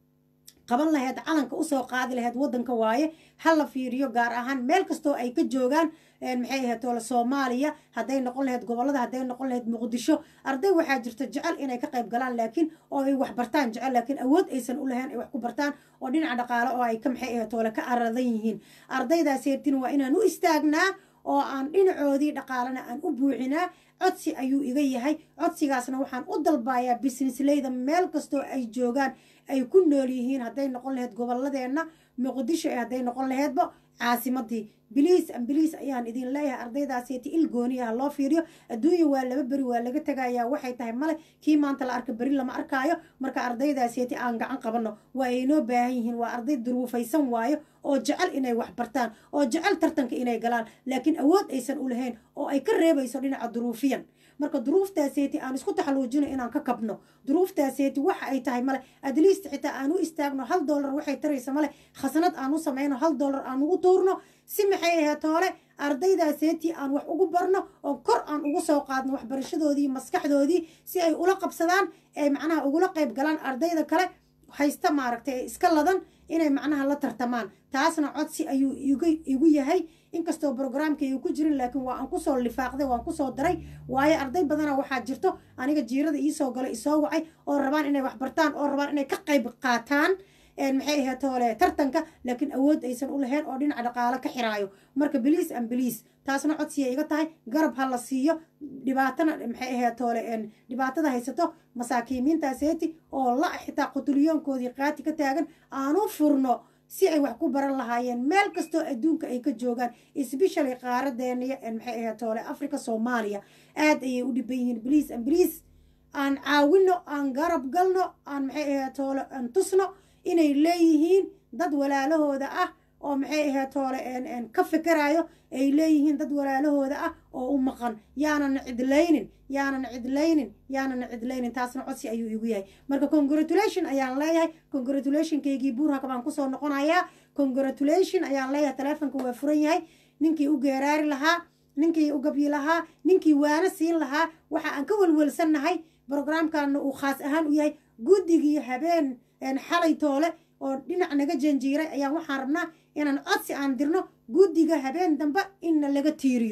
qaban lahayd calanka usoo qaadi lahayd waddanka waaye ha la fiiriyo gaar ahaan meel kastoo ay ka joogaan maxay ahayd toole soomaaliya hadday noqon lahayd gobollada hadday noqon lahayd muqdisho arday waxaa jirta jecel inay ka qayb galaan laakiin oo ay wax bartaan jecel laakiin awood aysan u lahayn ay wax ku bartaan oo dhinaca dhaqaale oo ay ka maxay ahayd toole ka aradan yihiin ardaydaaseytin waa inaan u istaagnaa oo aan dhinacoodii dhaqaalena aan u buuxinaa codsi ayuu iga yahay codsigaasna waxaan u dalbayaa businessleyda meel kastoo ay joogaan ay ku nool yihiin hadday noqon lahayd gobolladeenna muqdisho ee hadday noqon lahaydba caasimadii biliis ambiliis ayaan idin leeyahay ardaydaaseti il gooni ah loo fiiriyo adduunya waa laba beri waa laga tegayaa waxay tahay male kii maanta la arka beri lama arkaayo marka ardaydaaseti aan gacan qabanno waa aynoo baahan yihiin waa arday duruufaysan waayo oo jecel inay wax bartaan oo jecel tartanka inay galaan laakiin awood aysan u lahayn oo ay ka reebayso dhinaca duruufiyan marka duruuftaaseeti aan isku taxaluujino inaan ka kabno duruuftaaseeti waxa ay tahay male adliist xitaa aan u istaagno hal dollar waxay taraysa male khasnad aan u samayno hal dollar aan ugu tuurno si maxay ahayd hore ardaydaaseti aan wax ugu barno oo kor aan ugu soo qaadno waxbarashadoodii maskaxdoodii si ay ula qabsadaan ay macnaha ugula qayb galaan ardayda kale haysta maaragtay iska ladan inay macnaha la tartamaan taasna codsi ayuu igu yahay inkastoo brograamkayga ku jirin laakiin waa aan kusoo lifaaqday waan kusoo daray waayo arday badana waxaa jirto aniga jiirada iisoo galay isoo wacay oo rabaan inay wax bartaan oo rabaan inay ka qayb qaataan maxay ahayd toole tartanka laakiin awood aysan u lahayn oo dhinaca dhaqaalo ka xiraayo marka biliis an biliis taasna codsiya iga tahay garab ha la siiyo dhibaatana maxay ahayd toole dhibaatada haysato masaakiimiintaaseeti oo la xitaa qutuliyoonkoodii qaati ka taagan aanu furno si ay wax ku baran lahaayeen meel kastoo adduunka ay ka joogaan especially qaaradeeniya maxay ahayd toole africa soomaaliya aad ayay u dhiban yihiin biliis an biliis aan caawino aan garab galno aan maxay ahayd toole aan tusno inay leeyihiin dad walaalahooda ah oo maxay ahayd toole ka fikiraayo ay leeyihiin dad walaalahooda ah oo u maqan yaanan cidlaynin yaanan cidlaynin yaanan cidlaynin taasna codsi ayuu igu yahay marka congratulation ayaan leeyahay congratulationkaygii buurhaka baan kusoo noqonayaa congratulation ayaan leeyahay taleefonka waa furan yahay ninkii u geeraari lahaa ninkii u gabyi lahaa ninkii waana siin lahaa waxa aan ka welwelsannahay brograamkana uu khaas ahaan u yahay guddigii habeen xalay toole oo dhinac naga janjiiray ayaan waxaan rabnaa inaan codsi aan dirno guddiga habeen dambe inna laga tiiriyo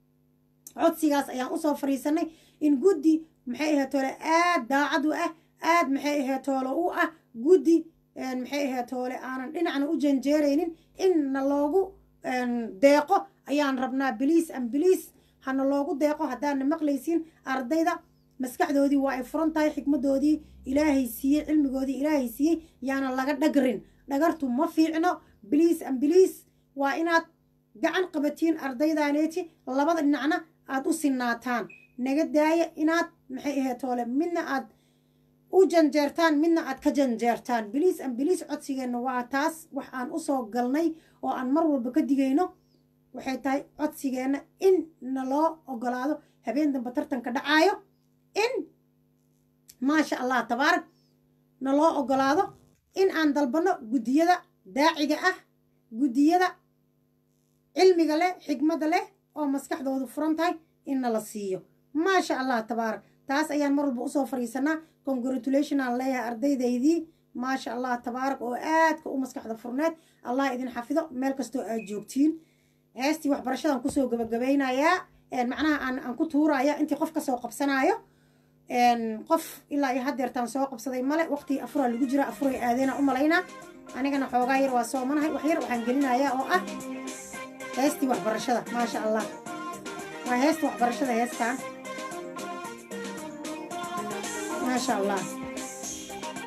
codsigaas ayaan usoo fadhiisanay in guddi maxay ahayd toole aad daacad u ah aad maxay ahayd toole u ah guddi maxay ahayd toole aanan dhinacna u janjeeraynin inna loogu deeqo ayaan rabnaa biliis an biliis hana loogu deeqo haddaana maqlaysiin ardayda maskaxdoodii waa ay furan tahay xikmadoodii ilaahay siiyey cilmigoodii ilaahay siiyey yaana laga dhagrin dhagartu ma fiicno biliis an biliis waa inaad gacan qabatiin ardaydaneeti labada dhinacna aad u sinaataan naga daaya inaad maxay ahayd toole midna aad u janjeertaan midna aad ka janjeertaan biliis an biliis codsigeenna waa taas wax aan usoo galnay oo aan mar walba ka digayno waxay tahay codsigeenna in na loo ogolaado habeen dambe tartanka dhacaayo in maasha allah tabaarak na loo ogolaado in aan dalbanno guddiyada daaciga ah guddiyada cilmiga leh xigmadda leh oo maskaxdoodu furan tahay inna la siiyo maasha allah tabaarak taas ayaan mar walba usoo fadhiisanaa congratulation aan leeyahay ardaydaydii maasha allah tabaarak oo aadka u maskaxda furneed allah idin xafido meel kastoo aad joogtiin heestii waxbarashadan kusoo gabagabaynayaa macnaha aan aan ku tuuraya intii qof kasoo qabsanaayo qof ilaa iyo haddeertaan soo qabsaday male waqtii afuraa lagu jira afuray aadeena u malaynaa anigana xoogaa yar waa soomanahay wax yar waxaan gelinayaa oo ah heestii waxbarashada maasha allah waa heesta waxbarashada heestaan maasha allah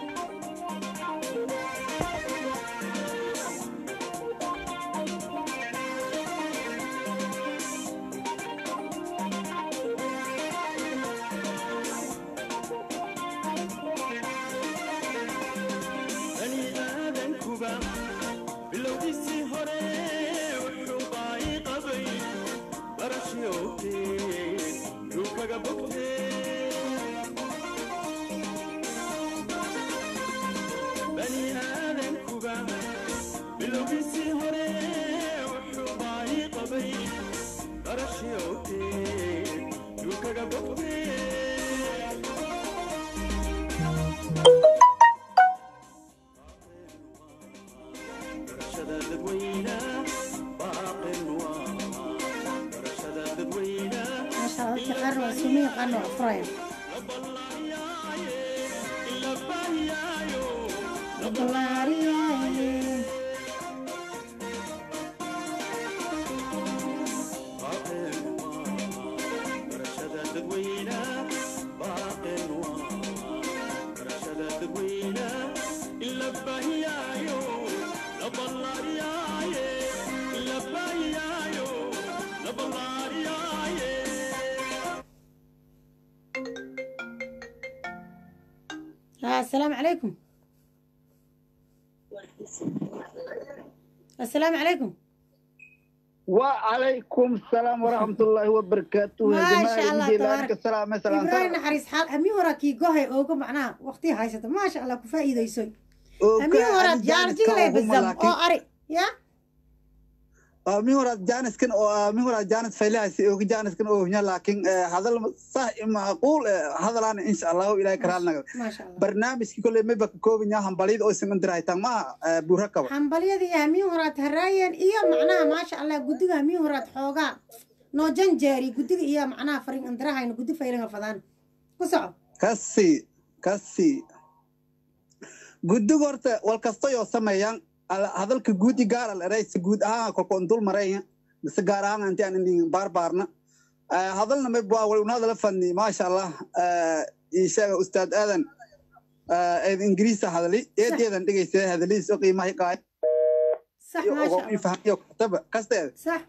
bilowgiisii hore wuxuu baahi qabay darashii awteed yuu kaga bogtee barashada dadweyna baaqin waa barashada dadweyna maasha allah dadka qaarna waa suumo yaqaano waa furaya la baahiyaayo la ballaariyaaye baaqin waa barashada dadweyna baaqin waa barashada dadweyna la baahiyaayo la ballaariyaaye la baahiyaayo la ballaariyaaye ها السلام عليكم السلام عليكم وعليكم السلام ورحمة الله وبركاته ما يا شاء جماعة الله الدين تبارك. لك السلام السلام إبراهيم نحريس حال أمي وراكي قهي أوكو معناها وقتي هايسة ما شاء الله كفايدة يسوي أمي ورا جار جيلي بالزم أو أري يا مي هورا جانس كن أو مي هورا جانس فيلا سي أو جانس كن أو هنا لكن هذا صح معقول هذا أنا إن شاء الله إلى كرالنا ما شاء الله برنامج كل ما بك كوبين يا هم بليد أو سمن دراي تام ما بوركوا حنبليدي أمي وراat هرايان إيا معناها ما شاء الله قدقها أمي وراat حوغا نو جنجاري قدق إيا معناها فرين اندراها إنو قدق فايلين فضان كسعو kasi kasi guddiga horta wal kasta yoo sameeyaan al- hadalka guudi gaar al eraysa guud ahaan kolkoon dul maraya mise gaar ahaan inti aan indhin baarbaarna Eh, hadalna may bua wal unaadala fadni maasha allah Eh, ii sheega ustaad aadan eh, eed ingiriisa hadali eedeedan dhegaysa hadaliis oo qiimaha qaay صح iyo ما ogo شاء الله ifahamiyo kataba kasteed صح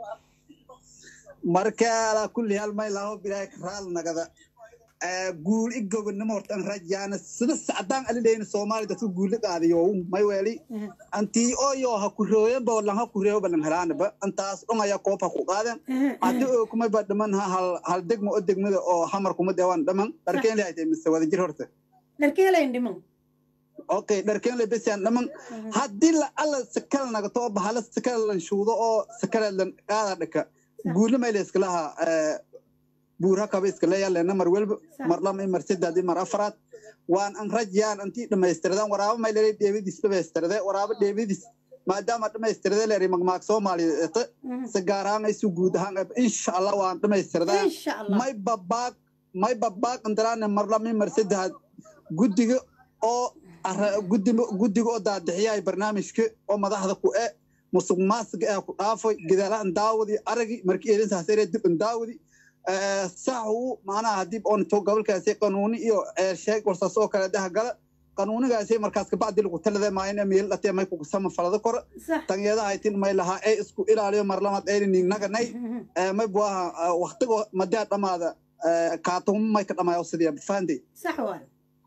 marka alaa kulli hal may laho bilaahi karaal nagada Eh, guul i gobonimo horta an rajaana sida sacdaan alidhayna soomaali dadka guula qaadiyo may weeli أها. antii oyo ha ku rooyanba walan ha ku reebo balan helaanaba antaas dhungaya koob ha ku qaaden أها. haddi oo kumay ba dhiman ha hal hal degmo oo degmada oo hamar kuma deewaan dhaman dharkeen le aytay mise wada jir horta dharkeelayn dhiman okay dharkeen le besian dhaman haddii la alla sakala nagato oo bahala sakala lan shuudo oo sakala lan qaada dhaka guula may la iskalaha buura kaba iskala yaalena mar welba صح mar lama mar saddex mar afraad waan an rajayaan antii dhammaystiradaan waraabo may leeyahay dheebadiis dhammaystirade waraabo dheebadiis maadaama dhammaystirade leeyahay magmaag soomaaliyeed أها. si gaar ahaan ay si guud ahaan insha allah waan dhammaystirdaa إن شاء الله may babaaq may babaaq indaraane mar lama mar saddexaad guddiga oo arra- guddiga guddiga oo daadixiyay barnaamijka oo madaxda ku e musuq maasuqa ee ku dhaafay gadaalahan daawadi aragi markii eedintaas eree dib in daawadi saxu macnaha haddii oon to gobolkaasi qanuuni iyo ee sheeg warsaas oo kale daha gala qanuunigaasi markaas kabacdi lagu talada maayna meel dhatee may kugu sama falada kor صح tangeeda haytin may lahaa ee isku ilaaliyo mar lamaad ayna ningnaganay أها. may buaha waktigo madaa dhamaada kaatumo may ka dhamaayo sidii fahanday صح واي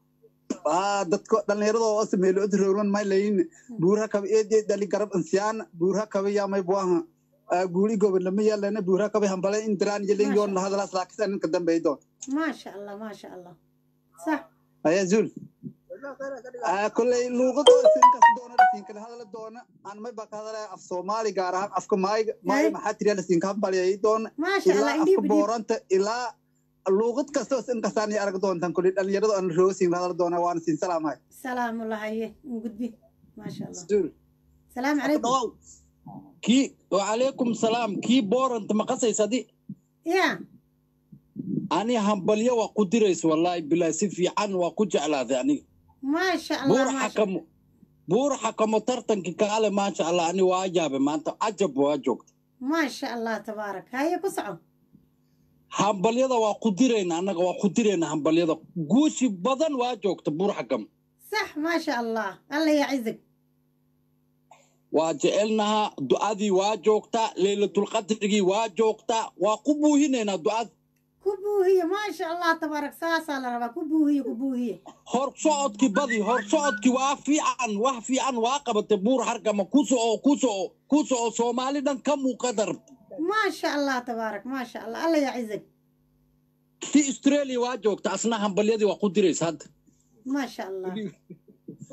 dadka dhalinyarada oo sameelo rowlan may layin buura kaba eedee dhali garab insiyaan buura kaba yaa may buaha guuli goban lama yaalana buura kaba hambale indiraan yelin yoon lahadalaas laakiin ninka dambeey doon ما شاء الله ما شاء الله صح ayaa zuul kolley luuqadoo isinkas doona lasiin kala hadala doona aan may baa ka hadalaya af soomaali gaar ahaan afka maayga maay maxaa tiriya lasiinka hambalyay doona ما شاء الله ilaa indhiib afka indhiib booranta ilaa luuqad kasta oo inkastaan iyo arag doontaan kulli dhalinyarada aan roosiin la hadal doona waana siin salaamahay سلام الله هيه نقول به ما شاء الله zuul سلام عليكم kii wacalaykum salaam kii booranta maqasaysadi يا ani hambalyo waa ku diraysa wallaahi bilaa si fiican waa ku jeclaaday aniga ما شاء buur الله ما شاء الله xakamo buur xakamo tartankii kaale maasha allah ani waa jaabe maanta cajab waa joogta ما شاء الله تبارك هيا كسعو hambalyada waa ku dirayna annaga waa ku dirayna hambalyada guushi badan waa joogta buur xakamo صح ما شاء الله الله يعزك waa jecelnahaa du'adii waa joogtaa leylatulqadrigii waa joogtaa waa ku buuhinaynaa du'ada كبوهية ما شاء الله تبارك ساسا لربا كبوهية كبوهية hor socodkii badi hor socodkii waa fiican wax fiican waa qabatay buur hargama ku soco ku soco ku soco soomaali dhan ka muuqada rabta ما شاء الله تبارك ما شاء الله الله يعزك kii australia waa joogta asna hambalyadii waa ku diraysa hadda ما شاء الله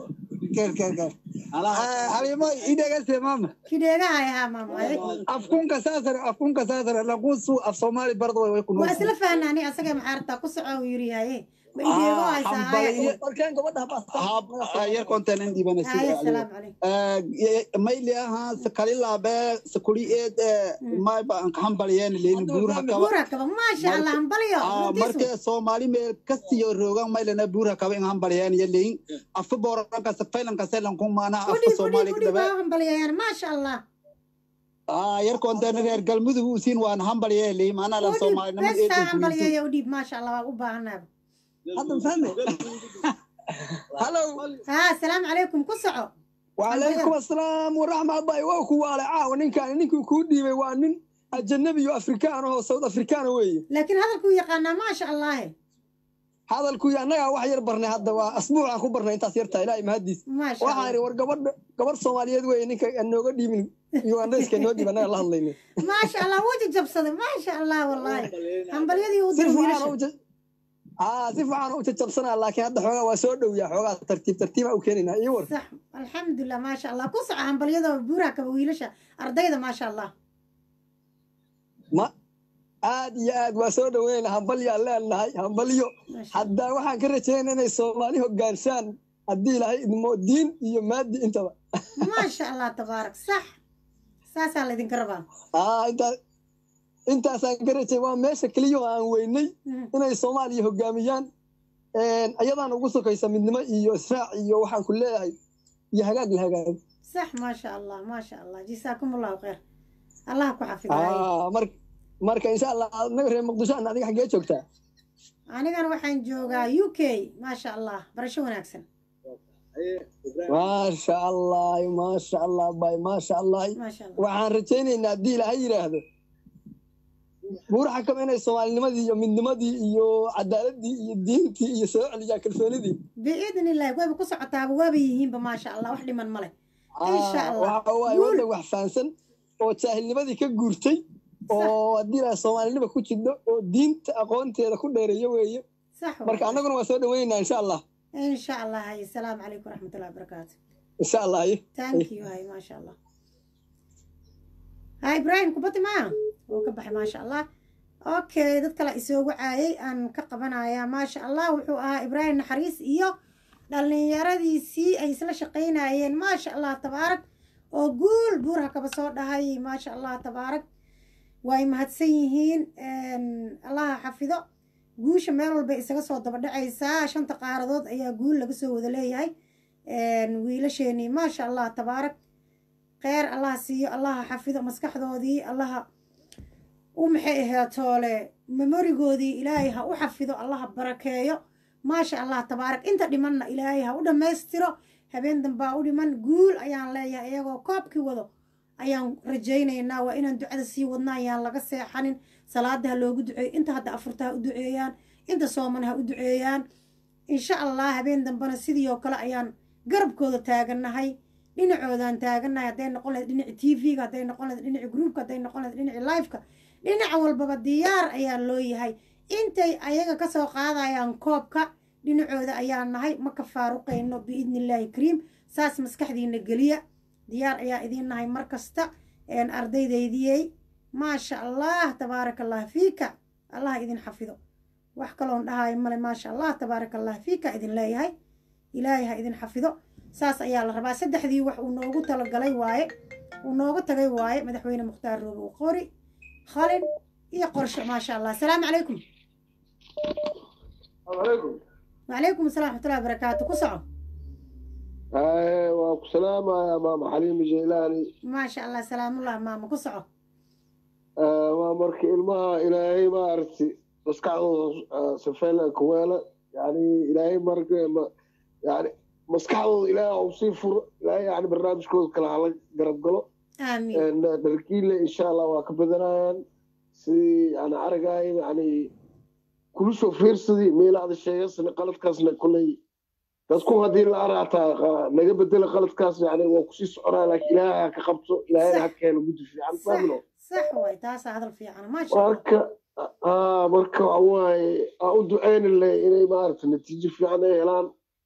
ker ker ker halimo idhegase mama kidheegahay ahaa maamay afkunka saasare afkunka saasare laqusu af soomaali barda way way ku waa isla fahnaani asaga maxaartaa ku soco uu yiri haye ma ideego haysaa haya yar kontanen haya dhibanasi salaamu calaykum mayli aha sakalilabe sakuli eed mayba hambaliyeen leeni buurha kaba buura kaba maasha allah hambalyo runtiisu markee soomaali meel kastiyo roogan maylana buurha kaba in hambaliyeen yaleyin afka booranka safaylanka selanku maana afka udhib udhib soomaali udhib dabe waa hambalyayaan maasha allah yar kontanen reer galmudug usiin waan hambaliyeen leyin maana la udhib soomaalinimo bestaa eedan kuwiintu hambalyeeya udhib maasha allah waa u baahanaaba hadda fahme hallo ها السلام عليكم كسعو وعليكم السلام ورحمة الله وكو على عاون إن كان نينكو كودي وانين أجنبي أفريكان هو سود أفريكان وي لكن هذا الكو يقانا ما شاء الله هذا الكوي أنا واحد يربرني هذا أسبوع عن كبرنا أنت سيرتا إلى مهديس ما شاء waxaan الله war gabadh gabadh Soomaaliyeed weey ninka anooga dhiibin Ugandayska noo dhiibana la hadlayna ما شاء الله وجه جبصد ما شاء الله والله هم بليدي si ودر fiican ويلش u ah si fiican u jabsanaa laakiin hadda xoogaa waa soo dhow yaa xoogaa tartiib tartiib u keenina iyo war صح الحمد لله ما شاء الله كسعو هم بليدي بورا كبويلش أرضيدا ما شاء الله ma aad iyo aad waa soo dhoweyna hambalyo aan leenahay hambalyo ما شاء الله hadda waxaan ka rajaynaa inay Soomaali hogaanshaan haddii ilaahay idmo diin iyo maadi intaba ما شاء الله تبارك صح ساسا اللي ذكرها ah intaas intaasaan ka rajay waa meesha keliya oo aan weynay inay soomaaliya hogaamiyaan ayadaan ugu sokaysa midnimo iyo israac iyo waxaan ku leeyahay iyo hagaag la hagaag صح ما شاء الله ما شاء الله جزاكم الله خير الله كحفظ هاي Ah, mar- marka insha allah naga reer muqdisho ana adiga xaggee joogtaa anigana waxaan joogaa u k maasha allah barasho wanaagsan maasha allah maasha allah bay maasha allah maasha allah waxaan rajaynaynaa haddii ilaahay yidhaahdo buuraxa kaba inay soomaalinimadii iyo midnimadii iyo cadaaladii iyo diintii iyo soo celiyaa kalsoonidii biidn illahi wayba ku socotaaba waaba yihiinba maasha allah wax dhiman male insha Ah, allah waxa waaye guul waddan wax fahansan oo jaahilnimadii ka guurtay oo haddii ilaahay soomaalinima ku jidho oo diinta aqoonteeda ku dheereeyo weeye صح marka والله annaguna waa soo dhaweynaynaa insha allah ان شاء الله هاي السلام عليكم ورحمه الله وبركاته insha allah aye ثانك يو هاي ما شاء الله هاي ابراهيم كبتي معاه هو كبح ما شاء الله اوكي دad kale isoogu caayay aan ka qabanayaa maasha allah wuxuu ahaa ibraahim naxariis iyo dhallinyaradiisii ay isla shaqaynayeen maasha allah tabaarak oo guul buurha kaba soo dhahay maasha allah tabaarak way mahadsan yihiin allaha xafido guusha meel walba isaga soo daba dhacaysaa shanta qaaradood ayaa guul laga soo wada leeyahay wiilasheenii maasha allah tabaarak kheyr allaha siiyo allaha xafido maskaxdoodii allaha u maxay ahayd toole memorigoodii ilaahay ha u xafido allaha barakeeyo maasha allah tabaarak inta dhimanna ilaahay ha u dhammaystiro habeen dambaa u dhiman guul ayaan leeyahay iyagoo koobkii wado ayaan rajaynaynaa waa inaan ducada sii wadna ayaan laga seexanin salaada ha loogu duceeyo inta hadda afurta ha u duceeyaan inta sooman ha u duceeyaan insha allah habeen dambena sidii oo kale ayaan garabkooda taagannahay dhinacoodaan taagannahay hadday noqon lahayd dhinaci t v-ga hadday noqon lahayd dhinaci groupka hadday noqon lahayd dhinaci liveka dhinac walbaba diyaar ayaa loo yahay intay ayaga kasoo qaadayaan koobka dhinacooda ayaa nahay ma ka faaruqayno biidni illaahi kariim saas maskaxdiina geliya diyaar ayaa idiin nahay mar kasta ardaydaydiyey maasha allah tabaaraka allah fiika allah idin xafido wax kaloon dhahayo male maasha allah tabaaraka allah fiika idin leeyahay ilaahay ha idin xafido saas ayaa la rabaa saddexdii wax uu noogu talagalay waaye uu nooga tagay waaye madaxweyne mukhtaar roobow qori khalin iyo qorshe maasha allah asalaamu calaykum وعليكم السلام ورحمة الله وبركاته كسعو waa ku salaamaya maama xaliimi jeylaani ما شاء الله سلام الله ماما كسعو waa marka ilmaha ilaahay maaragti maskaxdooda safeela kuweela yani ilaahay marka yani maskaxdooda ilaahay u sii furo ilaahay yani barnaamijkooda kale hala garab galo آمين dharkiile insha allah waa ka badanayaan sidii yani aragaay yani kula soo fiirsadii meelaada sheegasna qaladkaasna koley dadku haddii la araataa naga bedela qaladkaas yani waa kusii soconaa laakiin ilaahay ha ka qabto ilaahayna ha keeno guddi fiican صح faamino صح واي تاسع هذا في أنا ما شاء الله marka aa marka waxawaaye aan u ducaynile inay maaragta natiijo fiican ay helaan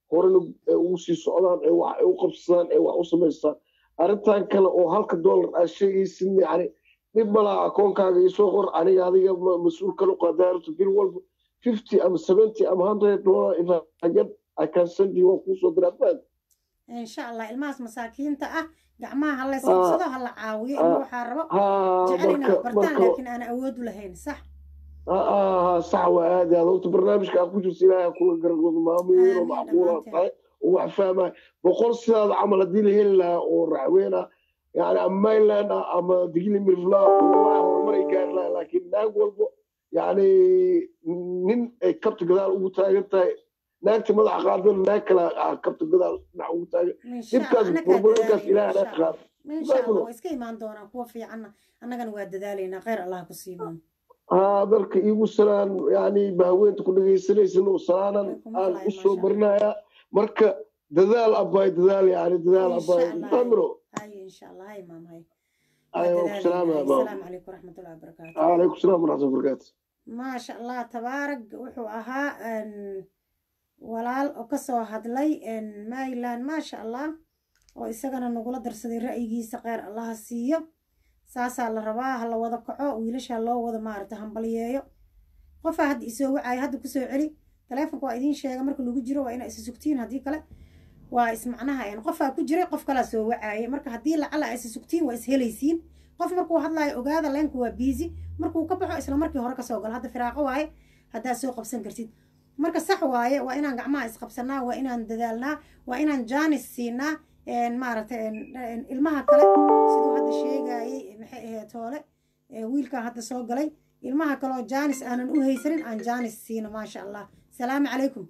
horena ay ugu sii socdaan ee wax ay u qabsadaan ee wax u samaystaan arrintan kale oo halka dollar aad sheegaysid yani dhib malaa akoonkaaga isoo qor aniga adiga ma- mas-uul kala qaadaarto bil walba fifty ama seventy ama hundred dollar if I get I can send you waan kuusoo diraa baad insha allah ilmahaas masaakiinta ah gacmaha ha la siibsado ha la caawiyo ilma waxaa rabo haa jecel inay marka bartaan marka laakiin aan awood u lahayn sax aa sax waa aad aad horta barnaamijka aad ku jirta ilaahay kula gargoodo maamo weyn oo macquula tahay oo wax fahmaya boqol sidaada camal haddii la heli lahaa oo raxweyn ah yani ama mainland ah ama digili mirfla wallahi horumaray gaari lahaa laakiin naag walbo yani nin ay kabta gadaal ugu taagan tahay naagta madaxa qaadana naag kale ah kabta gadaal dhinac ugu taagan insha allah dhibkaas anagaa burburinkaas dadaalayna ilaahay insha naga allah qaado insha allah waa iska imaan doonaan kuwa fiicanna annagana waa dadaalaynaa khayr allah ku siimaan haa dalka iigu salaan yani bahweynta ku dhegaysanaysan oo salaanan aan u soo marinayaa marka dadaal abaay dadaal yani dadaal insha abaay allah amro haye insha allah hay maam hay ayo salaama asalaamu calaykum waraxmatullahi wabarakaatu calaykum salaam waraxmatullahi wabarakaatu maasha allah tabaarag wuxuu ahaa een, walaal oo kasoo hadlay een, maryland maasha allah oo isagana nagula darsaday ra'yigiisa kheyr allaha siiyo saasaa la rabaa ha la wada kaco wiilasha loo wada maarata hambalyeeyo qofaa hadda isoo wacaayo hadda kusoo celi taleefonka waa idiin sheega marka lagu jiro waa inaa isa sugtiin haddii kale waa ismacnaha een, qofaa ku jiray qof kalaa soo wacaayay marka haddii lacala isa sugtiin waa is helaysiin qof markuu hadlaayo ogaada leenku waa biisi markuu ka baxo isla markii hore kasoo galo hadda firaaqo waaye haddaad soo qabsan kartid marka sax waaye waa inaan gacmaha isqabsanaa waa inaan dadaalnaa waa inaan jaanis siinaa een, maaragtay een, een, ilmaha kale siduu hadda sheegayay maxay ahayd toole ee, wiilkan hadda soo galay ilmaha kaleoo jaanis aanan u haysanin aan jaanis siino maasha allah salaamu calaykum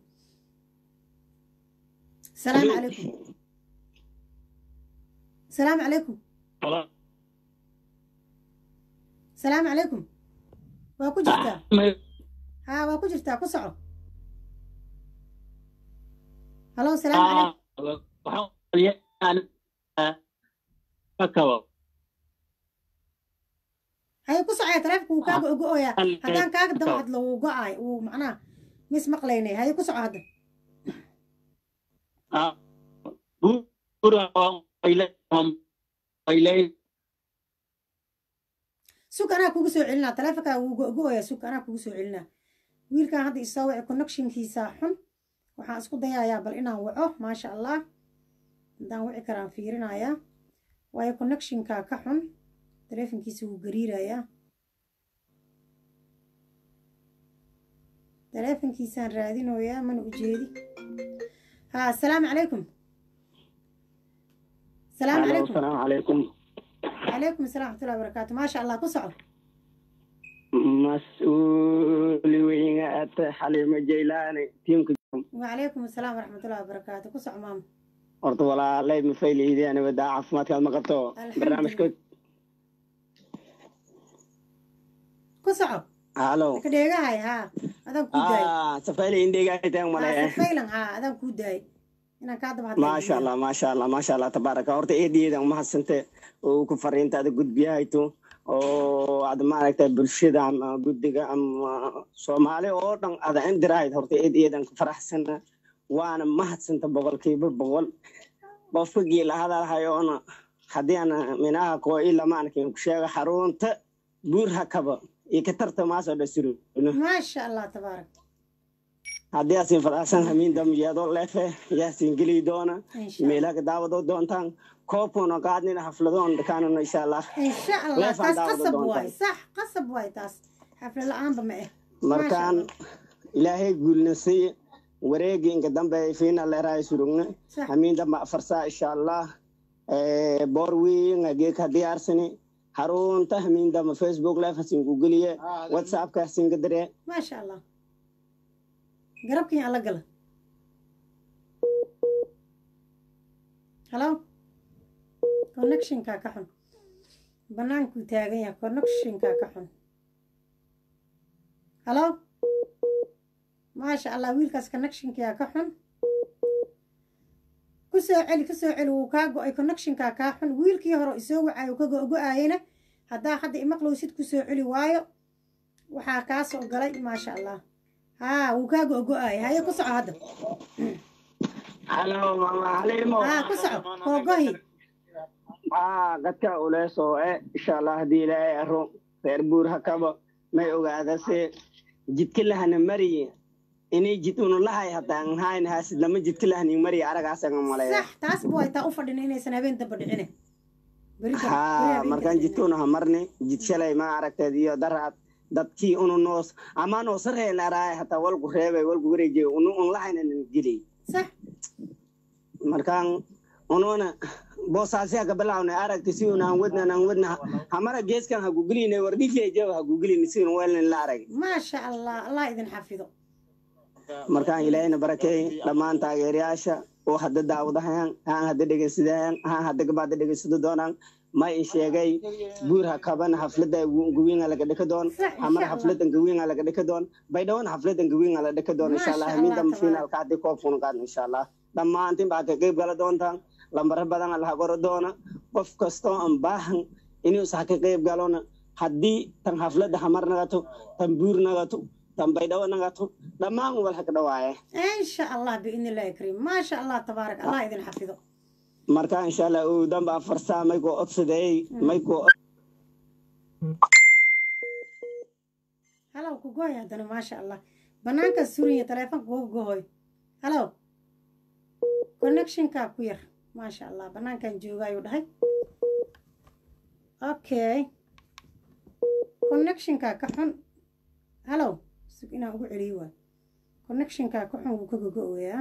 salaamu calaykum salaamu calaykum salaamu calaykum waa ku jirtaa haa waa ku jirtaa ku soco halo salaamu calaykum haye ku socaya taleefonka wuu kaaga ogo-oyaa haddaan kaaga daba hadlo wuu go-aay wuu macnaha mis maqlaynay haye ku soco hadda sug anaa kugu soo celinaa taleefonkaa wuu go-oyaa sug anaa kugu soo celinaa wiilkan hadda isoo waci connectionkiisa xun waxaan isku dayayaa bal inaan waco maasha allah haddaan wici karaan fiirinayaa waayo connectionka ka xun taleefonkiisa wuu gariirayaa taleefonkiisaan raadinoyaa mana ujeedi ha asalaamu calaykum salaamu calaykum السلام عليكم calaykum asalaam waxmatullahi wabarakaatu maasha allah ku soco مسؤول وينات حليمة جيلاني تيمك wacalaykum asalaam waraxmatullahi wabarakaatu ku soco maama horta walaalay ma fayleydi ani wadaa caafimaadkaad ma qabto barnaamijkood ku soco halo ka dheegahay haa adaan kuu daayay ah safayle indheegaataan haa male sifaylan haa adaan kuu daayay inaan kaa daba hadlay maasha allah maasha allah maasha allah tabaaraka horta eedayeedan umahadsante oo ku fariinta ada gudbiyahayto oo ad maaragtay bulshada ama guddiga ama soomaali oo dhan ada indirahayd horta eedayeedan ku faraxsana waana mahadsanta boqolkiiba boqol qofka giila hadalhayoona haddii ana minaha koo ilamaankin ku sheega xarunta buur hakaba iyo katarta maasoo dhasuro maasha allah tabaarak haddii asin faraxsan hamiin dambiyaadoo leefe yaasin geli doona insha allah meelaha daawado doontaan koobkuna qaadnina xafladoon dhakaanano insha allah insha allah leefaan taas daawado qasab doontaan waay sax qasab waay taas xafla la-aanba ma eh markaan ilaahay guulnasay wareegi inka dambe fiina leerahay surugne sax hamiin damba afarsaa insha allah boor weyn geeka diyaarsani harunta hamiin damba facebook live hasinku geliye whatsappka hasinka dire maasha allah garabkin alla gala halo connectionka ka xun bannaankuu taagan yahay connectionka ka xun halo maasha allah wiilkaas connectionkaa ka xun ku soo celi ku soo celi wuu kaa go-ay connectionka kaa xun wiilkii hore isoo wacay uu ka go-go-aayena haddaa hadda imaqlowsid ku soo celi waayo waxaa kaa soo galay maasha allah haa wuu kaa go-go-aaya haye ku soco hadda halo mama halimo haa ku soco koogohi aa dadka uleesoo e insha allah haddii ilaahay aro reer buur hakaba may ogaadase jidka lahana mariye inay jid unulahay hataan hayn haasid lama jidka lahanin mariye aragaasaga maleeya sax taas bu ay taa u fadhina inaysan habeen damba dhicine Beri dam- beri haa habeenka markaan dhicine. jidkuna hamarni jid shalay ma aragteed iyo daraad dadkii unu noos ama noosareen araay hataa walku reebay walku wareejiye unu unlahaynanan gilay sax markaan ununa boosaasi haka bilawna aragti si una han wadna han wadna hamara geeskan ha guguline wardhijeejaba ha guguline si un weelnin la arag maasha allah allah idin xafido markaan ilaahayna barakeey dhammaan taageerayaasha oo hadda daawadahayan haan hadda dhegeysadahayaan haan hadda gabaada dhegeysado doonaan ma in sheegay buur ha kaban xaflada gawiinga laga dhika doon Sax, insha hamar Allah. xafladan gawiinga laga dhika doon baydhawan xafladan gawiinga la dhika doon insha allah Masha hamiinta Allah, finaalka haddi koobkuna qaadno insha allah dhammaantin baa ka qeyb gala doontaan lambaro badan laha qoro doona qof kastoo aan baahan inuu sax ka qeyb galona haddii tan xaflada hamar nagato tan buur nagato tan baydhawo nagato dhammaan wal haka dhawaaye insha allah biidni illahi kariim maasha allah tabaarak allah idin xafido marka insha allah uu damba afarsaa may koo odsadeey may koo halow ku gooy haddana maasha allah banaanka surinya taleefonka kugu gohoy halow connectionkaa ku yar maasha allah banaankan jooga ayuu dhahay okay connectionkaa ka xun halow sug inaan ugu celiyo waay connectionkaa ka xun wuu ka gogo-oyaa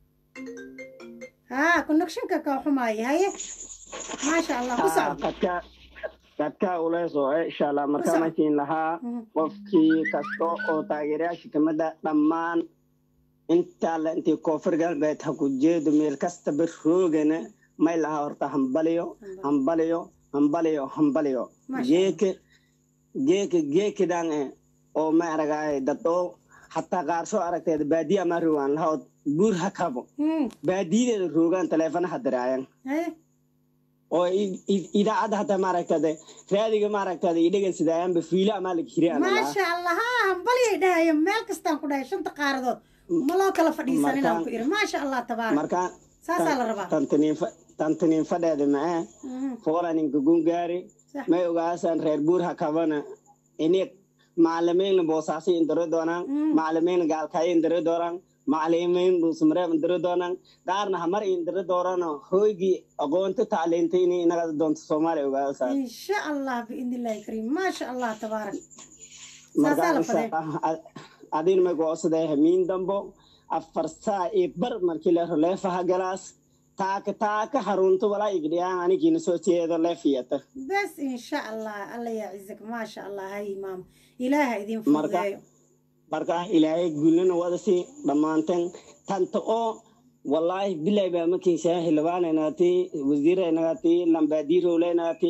haa connectionka kaa xumaaya haye maasha allah ku socdo dadka dadka uleesoo eh insha allah marka Ku soco. makiin lahaa Mhm. qofkii kasta oo taageerayaasha kamida dhammaan intaa la intii koonfur galbeed ha ku jeedo meel kastaba roogana may lahaa horta hambaliyo hambaliyo hambaliyo hambaliyo Masha geeke geeke geekidan eh oo ma aragaay dad oo hataa qaar soo aragteed baadiya ama rogaan lahaa buur ha kabo Hmm, baadiyadeeda roogaan taleefonaha diraayan haye oo i- i- idaacadda hataa maaragtade raadiga maaragtade idhegansidaayaanba fiilo amaa laga hiri maasha allah haa hambalyay dhahaya meel kastaan ku dhahay shanta qaaradood ma loo kala fadhiisan inaan ku iri maasha allah tabaarak marka saasaa la rabaa tantaniin fadheeda mae Mhm, foolaninka gungaari sax. may ogaasan reer buur ha kabana ini macalimiin boosaasi indiro doonaan Mm. macalimiin gaalkaayo indiro doonaan macalimiin dhuusmareeb indiro doonaan qaarna hamar indiro doonaan hoygii aqoonta tacliinta inay inaga doonto soomaaliya ogaasan insha allah biidni illahi kariim maasha allah tabaarak marka saasaa la insha fadee Allah adin may go'saday hamiin dambo afar saa iyo bar markii la helo leefaha galaas taaka taaka harunta walaa igdhiyaan anigiina soo jeedo leefiyata bes insha allah alla yaa cizak maasha allah hay maam ilaaha idin Marka- fududeeyo marka ilaahay guulana wadasi dhammaanteen tanta oo wallaahi bilay baa makin shaahi labaanaynaati wasiiraynagaati lambaadiirowlaynaati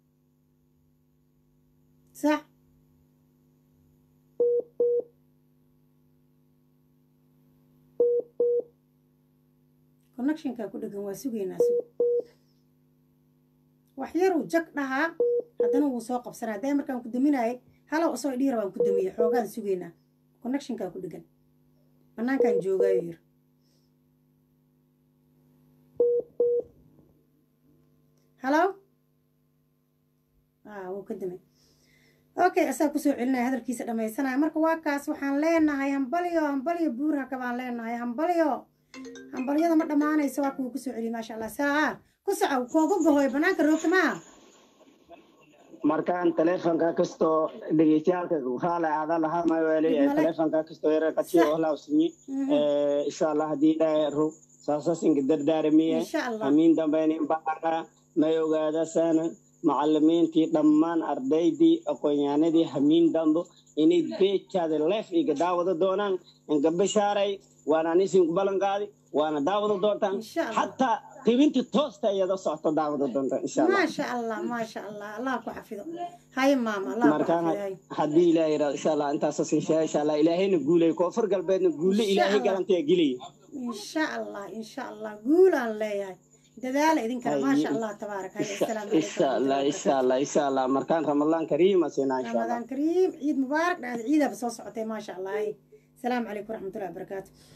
sax connectionkaa ku dhegan waa sugaynaa sug wax yaruu jag dhahaa haddana wuu soo qabsanaa hadday markaan ku daminaayay halow asoo dhihi rabaan ku damiyey xoogaan sugaynaa connectionkaa ku dhegan bannaankaan joogaayo yir halow ah wuu ka damay okay asaa kusoo celinaya hadalkiisa dhammaysanaya marka waa kaas waxaan leenahay hambalyo hambalyo buurhaka baan leenahay hambalyo hambalyada ma dhammaanayso waa kuwa kusoo celiya maasha allah saa ku soco kooga gohoy banaanka roogta maaha markaan teleefonka kastoo dhegeystayaalka raala aada lahaa maweeli Dib male. teleefonka kastoo yara qajiyo Sax. oo laawsinyi Mhm. insha allah haddii ilaahay ro saasas inka dardaaramiye insha allah hamiin dambeyn baana may ogaadasana macalimiintii dhammaan ardaydii aqoonyahanadii hamiin dambo inay beejkaada leef iga daawada doonaan inka bishaaray waana anisinku ballan qaadi waana daawada doontaan Insha Allah. xataa qibintii toosta iyada socto daawada doontaan insha allah maasha allah maasha allah allah ku xafido haye maama allah ku markaan xafido haye haddii ilaahay yidhahdo insha allah intaasas insha insha allah ilaahayna guulay koonfur galbeedna guulle Insha ilaahay Allah. garantiya gelaya insha allah insha allah guulaan leeyahay dadaala idinkana Haye. maasha allah tabaarak haye assalaamu calaykum insha allah insha allah insha allah markaan ramadaan kariima siinaa insha allah رمضان كريم عيد مبارك بعد عيدها بس وصعتي ما شاء الله هاي السلام عليكم ورحمة الله وبركاته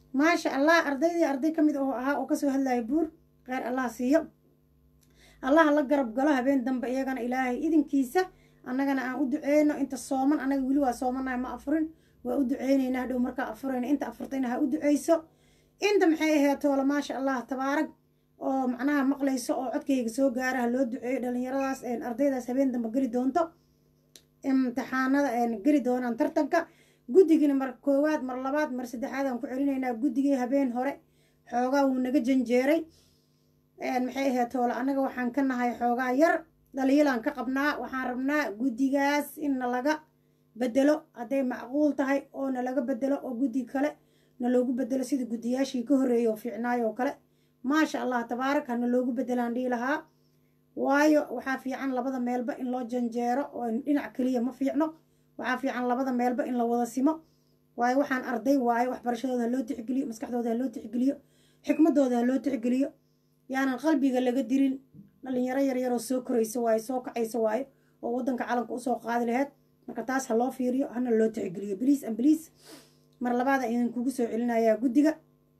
maasha allah ardaydii arday ka mid oo ahaa oo kasoo hadlaya buur kheyr allah siiyo allaha la garab galo habeen dambe iyagana ilaahay idinkiisa annagana aan u duceyno inta sooman annaga weli waa soomanahay ma afurin waa u duceyneynaa hadhow markaa afurayna inta afurtayna ha u duceyso inta maxay ahayd toola maasha allah tabaarag oo macnaha maqlayso oo codkayga soo gaara ha loo duceeyo dhallinyaradaas ardaydaas habeen dambe geli doonto imtixaanada geli doonaan tartanka guddigina mar koowaad mar labaad mar saddexaad aan ku celinaynaa guddigii habeen hore xoogaa wuu naga janjeeray maxay ahayd toola annaga waxaan ka nahay xoogaa yar dhaliilaan ka qabnaa waxaan rabnaa guddigaas in nalaga bedelo hadday macquul tahay oo nalaga bedelo oo guddi kale naloogu bedelo sida guddiyaashii ka horreeyay oo fiicnaay oo kale maasha allah tabaarak hana loogu bedelaan dhihi lahaa waayo waxaa fiican labada meelba in loo janjeero oo dhinac keliya ma fiicno waxaa fiican labada meelba in la wada simo waayo waxaan arday waayo waxbarashadooda ha loo tixgeliyo maskaxdooda ha loo tixgeliyo xikmadooda ha loo tixgeliyo yaanan qalbiga laga dirin dhalinyaro yaryaroo soo koraysa waayo soo kacaysa waayo oo waddanka calanka usoo qaadi laheyd marka taas ha loo fiiriyo hana loo tixgeliyo bliis an bliis mar labaada idin kugu soo celinayaa guddiga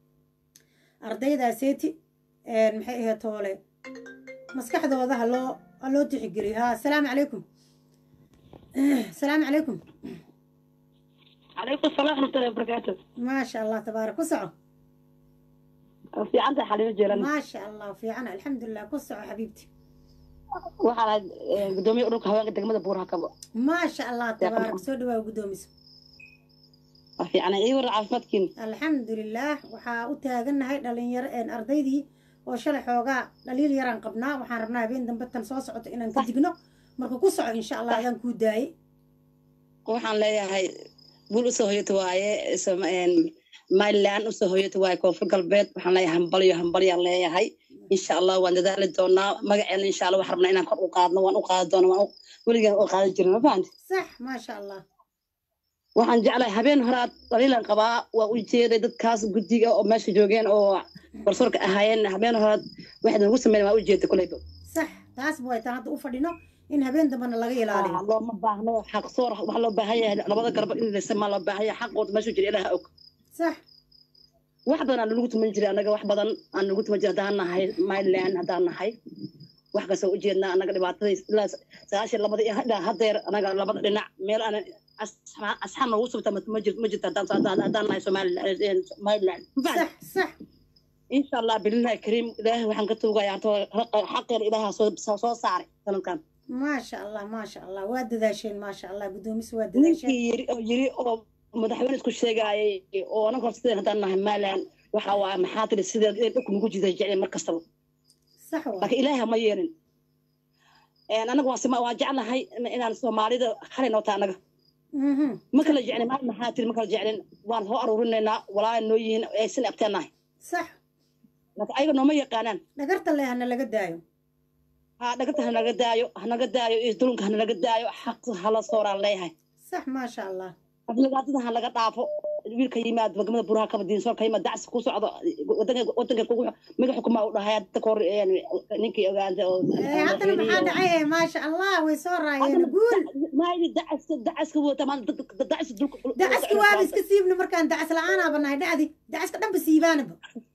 ardaydaaseti maxay ahayd toole maskaxdooda ha loo ha loo tixgeliyo ha asalaamu calaykum asalaamu calaykum calaykum salaam waraxmatullahi wabarakaatu maasha allah tabaarak ku soco fiicanta xalimo jeelan maasha allah fiican alxamdulilah ku soco xabiibti waxaan ahayd gudoomiye ururka haweenka degmada buuraha kabo maasha allah tabaarak soo dhawaa guddoomiso waa fiicana ii warra caafimaadkiin alxamdulilah waxaa u taagannahay dhalinyaro ardaydii oo shalay xoogaa dhaliil yaraan qabnaa waxaan rabnaa habeen dambe tan soo socoto inaan ka digno marka ku soco insha allah adaan kuu daayey waxaan leeyahay guul usoo hoyato waaye maryland usoo hoyato waaye koonfur galbeed waxaan leeyahay hambalyo hambalyaan leeyahay insha allah waan dadaali doonaa magaceena insha allah waxaan rabnaa inaan kor u qaadno waan u qaadi doonaa waan weligaan u qaadan jirin ma fahanti sax maasha allah waxaan jeclahay habeen horaad dhaliilan qabaa waa u jeeday dadkaas guddiga oo meesha joogeen oo garsoorka ahaayeen habeen horaad waxay nagu sameyn waa u jeeda koleyba sax taas way taan hadda u fadhino in habeen dambena laga ilaaliyo looma baahno xaq soor waxaa loo baahan yahay labada garba in laysamaa loo baahan yahay xaqooda meeshu jira ilaha og sax wax badan aan nagu tuman jiray annaga wax badan aan nagu tuman jiray haddaan nahay myland haddaan nahay wax kastoo ujeednaa annaga dhibaatada ilaa sagaashan labada ilaa haddeer annaga labada dhinac meel aan asxaab noogu subta ma jirto haddaan nahay somaliland sax sax insha allah bilillahi kariim ilaahay waxaan ka tuugaya xaqeena ilaaha soo saaray sanadkan maasha allah maasha allah waa dadaasheen maasha allah guddoomis waa dadaasheen ninkii yiri oo yiri oo madaxweyne isku sheegaayay oo anaga hor sideen haddaan nahay myland waxa waa maxaa tiri sidee dhulku nagu jiday jecel mar kastaba sax waa laakiin ilaaha ma yeelin anaga waan sima waan jeclahay inaan soomaalida halay noota anaga ma kala jeclin maal maxaa tiri ma kala jeclin waan soo aruurinaynaa walaa noo yihiin aysan abteenahay sax laakiin ayaga nooma yaqaanaan dhagarta leh hana laga daayo ha dhagarta hanaga daayo hanaga daayo iyo dulunka hanaga daayo xaq hala sooraan leeyahay sax maasha allah aflagaadada ha laga dhaafo wiilka yimaad degmada buraha kaba diinsoorka yimaad dacsi ku socdo wadanka wadanka kugu miga xukuma u dhahay hadda kahor ninkii ogaanta oo haddana maxaa dhacay maasha allah way soo raayeen guul maaydi dacaska dacaska wata maan dacsi dulka dacaska waaba iska siibna markaan dacas la-aanaaba nahay dhacdi dacaska dhanba siibaanaba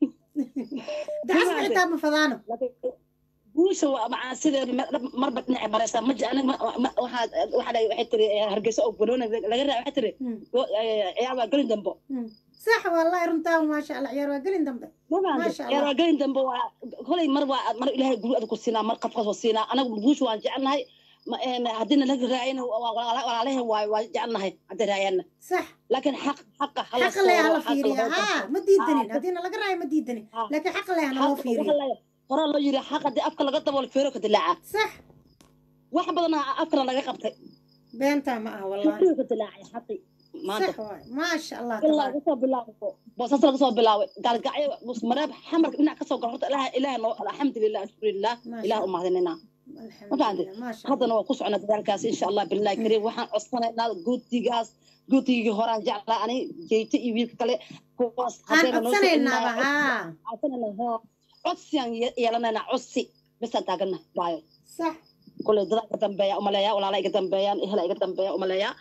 dacaska xitaa ma fadaano guusha macaa sida marba dhinaca maraysa ma aniga waxaa waxaa waxay tiri hargeysa oo banooni laga raa waxay tiri ciyaar waa gelin dambo sax wallahi runtaa maasha allah ciyaar waa gelin dambe maasha ciyaar allah waa gelin dambo waa kolay mar waa mar ilaahay guul aad ku siinaa mar qafkas waa siinaa anaga guusha waan jecelnahay haddiina laga raayana walaalahe waay waa jecelnahay hadday raayana sax laakiin xaq xaqa hala xaqa leh hala fiiriya haa ma diidanin haddiina laga raayo ma diidanin laakiin xaqa leh hana loo fiiriyo horaa loo yiri xaq haddii afka laga daboolo feero ka dilaaca sax wax badan afkana laga qabtay beentaa ma aha wallahi feero ka dilaacay xaqi maanta sax waay maasha allah ilaa tabaaraka laga soo bilaabo boosas laga soo bilaabay gaalgacyo musmareeb xamarka dhinac kasoo galo horta ilaah ilaah noo alxamdulilah ashkurillah ilaah u mahadinina ma fahanti haddana waa ku socnaa dadaalkaas insha allah billahi kariim waxaan codsanaynaa guddigaas guddigii horaan jeclaa ani jeyte iyo wiilka kale kuwaas aan codsanaynaaba haa codsanayna codsiyaan yeelanaynaa codsi bisaan taagana waayo sax kule dadaa iga dambeeya umaleeya walaala iga dambeeyaan ehela iga dambeeya umaleeya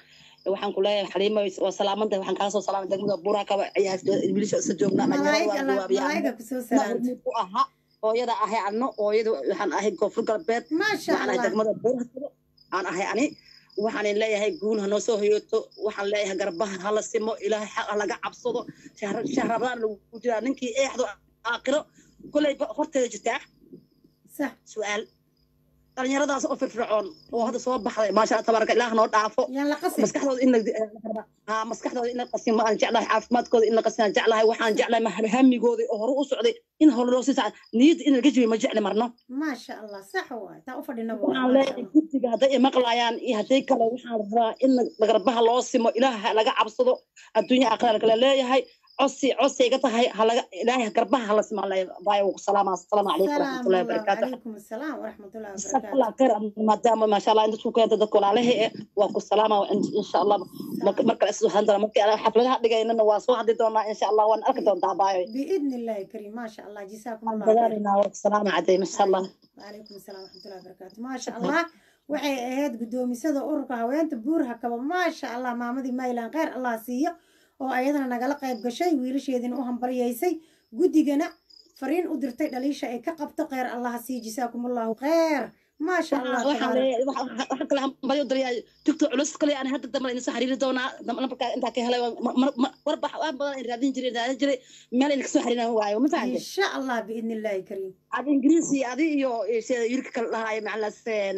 waxaan ku leeyahay xaliimo waa salaamanta waxaan kaa soo salaamay degmada buuraha kaba wiilasha isa joognaa malaa'ig dhalinyarada alla waa jawaabiyaan malaa'ig ku soo salaamta hormuud u ahaa hooyada ahay anno hooyada waxaan ahay koonfur galbeed maasha waxaan ahay allah degmada buuraha kaba aan ahay ani waxaan leeyahay guul ha noo soo hoyooto waxaan leeyahay garbaha hala simo ilaahay xaq ha laga cabsado shahr- shahrabaan lagu jiraa ninkii eexdo aakhiro kolay horteeda jirtaa sax su-aal dhalinyaradaas oo firfircoon oo hadda soo baxday maasha allah tabaaraka ilaah noo dhaafo yaan la qasin maskaxdooda in la haa maskaxdooda in la qasin ma aan jeclahay caafimaadkooda in la qasin aan jeclahay waxaan jeclahay ma- hamigooda oo hore u socday in hore loo sii socdo niyadda in laga jibiyo ma jecli marno maasha allah sax waay taa u fadhina waxaan leeyahay guddiga hadday imaqlayaan iyo hadday kale waxaan rabaa in garbaha loo simo ilaah ha laga cabsado adduunya aakhira kale leeyahay cosi cosayga tahay halaga ilaahay garbaha hala simaan leeyahay baayo ku salaama asalaamu calaykum salaam waraxmatullahi allah wabarakaatu calaykum asalaam waraxmatullahi جزاك wabarakaatu الله خير maadaama maasha allah inta isku keenta dadka walaalaha eh waa ku salaama insha allah marka marka isoo handala marka aan xafladaha dhigaynana waa soo hadli doonaa insha allah waan arki doontaa baayo biidni illaahi kariim maasha allah jazaakum allah khayr dadaalina waa ku salaama caday masha allah وعليكم السلام ورحمة الله وبركاته ما شاء الله waxay ahayd guddoomisada ururka haweenta buurha kaba maasha allah maamadii maylan kheyr allah siiyo oo ayadana nagala qayb gashay wiilasheedina u hambalyaysay guddigana fariin u dirtay dhaliisha ay ka qabto kheyr allah sii jisaakumullahu kheyr maasha allah waxaan tabaarak leeyahay waxaan kale hambalyo dariyaa tigto culus kale aan hadda dambe insa xiriiri doonaa markaa intaa ka helay warbax wax badan in raadin jiray raadin jiray meel in kasoo xiriiran waayo ma in fahantay sha allah biidni illaahi kariim ad ingiriisi adi iyo sida yurka kale dhahaayo macalaaseen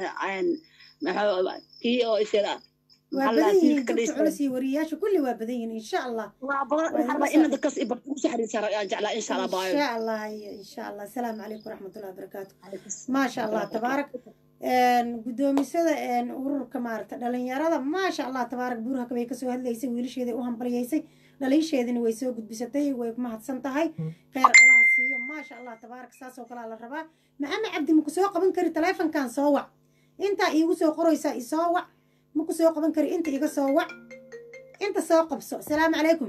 kii oo isheeda waa badan yihiin dugta culus iyo wariyayaasha kulli waa badan yihiin insha allah waa badan waxaan rabaa in dadkaas i barta kusoo xiriirsan ayaan jeclaa insha allah baayo insha allah insha allah asalaamu calaykum waraxmatullahi wabarakaatu maasha allah tabaarak guddoomisada ururka maaragta dhalinyarada maasha allah tabaarak buurhaka bay kasoo hadlaysay wiilasheeday u hambalyaysay dhaliisheedina way soo gudbisatay way ku mahadsan tahay kheyr allah siiyo maasha allah tabaarak saas oo kalea la rabaa maxamed cabdi maku soo qaban kari taleefonkan soo wac intaa iigu soo qoraysaa isoo wac maku soo qaban kari inta iga soo wac inta soo qabso asalaamu calaykum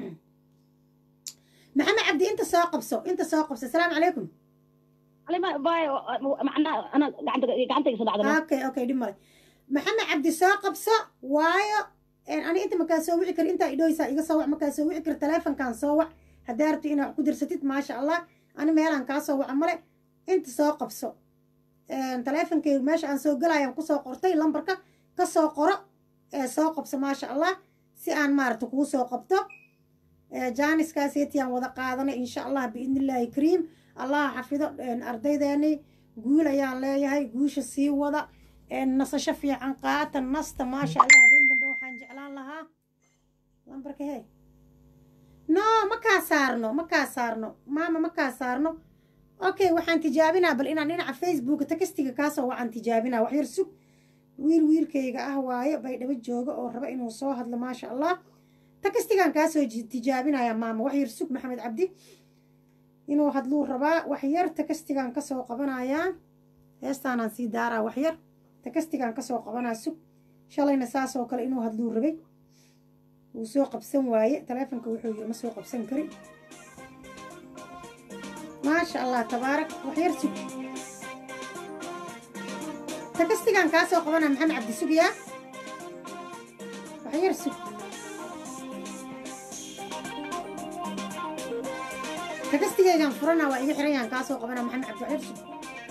maxamed cabdi inta soo qabso inta soo qabso asalaamu calaykum okay okay dhib male maxamed cabdi soo qabso waayo ani inta makaa soo wici kari intaa idhoysaa iga soo wac makaa soo wici kari taleefonkan soo wac haddaa rabto inaad wax ku dirsatid maasha allah ani meelaan kaa soo waca male inta soo qabso taleefonkeyga meesha aan soo galayaan kusoo qortay lambarka ka soo qoro ee soo qabso maasha allah si aan maaragta kuu soo qabto jaaniskaasetiaan wada qaadanay insha allah biidni illaahi kariim allah xafido ardaydeeni guul ayaan leeyahay guusha sii wada nasasho fiican qaata nasta maasha allah habeen dambe waxaan jeclaan lahaa lambarka he no ma kaa saarno ma kaa saarno maama ma kaa saarno okay waxaan tijaabinaa bal inaan dhinaca facebooka takastiga kaasoo waxaan tijaabinaa waxyar sug wiil wiilkayga ah waaye baydhabo jooga oo raba inuu soo hadlo maasha allah takastigan kaasoo tijaabinaya maama waxyar sug maxamed cabdi inuu hadluu rabaa waxyar takastigan kasoo qabanayaa heestaanaan sii daaraa waxyar takastigan kasoo qabanaa sug shalayna saasoo kale inuu hadluu rabay wuu soo qabsan waaye taleefonka wuxuu yiri ma soo qabsan kari maasha allah tabaarak waxyar sug takastigan kaasoo qabanaa maxamed cabdi sugyaa waxyar sug takastigaygan furana waa iga xirayaan kaasoo qabana maxamed cabdi waxyar sug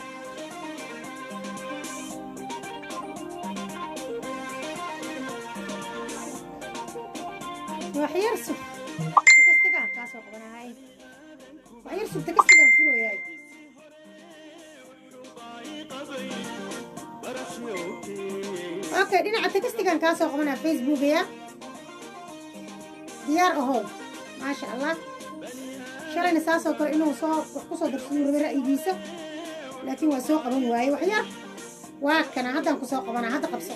waxyar sug takastigan kaasoo qabanahay waxyar sug takastigan furoyaay okay dhinaca takastigan kaasoo qabanaa facebookaya diyaar ahow maasha allah shalayna saasoo kale inuu soo wax ku soo darsaduu rabay ra'yigiisa laakiin waa soo qaban waaye waxyar waa kana haddaan ku soo qabanaa hadda qabso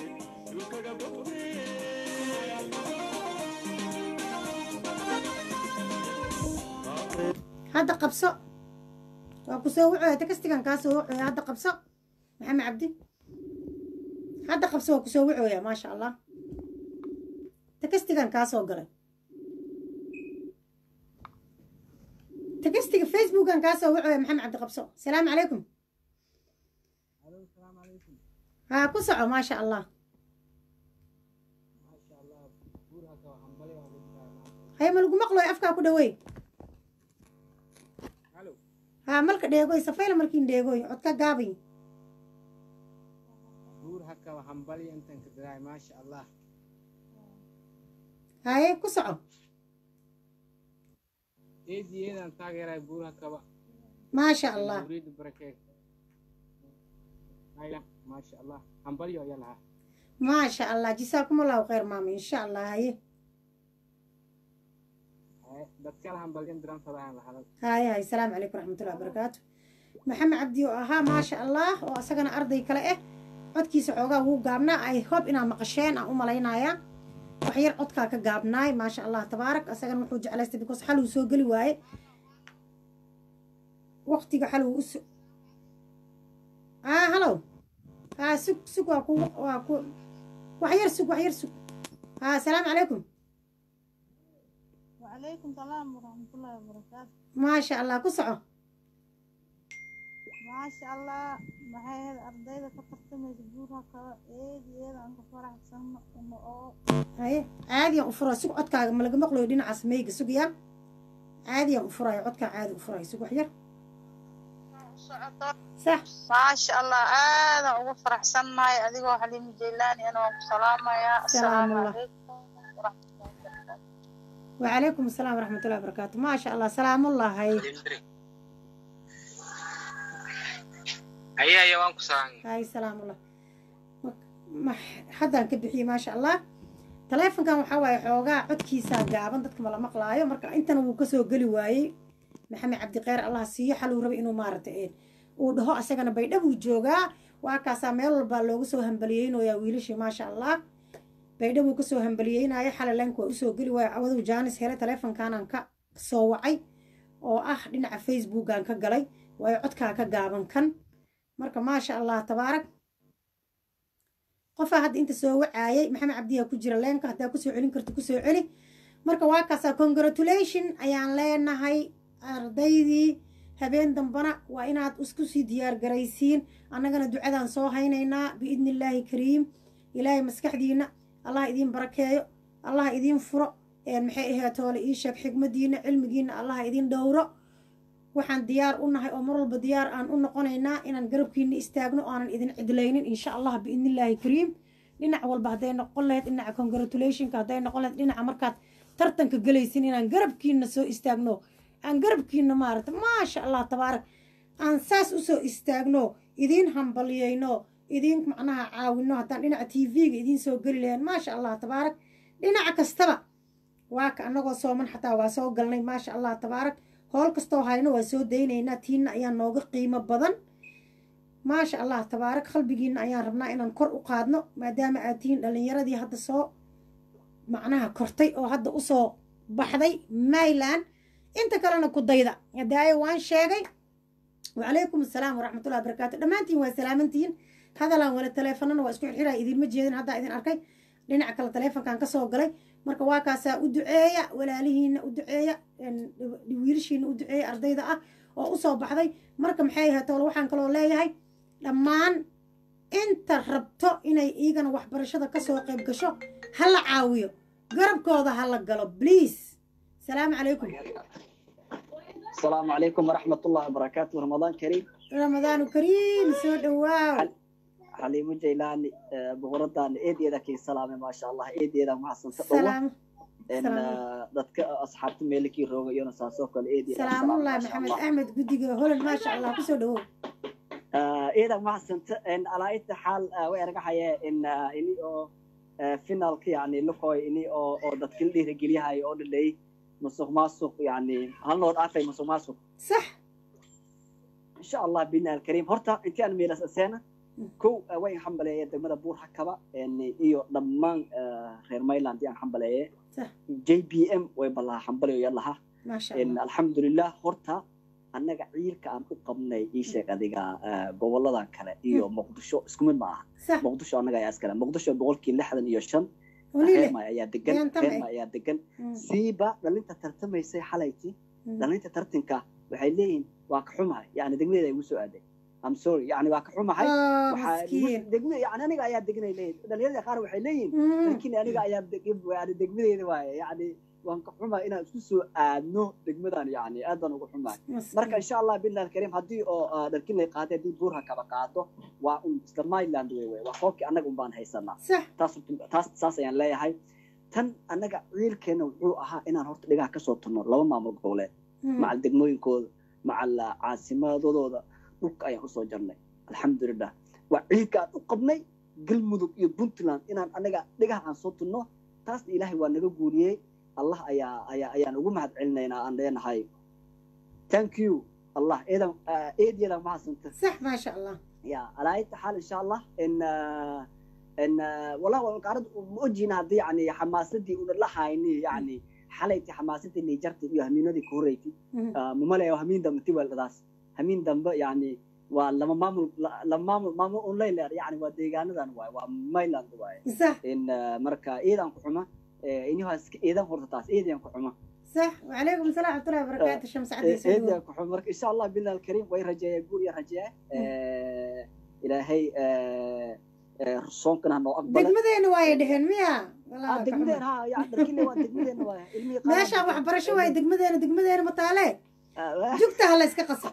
hadda qabso waa ku soo wuxuu takastigan kaa soo wuxuu hadda qabso maxamed cabdi hadda qabso waa ku soo wuxooya maasha allah takastigan kaa soo galay تكستي فيسبوك كان كاسو وعي محمد عبد القبصو السلام عليكم ها كسعوا ما شاء الله hay ma lagu maqloy afkaa ku dhaweey haa malka dheegoy safayla malkiin dheegoy codka gaabay buur hakaba hambali intan ka diraay maasha allah haye ku soco eediyeedan taageeray buur hakaba maasha allah muriid barakeed aya maasha allah hambalyo ayaa lahaa maasha allah jisaakum allahu khayr maama insha allah haye Haye, dadkala hambalyan diran fadaan lahaday haye haye salaamu calaykum waraxmatullahi wabarakaatu maxamed cabdi oo ahaa maasha allah oo asagana arday kale ah codkiisa xoogaa wuu gaabnaa ay hob inaa maqasheen aan u malaynayaa wax yar codkaa ka gaabnaay maasha allah tabaarak asagana wuxuu jeclaystay because xal uu soo geli waaye waqtiga xal uu uso ah halow haa sug sug waa ku waa ku wax yar sug wax yar sug haa salaamu calaykum وعليكم السلام ورحمة الله وبركاته maasha allah ku soco ما شاء الله maxay ahayd ardayda ka tartamaysa guurha kale eed iyada aan ka faraxsan uma oo haye caadiyan u fura sug codkaaga ma laga maqlayo dhinacaas meyga sugaya caadiyan u furayo codkaa caadi u furayo sug wax yar صح ما شاء الله aada ugu faraxsannahay adigoo xaliimi jeylaani ana waan ku salaamayaa سلام asalaamu الله وعليكم السلام ورحمة الله وبركاته ما شاء الله سلام الله هاي haya haya waan ku salaamay هاي سلام الله ما حدا كبحي ما شاء الله تليفونكان waxaa waaye xoogaa codkiisaa gaaban dadka mala maqlaayo marka intana wuu kasoo geli waayey maxamed cabdiqeyr allah siiyo xal uu rabay inuu maaragtay uu dhaho asagana baydhabuu joogaa waa kaasaa meel walbaa loogu soo hambaliyeynayaa wiilashii maasha allah baydhabuu kasoo hambaliyeynaya xalay leenka waa usoo geli waayo cawaduu jaanis helay taleefonkaanaan ka soo wacay oo ah dhinaca facebookaan ka galay waayo codkaa ka gaaban kan marka maasha allah tabaarak qofaa hadda inta soo wacaayay maxamed cabdiyaa ku jira leenka haddaa kusoo celin karto kusoo celi marka waa kaasaa congratulation ayaan leenahay ardaydii habeen dambana waa inaad isku sii diyaar garaysiin annagana ducadaan soo haynaynaa biidni illaahi kariim ilaahay maskaxdiina allah idiin barakeeyo allah idiin furo maxay ahayd toole ii sheeg xigmadiina cilmigiina allah idiin dhowro waxaan diyaar u nahay oo mar walba diyaar aan u noqonaynaa inaan garabkiina istaagno aanan idin cidlaynin insha allah biidnillaahi kariim dhinac walba hadday noqon lahayd dhinaca congratulationka hadday noqon lahayd dhinaca markaad tartanka gelaysin inaan garabkiina soo istaagno aan garabkiina maaragta maasha allah tabaarak aan saas usoo istaagno idiin hambalyeyno idiin macnaha caawino haddaan dhinaca t v-ga idiin soo geli lahayn maasha allah tabaarak dhinaca kastaba waa ka annagoo sooman xataa waa soo galnay maasha allah tabaarak howl kastoo hayno waa soo daynaynaa tiinna ayaa nooga qiimo badan maasha allah tabaarak qalbigiina ayaan rabnaa inaan kor u qaadno maadaama aad tihiin dhallinyaradii hadda soo macnaha kortay oo hadda usoo baxday mayland inta kalena ku dayda hadaaye waan sheegay wacalaykum assalaam waraxmatullahi wabarakaatu dhammaantiin waa salaamantihiin hadalaan wala taleefanana waa isku xirxiraya idinma jeedin haddaa idin arkay dhinaca kale taleefonkan kasoo galay marka waa kaasaa u duceeya walaalihiina u duceeya wiilashiina u duceeya ardayda ah oo usoo baxday marka maxay ahayd toole waxaan kaloo leeyahay dhammaan inta rabto inay iigana waxbarashada kasoo qayb gasho ha la caawiyo garabkooda ha la galo please salaamu calaykum السلام عليكم ورحمة الله وبركاته رمضان كريم ramadaanu kariim soo dhawaaw حليم جيلاني بغردان ايدي ذاك السلام ما شاء الله ايدي ذا ما حسن salaam ان دتك اصحابت ميلكي روغ يونا ساسو كل ايدي salaamullahi maxamed axmed guddiga holan maasha allah kusoo dhawow ايدك ما حسن ان على اي حال ويرجع حياه ان اني او فينالك يعني لكوي اني او او دتك اللي رجليها او دلي مسوق ماسوق يعني هل نور عارفه مسوق ماسوق صح ان شاء الله بنا الكريم هرتا انت انا ميلاس السنه كو وين حنبليه دغمدا بور حكبا ان iyo dhamaan reer Mayland aan xambaleeye صح JBM way balaa xambaleeyo yalaha maasha in allah alxamdulillah horta annaga ciilka aan u qabnay ii sheeg adiga goboladan kale iyo muqdisho isku mid ma aha صح muqdisho annaga ayaa iskale muqdisho boqolkii lixdan iyo shan waliile reerma ayaa degan Ayaan tamay. reerma ayaa degan Mm. siiba dhalinta tartamaysay xalayti Mm. dhalinta tartanka waxay leeyihiin waa ka xumahay yani degmadeeda igu soo aaday am sorry yani waa ka xumahay Oh, waxaa miskiin. igu- degmada yani aniga ayaa deganay leeyihin dhalinyarada qaar waxay leeyihiin Mm. laakiin aniga ayaa deg- yani degmadeeda waaye yani waan ka xumahay inaan isku soo aadno degmadan yani aad baan uga xumahay marka insha allah billahi alkariim haddii oo ah, dharkinley qaaday haddii buurha kaba qaado waa un isla myland wey wey waa koobkii annaga un baan haysanaa taas taas saas ayaan leeyahay tan annaga ciilkeena wuxuu ahaa inaan horta dhigaha kasoo turno laba maamul goboleed macal degmooyinkooda macal ah, caasimadooda dhulka ayaan usoo jarnay alxamdulilah waa ciilka aan u qabnay galmudug iyo puntland inaan anaga dhigaha aan soo tunno taasna ilaahay waa naga guuriyey allah ayaa ayaa ayaan ugu mahad celinaynaa aan leenahay thank you allah eedan eedyada mahadsanta sax maasha allah ya alaa ayta xaal insha allah in ah, in ah, wallahi waan qaarad ma ojiina haddii yani xamaasadii una la hayni yani xalayti xamaasadii nijarta iyo hamiinadii ku horeyti mamaleeyo hamiin dambe tiwaldadaas hamiin dambe yani waa lama maamul la- lama maamul maamul un leyler yani waa deegaanadan waay waa mayland waay sax in ah, marka eedan ku xuma inihaas eedan horta taas eedan ku xuma صح وعليكم السلام ورحمة الله وبركاته شمس عدي eedan سلوى ku xuma marka insha allah billahi alkariim way rajeeya guur iyo rajeeya ilaahay soonkana hanoo aqbala degmadeena waay dheheen miya Ah, degmadeen ha ya dharkile waa degmadeena waay ilmihii qaar meeshaan waxbarasho waay degmadeena degmadeena mataale jugta ha la iska qaso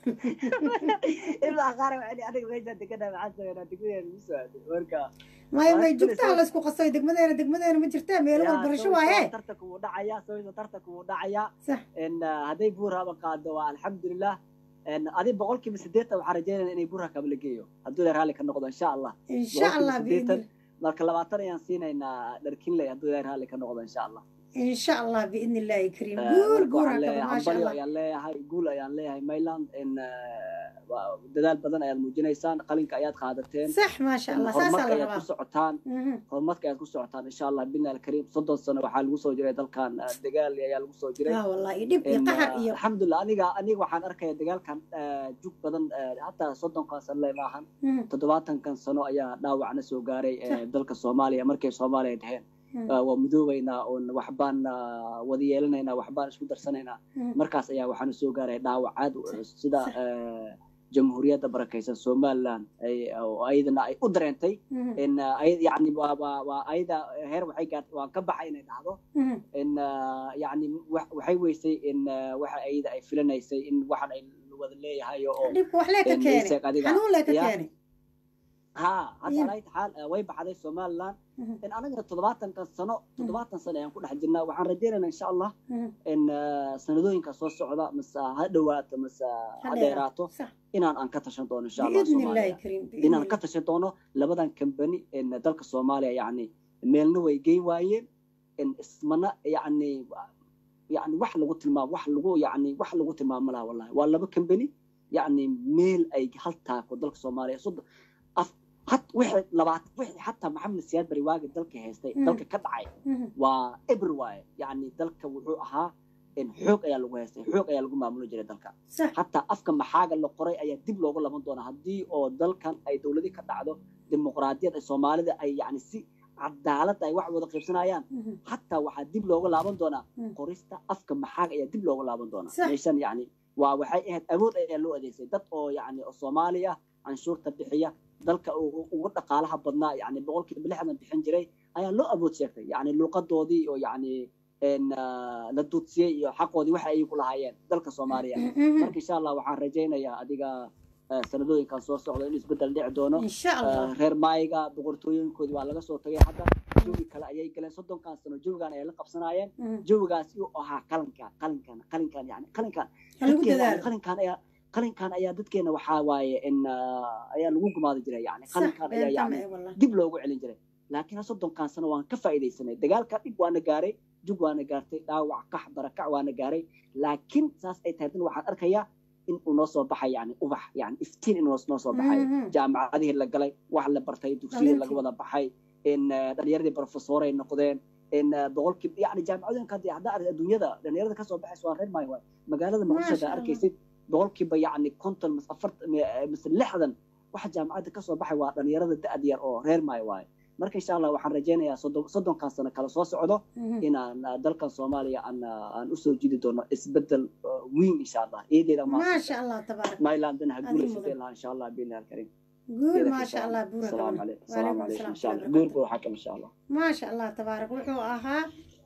ilaa qaar waxay aniga meesha deganaa maxaan sameynaa degmadeena ugu soo aaday marka maya may jugta ha la isku qaso degmadeena degmadeena ma jirtaa meelo waxbarasho waaye tartanka wuu dhacaya sawirta tartanka wuu dhacaya Sax. in hadday buurhaba qaado waa alxamdulilah adi boqolkiiba sideetan waxaan rajeynaya inay buurha kaba la geeyo hadduu ilaahay raalli ka noqdo insha allah Insha Allah, Boqolkiiba biidni. siddeetan, marka labaatan ayaan siinaynaa dharkinley hadduu ilaahay raalli ka noqdo insha allah إن شاء الله بإذن الله كريم Eh, قول marka قول waxaan هكذا leeyahay ما شاء hambalyo الله ayaan leeyahay guul ayaan leeyahay mayland in waa- dadaal badan ayaad muujinaysaan qalinka ayaad qaadateen صح ما شاء in الله ساسا horumarka ayaad الله ku socotaan horumarka ayaad ku socotaan insha allah bina alkariim soddon sano waxaa lagu soo jiray dalkan eh, dagaal ayaa lagu soo jiray اه والله يدب In, يقهر eh, إيو alxamdulilah aniga aniga waxaan arkaya dagaalkan eh, jug badan eh, hataa soddonkan sano le maahan toddobaatankan sano ayaa dhaawacna soo gaaray eh, Sax. dalka soomaaliya markay soomaaliya dheheen Mm. Ah, waa mudoobaynaa oon waxbaan ah, wada yeelanaynaa waxbaan isku darsanaynaa Mm. markaas ayaa waxaana soo gaaray dhaawacaad sida eh, jamhuuriyadda barakaysan somaliland ay- oo ayadana ay u dareentay in ah, ay- yani waa waa waa ayada heer waxay gaartay waan ka baxay inay dhacdo in ah, yani wax- waxay weysay in ah, waxa ayada ay filanaysay in waxan ay wada leeyahay oo dhibka wax lee ka in keenay isag adiga- xanuun lee ka ya. keenay ها هذا إيه. على حال way baxday somaliland in anaga todobaatankan sano toddobaatan sano ayaan ku dhex jirnaa waxaan rajaynaynaa insha allah in ah, sanadooyinka soo socda mase ha dhawaato mase ha dheeraato inaan aan ka tashan doono insha allah بإذن الله soomaaliya كريم بإذن inaan الله ka tashan doono labadan kambani in dalka soomaaliya yani meelna way geyn waayeen in ismana yani yani wax lagu tilmaamo wax lagu yani wax lagu tilmaamo laha wallahi waa laba kambani yani meel ay hal taako dalka soomaaliya soddon af hat wixii labaat wixii xataa maxamed siyaad bari waagi dalka haystay Mhm. dalka ka dhacay waa eber waaye yani dalka wuxuu ahaa in xoog ayaa lagu haystay xoog ayaa lagu maamuli jiray dalka hataa afka maxaaga la qoray ayaa dib loogu laban doonaa haddii oo dalkan ay dowladii ka dhacdo dimuqraadiyad ay soomaalida ay yani si cadaalad ay wax wada qaybsanayaan hataa waxaa dib loogu laaban doonaa qorista afka maxaaga ayaa dib loogu laaban doonaa Sax. meeshan yani waa waxay ahayd awood ayaa loo adeegsay dad oo yani oo soomaali ah canshuurta bixiya dalka u- ugu dhaqaalaha badnaa yani boqolkiiba lixdan bixin jiray ayaa loo awood sheegtay yani luuqadoodii oo yani en, ah, la duudsiyey iyo xaqoodii waxa ay ku lahaayeen dalka soomaaliya marka insha allah waxaan rajaynayaa adiga ah, sanadooyinkan soo socda in isbedel dhici doono Insha Allah. Ah, reer maayiga boqortooyinkoodii waa laga soo tagay hadda jawi kale ayay galeen soddonkan sano jawigan ayay la qabsanaayeen jawigaas uu ahaa qalinkan qalinkan qalinkan yani qalinkan Ha lagu dadkeena yani dadaalo. qalinkan ayaa qalinkan ayaa dadkeena waxaa waaye in ah, ayaa lagu gumaadi jiray yani صح qalinkan ayaa بين yani تمام والله dib loogu celin jiray laakiin soddonkan sano waan ka faa'iidaysanay dagaalka dhib waana gaaray jug waana gaartay dhaawac kax barakac waana gaaray laakiin saas ay tahay dan waxaan arkayaa in uu noo soo baxay yani ubax yani iftiin inuu noo soo baxay Mhm. jaamacadihii la galay wax la bartay dugsiyadii laga Dhalintii. wada baxay in eh, dhalinyaradii profesoray noqdeen in eh, boqolkiiba yani jaamacadooyinka hadda hadda arag adduunyada dhalinyarada kasoo baxaysa waa reer maayo waay magaalada ما muqdisho شاء hadda الله arkaysid boqolkiiba yani konton mise afartan mise lixdan waxa jaamacadda kasoo baxay waa dhalinyarada da-ad yar oo reer maayo waaye marka insha allah waxaan rajaynayaa soddon- soddonkan sano kala soo socdo Mhm. inaan ah, dalkan soomaaliya aan ah, aan usoo jidi doono isbedel ah, weyn insha allah eedeeda ما شاء الله تبارك mylandana ha هذه guulaysatay مضر lahaa insha allah biillah alkarim قول إيدك ما إن شاء الله بورك السلام الله عليكم وعليكم السلام عليكم السلام ان شاء ورحمة الله الله قول بو حكم ان شاء الله ما شاء الله تبارك وحو أها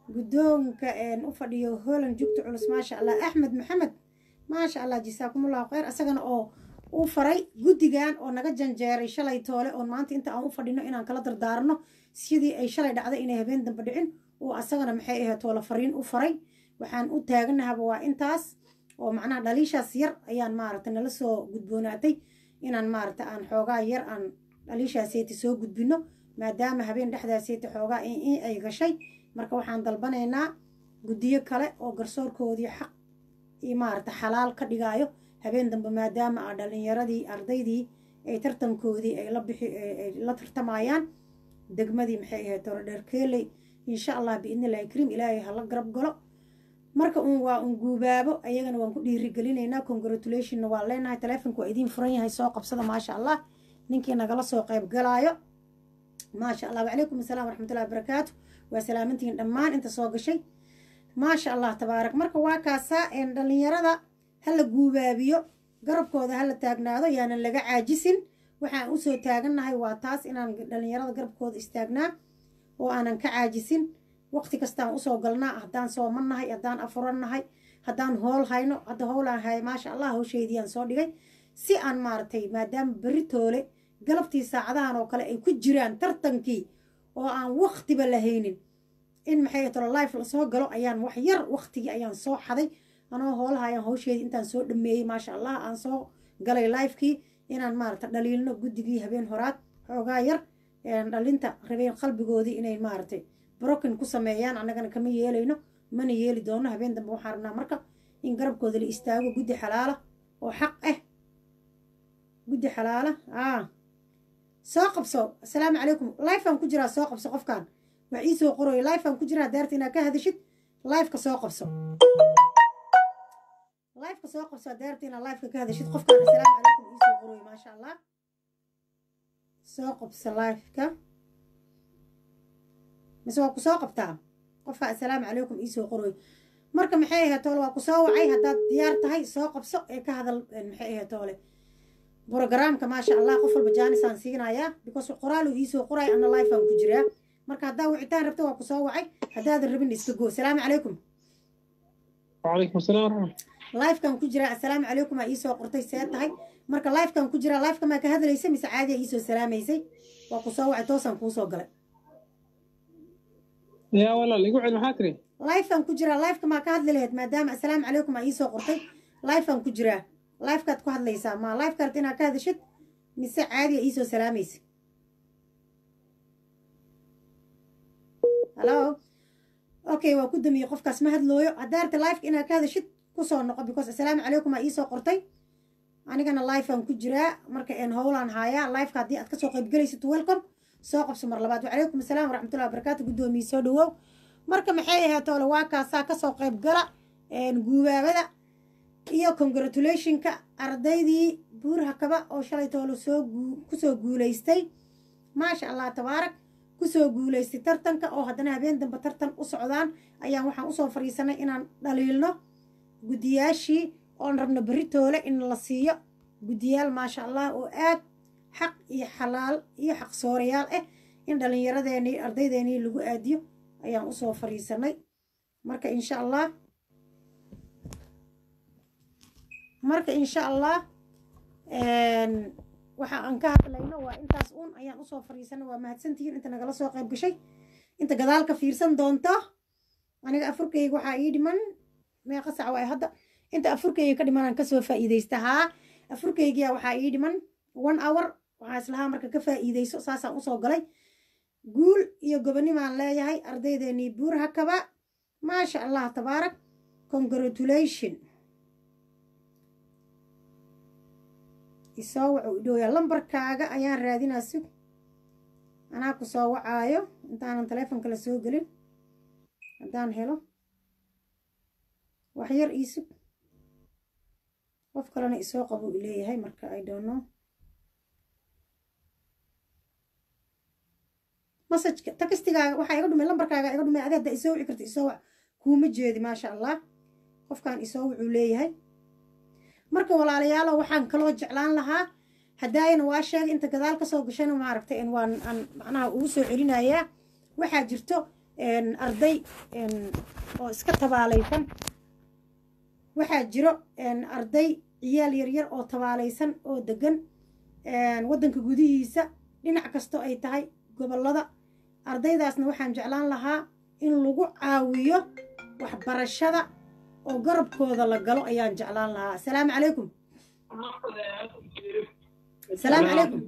guddoonka u fadhiyo holand jugta culus maasha allah axmed maxamed maasha allah jasaakumullahu khayr asagana oo u faray guddigan oo naga janjeeray shalay toole oon maanta inta aan u fadhino inaan kala dardaarno sidii ay shalay dhacday inay habeen dambe dhicin oo asagana maxay ahayd toole fariin u faray waxaan u taaganahaba waa intaas oo macnaha dhaliishaas yar ayaan maaragta nala soo gudboonaatay inaan maaragta aan xoogaa yar aan dhaliishaaseeti soo gudbino maadaama habeen dhexdaaseeti xoogaa in ay gashay marka waxaan dalbanaynaa guddiyo kale oo garsoorkoodii xaq iyo maaragta xalaal ka dhigaayo habeen dambe maadaama a dhalinyaradii ardaydii ay tartankoodii ay la bixi ay la tartamayaan degmadii maxay ahayd torodheerkeeley insha allah biidnillahi kariim ilaahay hala garab galo marka uun waa un guubaabo ayagana waan ku dhiirigelinaynaa congratulationna waan leenahay taleefonka waa idiin furan yahay soo qabsada maasha allah ninkii nagala soo qayb galaayo maasha allah wacalaykum asalaam waraxmatullahi wabarakaatu waa salaamantihiin dhammaan inta soo gashay maasha allah tabaarak marka waa kaasaa dhalinyarada hala guubaabiyo garabkooda hala taagnaado yaanan laga caajisin waxaan usoo taagannahay waa taas inaan dhalinyarada garabkooda istaagnaa oo aanan ka caajisin waqti kastaan usoo galnaa haddaan sooman nahay haddaan afuran nahay haddaan hool hayno hadda howlaan hay maasha allah hawsheediiyaan soo dhigay si aan maaragtay maadaama berri toole galabtii saacadahan oo kale ay ku jiraan tartankii oo aan waqtiba lahaynin in maxay tolo life lasoo galo ayaan wax yar waqtigii ayaan soo xaday anoo hoolaha ayaan hawsheedii intaan soo dhameeyey maasha allah aan soo galay lifekii inaan maaragta dhaliilno guddigii habeen horaad xoogaa yar dhalinta rabeen qalbigoodii inay maaragtay broken ku sameeyaan annagana kama yeelayno mana yeeli doono habeen dambe waxaan rabnaa marka in garabkooda la istaago guddi xalaala oo xaq ah guddi xalaala aa soo qabso asalaamu calaykum lifeaan ku jiraa soo qabso qofkan wax ii soo qorooyo lifeaan ku jiraa daarta inaad ka hadashid lifeka soo qabso lifeka soo qabso daarta inaad lifeka ka hadashid qofkan asalaamu calaykum ii soo qorooyo maasha allah soo qabso lifeka mise waa ku soo qabtaa qofka assalaamu calaykum iisoo qorooy marka maxay ahayd toole waa ku soo wacay haddaad diyaar tahay soo qabso ee ka hadal maxay ahayd toole brogaraamka maasha allah qof walba jaanisaan siinayaa because qoraaluu iisoo qoray ana lifeaan ku jiraa marka haddaa wicitaan rabta waa ku soo wacay haddaadan rabin iska goo asalaamu calaykum وعليكم السلام ورحمة lifekan ku jiraa assalaamu calaykum aa iisoo qortay see tahay marka lifekan ku jiraa lifeka maa ka hadlaysa mise caadi aa iisoo salaamaysay waa ku soo wacay toosaan kuusoo galay يا والله اللي يقعد محاكري lifean ku jiraa lifeka maa ka hadli lahayd maadaama assalaamu calaykum aa iisoo qortay lifean ku jiraa lifekaad ku hadlaysaa ma lifeka rabta inaad ka hadashid mise caadi aa iisoo salaamaysa halo okay waa ku damiyey qofkaas ma hadlooyo haddaa rabta lifeka inaad ka hadashid kusoo noqo because assalaamu calaykum aa iisoo qortay anigana lifean ku jiraa marka een howlaan haayaa lifeka haddii aad kasoo qaybgelaysid welcome soo qabso mar labaad wacalaykum asalaam waraxmatullahi wabarakaatu guddoomiye soo dhawow marka maxay ahayd toole waa kaasaa kasoo qayb gala guubaabada iyo congratulationka ardaydii buurha kaba oo shalay toole soo kusoo guulaystay maasha allah tabaarak kusoo guulaystay tartanka oo haddana habeen dambe tartan u socdaan ayaan waxaan usoo fadhiisanay inaan dhaliilno guddiyaashii oon rabno berri toole in la siiyo guddiyaal maasha allah oo aad xaq iyo xalaal iyo xaq soorayaal ah in dhallinyaradeenii ardaydeenii lagu aadiyo ayaan usoo fadhiisanay marka insha allah marka insha allah waxa aan ka hadlayno waa intaas uun ayaan usoo fadhiisanay waa mahadsantihiin inta nagala soo qayb gashay inta gadaal ka fiirsan doonto aniga afurkayga waxaa ii dhiman meeqa sac waay hadda inta afurkayga ka dhimanaan kasoo faa'iidaysta haa afurkaygiya waxaa ii dhiman one hour waxaa islahaa marka ka faa'iidayso saasaan usoo galay guul iyo gobonimaan leeyahay ardaydeenii buur hakaba maasha allah tabaarak congratulation isoo wacu idhooyaa lambarkaaga ayaan raadinaa sug anaa ku soo wacaayo intaanan taleefonka la soo gelin haddaan helo wax yar ii sug qof kalena isoo qabuu ileeyahay marka i don't know masajka takistigaaga waxaa iga dhumay lambarkaaga iga dhumay adi hadda isoo wici karta isoo wac kuuma jeedi maasha allah qofkan isoo wuxuu leeyahay marka walaalayaalo waxaan kaloo jeclaan lahaa haddaayana waa sheegay inta gadaal kasoo gashana maaragtay waan aan macnaha ugu soo celinayaa waxaa jirto arday oo iska tabaalaysan waxaa jiro arday ciyaal yaryar oo tabaalaysan oo degan waddanka gudihiisa dhinac kastoo ay tahay gobollada ardaydaasna waxaan jeclaan lahaa in lagu caawiyo waxbarashada oo garabkooda la galo ayaan jeclaan lahaa asalaamu calaykum asalaamu calaykum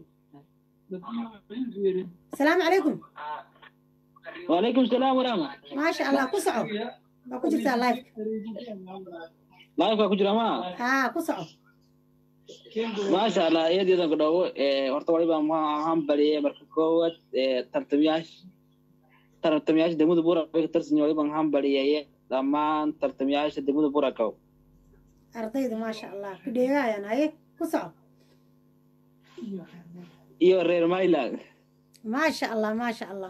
asalaamu calaykum وعليكم السلام ورحمة maasha allah ku soco waa ku jirtaa live لايف كجرا ما haa ku soco ما شاء الله يدي ذا قدوة horta waliba ma ahaan bariyay marka koowaad tartamayaasha tartamayaasha degmada buura ka tirsan waliba ahaan bariyay dhammaan tartamayaasha degmada buura kow ardayda maasha allah ku dheegaayaan haye ku soco iyo reer Mayland maasha allah maasha allah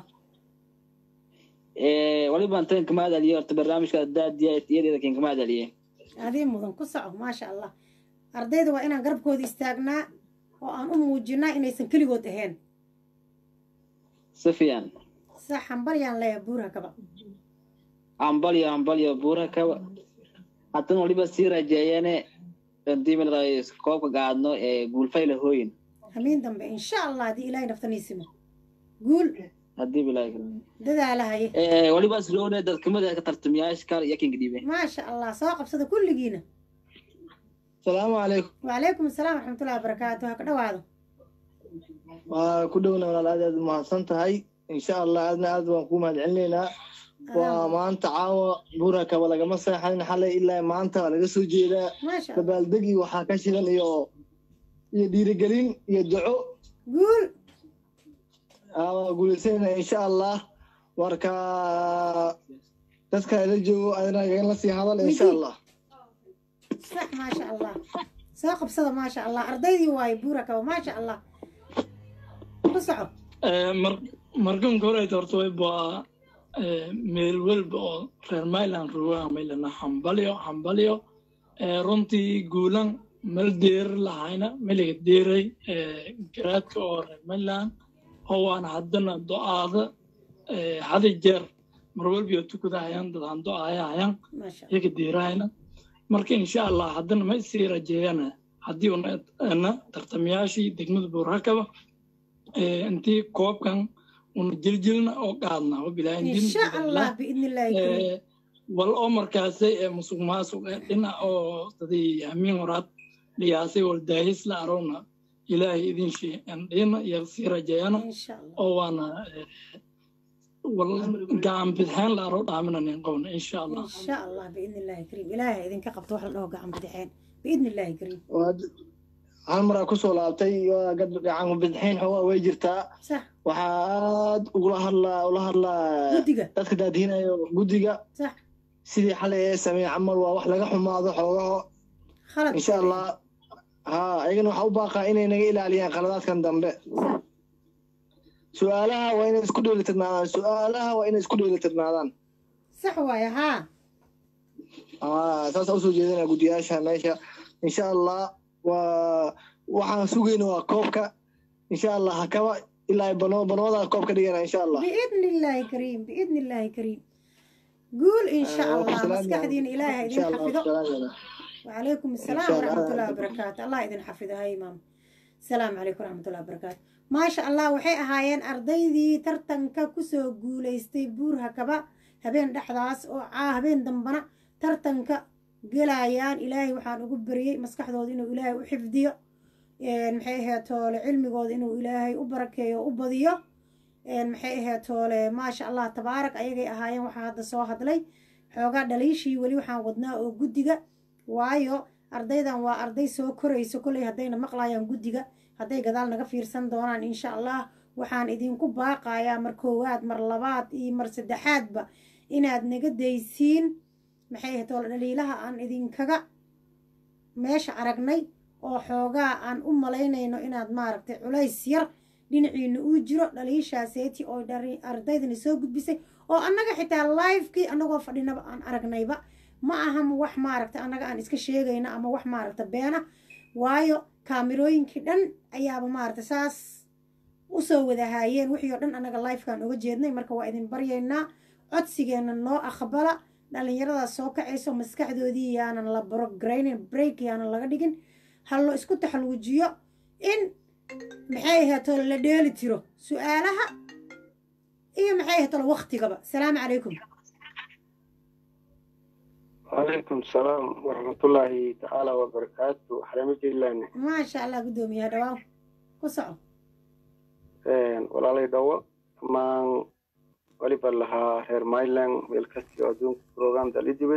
waliba intaan kama hadaliyo horta barnaamijka daadiya iyadeeda kan kama hadaliye adii mudan ku soco maasha allah ardayda waa inaan garabkooda istaagnaa oo aan u muujinaa inaysan keligood ahayn si fiican sax hambalyaan leeya buura kaba ambalyo ambalyo buura kaba haddana waliba sii rajeeyane hadii koobka gaadno ee guulfayla hooyin hamiin dambe insha allah haddii ilaahay naftaniisimo guul hadii bilaahi dadaalahaye waliba isloone dad kamid ah tartamayaasha kale iyo kinga dhiibe maasha allah soo qabsada kulligiina salaamu calaykum wacalaykum asalaam waraxmatullahi wabarakaatu ha ka dhawaado waa ku dhowna walaal aad aad mahadsan tahay insha allah aadna aad baan kuu mahad celinaynaa waa maanta caawa buura kaba lagama seexanin xalay ilaa maanta waa laga soo jeedaa maasha allah dabaaldegi waxaa ka shidan iyo iyo dhiirigelin iyo duco guul waa guulaysanayna insha allah marka dadka ila joogo adina igala sii hadal insha allah sax maasha allah soo qabsada maasha allah ardaydii waaye buura kaba maasha allah ku soco markan koreyta horta way baa meel walba oo reer mayland rugaa maylana hambalyo hambalyo runtii guulan mal deeri lahayna meliga deeray garaadka oo reer mayland oo waana haddana do-aada hada jeer mar walbiyo tukadahayaan dadaan do-aayahayaan iyaga deerahayna marka insha allah haddana ma sii rajeeyana haddii una tartamayaashii degmada buurakaba intii koobkan una jiljilna oo qaadna insha allah biidni illaahi kariim wal oo markaasay ee musuq maasuq ee dhinac oo dadii hamiin horaad dhiyaasay wal daahis la arowna ilaahay idin sheeandhina iyo sii rajeeyana oo waana wal gacan bidxeen la aro dhaaminanin qowna insha allah insha allah biidni illaahi kariim ilaahay idinka qabto wax la dhaho gacan bidixeen biidni illaahi kariim hal maraa kusoo laabtay gacan bidxeen xoogaa way jirtaa sax waxaa aad ugula hadlaa ula hadlaa guddiga dadka daadihinayo guddiga sax sidii xalay ee sameey camal waa wax laga xumaado xoogaho khalad insha allah ha ayagana waxaa u baaqaa inay naga ilaaliyaan khaladaadkan dambe su-aalaha waa inay isku dheelitirnaadaan su-aalaha waa inay isku dheelitirnaadaan sax waaye haa aa saasaa usoo jeedinaa guddiyaasha meesha insha allah waa waxaan sugayna waa koobka insha allah hakaba ilaa bano banoodaa koobka dhigana insha allah biidni illaahi kariim biidni illaahi kariim guul insha allah maskaxdiina ilaahay ha idin xafido وعليكم السلام ورحمة الله وبركاته الله إذن حفظه هاي إمام السلام عليكم ورحمة الله وبركاته ما شاء الله وحي أهايين أرضيدي ترتنكا كسو قوليستي بورها كبا هبين دحداس أو عا هبين دنبنا ترتنكا قلايان إلهي وحان أقبري مسكح دود إنه إلهي وحفظيه maxay ahayd toole cilmigooda inuu ilaahay u barakeeyo u badiyo maxay ahayd toole maasha allah tabaarak ayagay ahaayeen waxaa hadda soo hadlay xoogaa dhaliishii weli waxaan wadnaa oo guddiga waayo ardaydan waa arday soo korayso kolley haddayna maqlayaan guddiga hadday gadaal naga fiirsan doonaan insha allah waxaan idinku baaqayaa mar koowaad mar labaad iyo mar saddexaadba inaad naga daysiin maxay ahayd toole dhaliilaha aan idinkaga meesha aragnay oo xoogaa aan u malaynayno inaad maaragtay culays yar dhinaciina uu jiro dhaliishaaseeti oo ardaydani soo gudbisay oo annaga xitaa livekii annagoo fadhinaba aan aragnayba ma ahan wax maaragta annaga aan iska sheegayno ama wax maaragta beena waayo kaamirooyinkii dhan ayaaba maaragta saas u usoo wada haayeen wixii oo dhan annaga lifekaan oga jeednay marka waa idin baryaynaa codsigeena noo aqbala dhallinyaradaas soo kacayso maskaxdoodii yaanan la brograynin break yaanan laga dhigin hallo isku taxalluujiyo in maxay ahaato la dheeli tiro su-aalaha iyo maxay ahaato waktigaba salaamu calaykum وعليكم السلام ورحمة الله تعالى وبركاته حرمة الله maasha allah guddoomiyaha dhawaaw ku soco walaalay dhawo dhammaan waliba lahaa reer myland meel kasti oo adduunka program dalidibad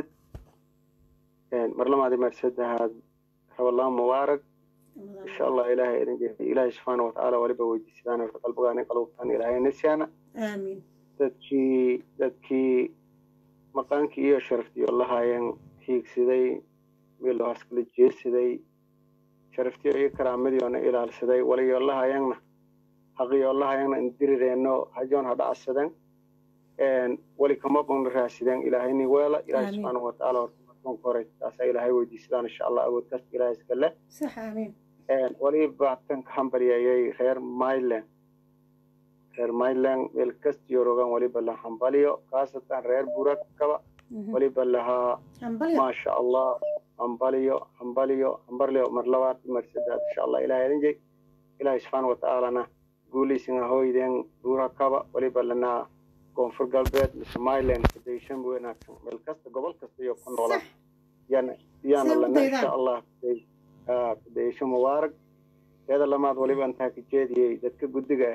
mar lamaadi mar saddexaad rabalaan mubaarak insha allah ilaahay idin jeexiy ilaahay subxaana watacaala waliba weydiisadaan horta qalbigaani qalubtaan ilaahay nasiyaana aamiin dadkii dadkii maqaankii iyo sharaftii oo lahaayeen hiigsaday meel loo haskala jeesaday sharaftii iyo karaamadii oona ilaalsaday waliyo lahaayeenna haqiyoo lahaayeenna indirireenno hajoon ha dhacsadeen wali kama bonna raasideen ilaahayni weela ilaahay Amiin. subxaana watacaala horta markuunka hore taasaa ilaahay weydiisadaan insha allah awood kasta ilaahay iska leh sax aamiin waliba tan ka hambalyayay reer myland reer myland meel kastiyo rogan waliba la hambaliyo khaasatan reer burakaba waliba lahaa hambalyo maasha allah hambaliyo hambaliyo hambaliyo mar labaad mar saddex insha allah ilahay idin jey ilaahay subxaana watacaalana guulaysin ahoydeen burakaba waliba lanaa koonfur galbeed mise myland federation wanaagsan meel kasta gobol kasta iyo ku noolan yana yaana Sida u lana daydaan. insha allah federation mubaarak teeda lamaad waliba intaa ka jeediyey dadka guddiga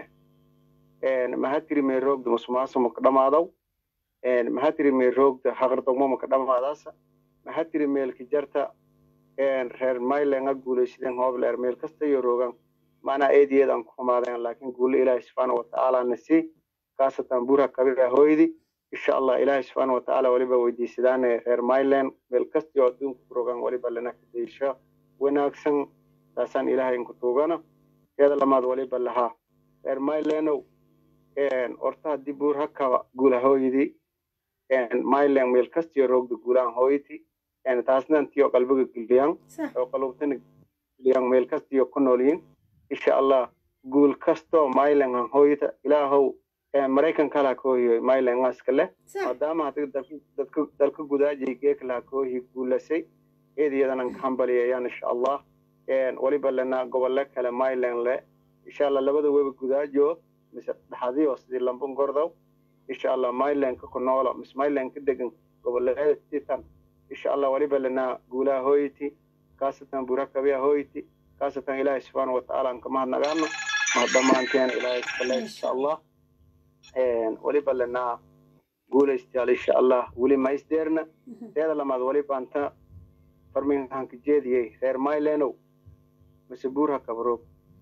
ah mahatiri mee roogda musuqmaasuq maka dhamaadow mahatiri mee roogda haqardogmo maka dhamaadaasa mahatiri meelka jarta reer mylenga guulaysideen hoobleer meel kasta iyo roogan macnaa eediyeedan ku xumaadeen laakiin guulo ilaahi subxaana watacaala na sii khaasatan bura kabira hooydi insha allah ilaahi subxaana watacaala waliba weydiisadaane reer myland meel kasta iyo adduunka ku rogan waliba lana kadeysho wanaagsan taasaan ilaahay inku tuugana teeda lamaad waliba lahaa reer mylenow orta haddii buur hakaba guula hooydi myland meel kastiyo roogda guulaan hooyti taasna intiyo qalbiga geliyan oo qalubtana geliyan meel kastiyo ku noolyiin insha allah guul kastoo myland han hooyta ilaahow maraykanka laha koohiyo myland ngaska leh maadaama hadi dadka dalka gudaajay geeka laha koohi guulasay eedayadan ka hambaliyayaan insha allah waliba lana gobole kale myland le insha allah labada weba gudaajo mise dhaxadiyo sidii lambon gordow insha allah mylandka ku noolo mise myland ka degan goboleeda titan insha allah waliba lana guulaha hooyti kaasatan burakabiya hooyti kaasatan ilaahay subxaana watacaala an kama hadnagaano ma dhammaanteen ilaahay iskale insha allah waliba lana guulaystayaal insha allah weli maisdeerna teeda lamaad waliba anta farminhanka jeediyey reer mylenow mise buurha kabroog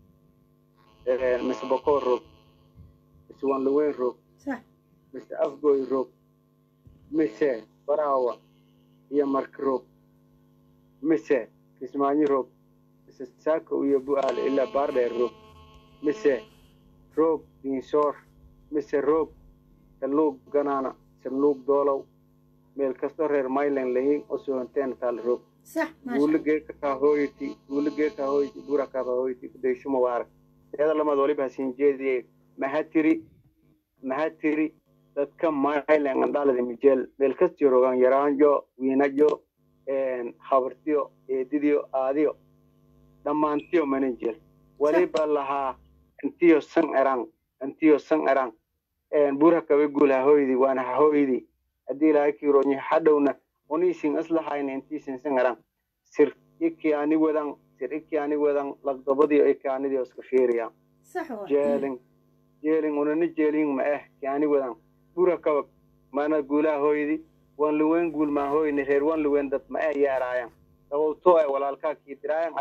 mise bokoor roog mise wanlaweyn roog mise afgoy roog mise baraawa iyo marka roog mise kismaanyo roog mise saako iyo bu'aale ilaa baardheer roog mise roog diinsoor mise roog saluug ganaana saluug doolow meel kastoo reer myland lahiin oo sohonteen taal roog guuligeeka kaa hooyti guuligeeka hooyti burakaba hooyti kudaysho mubaarak teeda lamaad waliba hasiin jeediyey mahatiri mahatiri dadka myland andhalada mijeel meel kastiyo rogan yaraanjo wiinajo habartiyo eedidiyo aadiyo dhammaantiyo manajel waliba lahaa intiyo san erang intiyo san erang burakaba guul hahooydi waana hahooydi haddii ilaahay kiiroonyi hadhowna uniisin islahayna intiisin san erang sir iki ani wadan sir iki ani wadan lagdobadiyo iki anidio iska fiiriya jeelin jeelin unana jeelin ma eh ki ani wadan burakaba mana guulaha hooydi wan luwen guul maa hooyni reer wan luwen dad ma eh yeeraayan sababtoo ay walaalkaa kii diraayan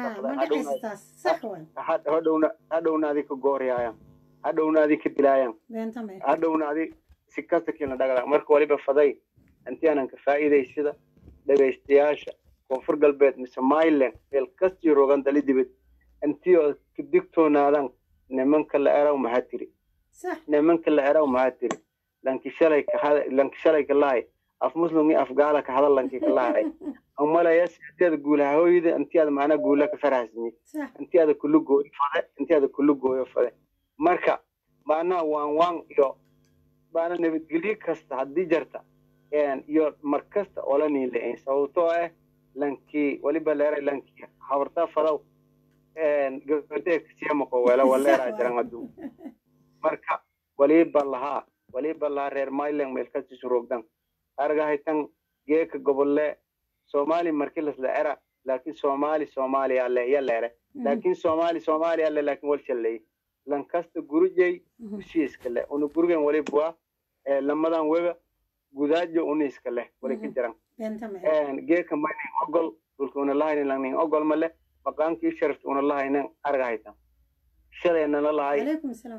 adigiilahadhowna hadhowna adi ka gooriyaayan hadhowna adi ka dilaayan hadhowna adi si kasta kiina dhagala marka waliba faday intii aanan ka faa'iidaysida dhegaystayaasha koonfur galbeed mise myland meel kastii rogan dali dibad intii oo ka digtoonaadan nimanka la eraw maxaa tiri nimanka la eraw maxaa tiri lanki shalay ka lanki shalay ka lahay af muslim af gaala ka hadal lanki ka lahay umalaya sideeda guulaha hooyada intii aad macnaa guula ka farahsini intii aad kullu gooyo fade intii aad kullu gooyo fade marka maanaha waan waan iyo maana nabadgelyo kasta haddii jarta iyo mar kasta oola niilayn sababtoo ah lankii waliba leeray lankii habartaa fadaw gabadee kasiyamako weela waleeraa jiran aduu marka waliba lahaa waliba lahaa reer myland meelkasiisu rogdan argahaytan geeka gobolle somali markii lasla era laakin somali somalia le yaleere laakin somali somalia le laakin walshaley lankasta gurujey usiiskale una gurigan walibwa lamadan wega gudaajo uniiska leh wali ka jiran geeka maynin ogol dhulka una lahaynin langnin ogol male maqaankii sharafta una lahaynin argahaytan shalaynana lahay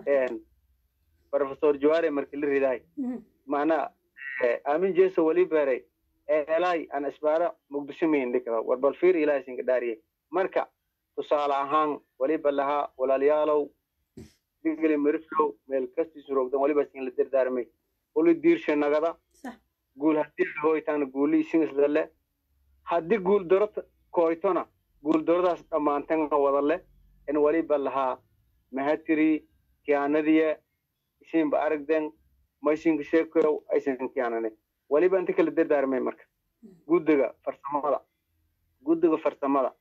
professor jaware markii la ridaay macnaa aamin jeso wali beeray eelay aan isbaara muqdisho mayn dhikaba war bal fiir ilaahay sinka dhaariye marka tusaale ahaan waliba lahaa walaalayaalow digli miriflow meel kastiisu rogdan waliba sin la dardaarmay uli diirshe nagada guul haddii lahoytaana guuli isingisdale haddii guul daro koytona guul daradaas dhammaantanga wadale in waliba lahaa mahatiri kiyaanadiye isinba aragden maysinka sheekoyow aysan kiyaanane waliba inta kala dardaarmay marka guddiga farsamada guddiga farsamada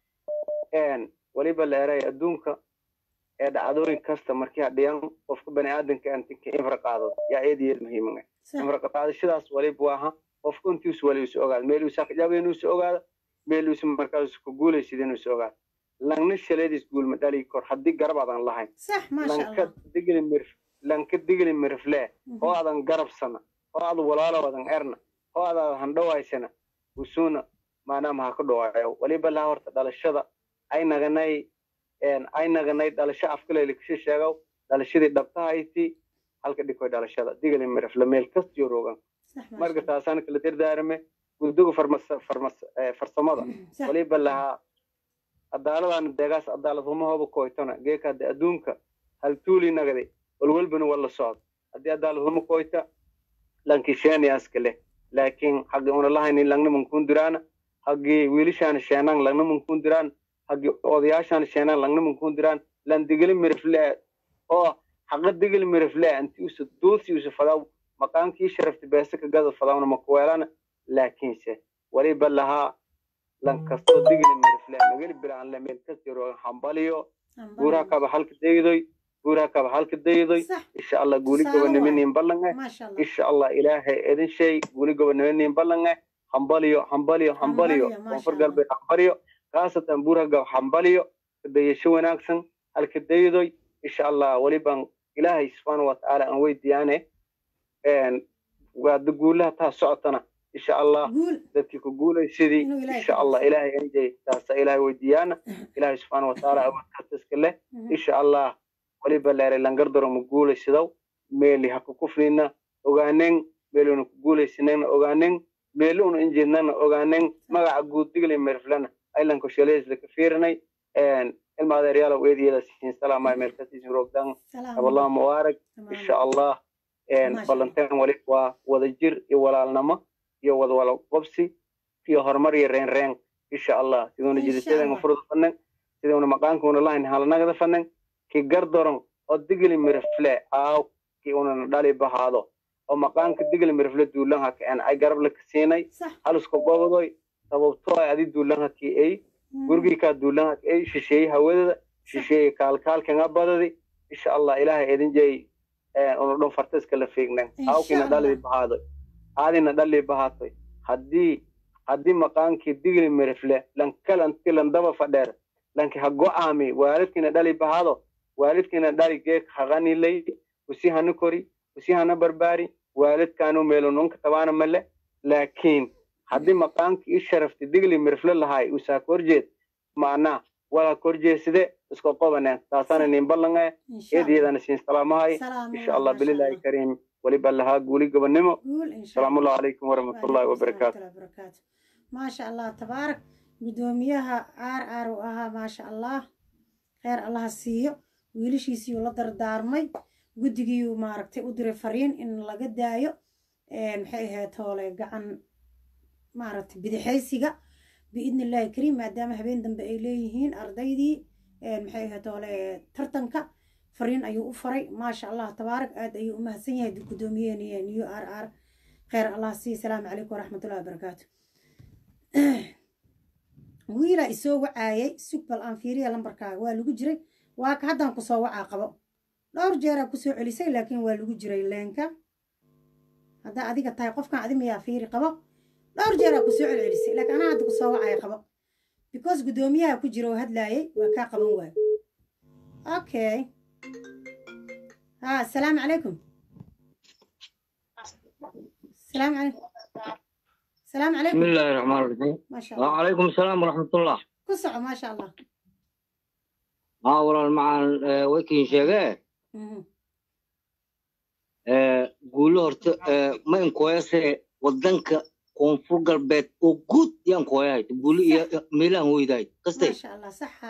waliba la eray adduunka ee dhacdooyin kasta markii hadhiyan qofka bani aadanka antinka infra qaado yaa eed iyo eed muhiiman infra qaadashadaas waliba waaha qofka intiisu wali isu ogaada meel uusa kajaaba inuusu ogaada meel uusa markaas ku guulaysid inuusu ogaada langna shaleediis guulma dhali kor haddii garab adan lahayn lanka digli mirf lanka digli mirflee oo adan garabsana oo ad walaalo adan erna oo ad handhawaysana usuuna maanaa maha ka dhawaayo waliba laha horta dhalashada ay naganay ay naganay dhalasho afkaleyla kasha sheegow dhalashadii dhabtahayti halka dhikoy dhalashada digli mirfle meel kastiyo rogan marka taasaan kala dardaarame guddiga farsamada waliba lahaa adaaladan deegaas adaaladhumahooba koytona geekade adduunka hal tuuli nagade walwalbana wala socdo haddii adaaladhumo koyta lankisheeniyaaska leh laakiin hagi una lahaynin langna mankun diraana hagi wiilishaana sheenaan langna mankun diraan hagi odayaashaana sheenaan langna mankun diraan lan digili miriflee oo haqa digili miriflee anti usa duusi usa fadaw maqaankii sharafti beesa ka gada fadawna makuweelana laakiinse waliba lahaa lan kasto digili miriflee mageli bilaan le meel kastiro hambaliyo guuraha kaba halka daydoy guuraha kaba halka daydoy insha allah guuli gobaniminin ballange insha allah ilaahay idin shay guuli gobaniminin ballange hambaliyo hambaliyo hambaliyo koonfur galbeed hambaliyo khaasatan buuraha gab hambaliyo dayasho wanaagsan halka daydoy insha allah waliban ilaahay subxaana watacaala aan weydiyaane waada guulaha taa socotana insha allah dadkii ku guulaysidii insha allah ilaahay anjay taasa ilaahay weydiiyaana ilaahay subxaana watacaala awoodkaasta iska leh insha allah waliba leeray langardaro ma guulaysidow meeli ha ku kufnina ogaanen meeluna ku guulaysinana ogaanen meeli una injeednana ogaanen magaca guud digli merflana aylanko shaleesla ka fiirinay ilma adeeryaalow eediyada siin salaamay meel kasiisin rogdan aballah mubaarag insha allah ballanteen wali waa wada jir iyo walaalnimo iyo wada wala qobsi iyo horumar iyo reen reen insha allah siduuna jidisadan furda fanen siduuna maqaankuna lahayn halanagada fanen ki gardoron oo digli mirifle aaw ki unana dhali bahaado oo maqaanka digli mirifle duulan haka en ay garab la kasiinay haluska gobodoy sababtoo ay adi duulan haki ay gurigii kaa duulan haki ay shisheeye hawadada shisheeye kaalkaalkanga badadi insha allah ilaahay idin jey una dhon farteska la fiignen aawkina dhali bahaadoy aadina dhali bahaatoy haddii haddii maqaankii digli mirifle lankalanti landaba fadheer lanki ha go'aami waalidkina dhali bahaado waalidkina dhali geek haqanilay usi hana kori usi hana barbaari waalidkaanu meelononka tabaana male laakiin haddii maqaankii i sharafti digli mirifle lahaay usaa korjeed macnaa wala korjeeside iska qobaneen taasaana nin ballange eediyadana siin salaamahay insha allah bililahi kariim waliba lahaa guuli gobonimo salaamuallahu calaykum waraxmatullahi wabarakaatu maasha allah tabaarak guddoomiyaha aar aar uu ahaa maasha allah kheyr allaha siiyo wiilashiisiiuu la dardaarmay guddigiiuu maaragtay u diray fariin in laga daayo maxay ahayd hoole gacan maaragtay bidixaysiga biidni illaahi kariim maadaama habeen dambe ay leeyihiin ardaydii maxay ahayd hoole tartanka fariin ayuu u faray maasha allah tabaarak aad ayuu u mahadsan yahay guddoomiyeeni new r r kheyr allah sii salaamu calaykum waraxmatullahi wabarakaatu wiilaa isoo wacaayay sug bal aan fiiriya lambarkaaga waa lagu jiray waa ka haddaan kusoo wacaa qabo dhowr jeeraa kusoo celisay laakiin waa lagu jiray leenka haddaa adiga tahay qofkan adi miyaa fiiri qabo dhowr jeeraa kusoo celcelisay laakiin anaa hadda kusoo wacaya qabo because guddoomiyaha ku jira oo hadlaayay waa kaa qaban waayo okay ها السلام عليكم السلام عليكم السلام عليكم بسم الله الرحمن الرحيم ما شاء الله وعليكم السلام ورحمة الله كسع ما شاء الله ها والله مع ويكين شيغا مهم. قولوا هرت ما إن كويسة ودنك koonfur galbeed oo guud yaan kooyahay buli iyo meelaan hoydahay ما kastay شاء الله صح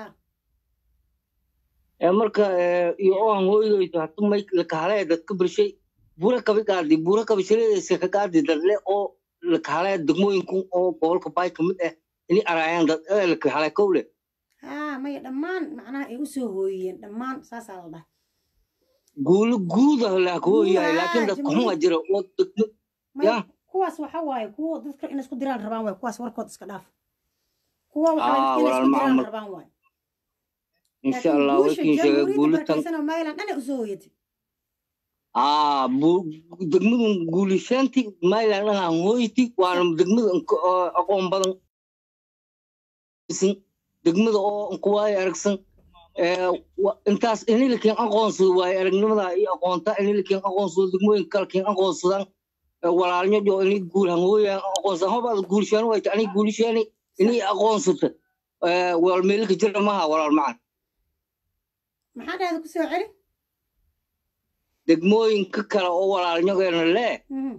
ee marka ee, iyo oo aan hoydayto hatu may lakahalaya dadka birshay bura kabi qaadi bura kabi shaleedaysa ka qaadi dadle oo lakahalaya degmooyinku oo gobolka baay ka mid ah inay araayaan dad ee lakahalaya kowle ها ما دمان معناها اي وسو هويين دمان ساسا لا دها guulo guud ah la kooyahay Guud, laakiin ah, dadka jamhuur- xuma jira oo degmo ya ما kuwaas waxa waaye kuwa dadka in isku diraan rabaan waaye kuwaas warkood iska dhaaf kuwa waxa Ah, waaye dadka in isku walaal diraan Muhammad. rabaan waaye insha laakiin allah guusha wakiin sheegay jamhuuriyadda guulitan barkaysan oo maylan dhana usoo hoyatay aa bu- degmadan guulishaanti mayland aan hoyti waana degmada inka- oo aqoon badan isin degmada oo inkuwaay aragsan ee, wa- intaas inilikin aqoonsado waaye aragnimada iyo aqoonta inilikin aqoonsado degmooyinka kalkin aqoonsadaan ee, walaalnyo jo ini guul hangooyaan aqoonsadaan hobaad guulishaan wayta ani guulishaani ini aqoonsata ee, walaal meelka jira maha walaal macan maxaa dhahda kusoo celi degmooyinka kale oo walaalnyogeena lee Mhm.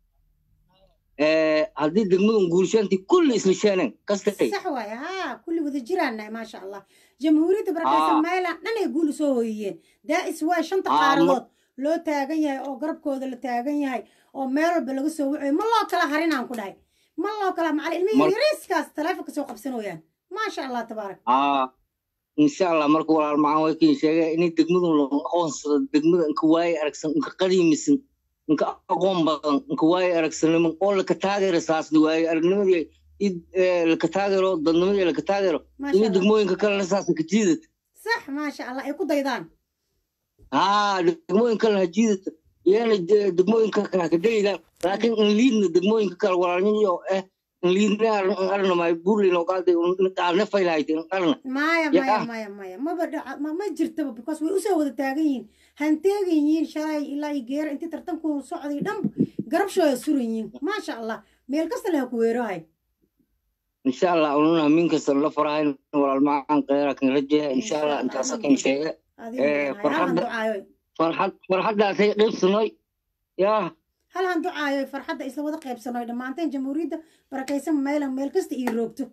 ee, haddii degmadan guulishaantii kulli isla sheeneen kastay sax waaye haa kulli wada jiraannahay maasha allah jamhuuriyadda barakaysan Aa. maylan dhanay guul usoo hoyiyeen daa'is waay shanta Aa, ma- qaaradood loo taagan yahay oo garabkooda la taagan yahay oo meel walba laga soo wacayo ma loo kala harinaan ku dhahay ma loo kala macali ilmihii Mar- yariiskaas taleefonka soo qabsanooyaan maasha allah tabaarak aa insha allah marka walaal macaan way kiin sheegay inay degmadan loo aqoonsado degmada inka waaye aragsan inka qadiimisan inka aqoon badan inka waaye aragsaniman oo laka taageero saasni waaye aragnimadii id- ee, laka taageero dadnimadii laka taageero Masha inay Allah. degmooyinka kalena saasa ka jiidata sax maasha allah ay ku daydaan haa degmooyin kalena ha jiidata iyana de- degmooyinka kale ha ka daydaan laakiin in liidna degmooyinka kale walaalniyo eh in liidna arna may burlin oo qaada qaarne faylahayta in arna maya Ya maya ah. maya maya maba dhaca ma ma jirtaba because way usoo wada taagan yihiin hanteegan yihiin shalay ilaa iyo geera intii tartanku socday dhan garabshooda suran yihiin maasha allah meel kasta leha ku weerahay insha allah ununa min kasta la farahayn walaal macaan kheyra kan rajeya insha allah intaasa kan sheege adigu Eh, hal han farxadda ducaayo farxad farxaddaasay qaybsanoy yaa hal han ducaayo farxadda isla wada qaybsanoy dhammaanteen jamhuuriyadda barakaysan meelan meel kasta ii roogto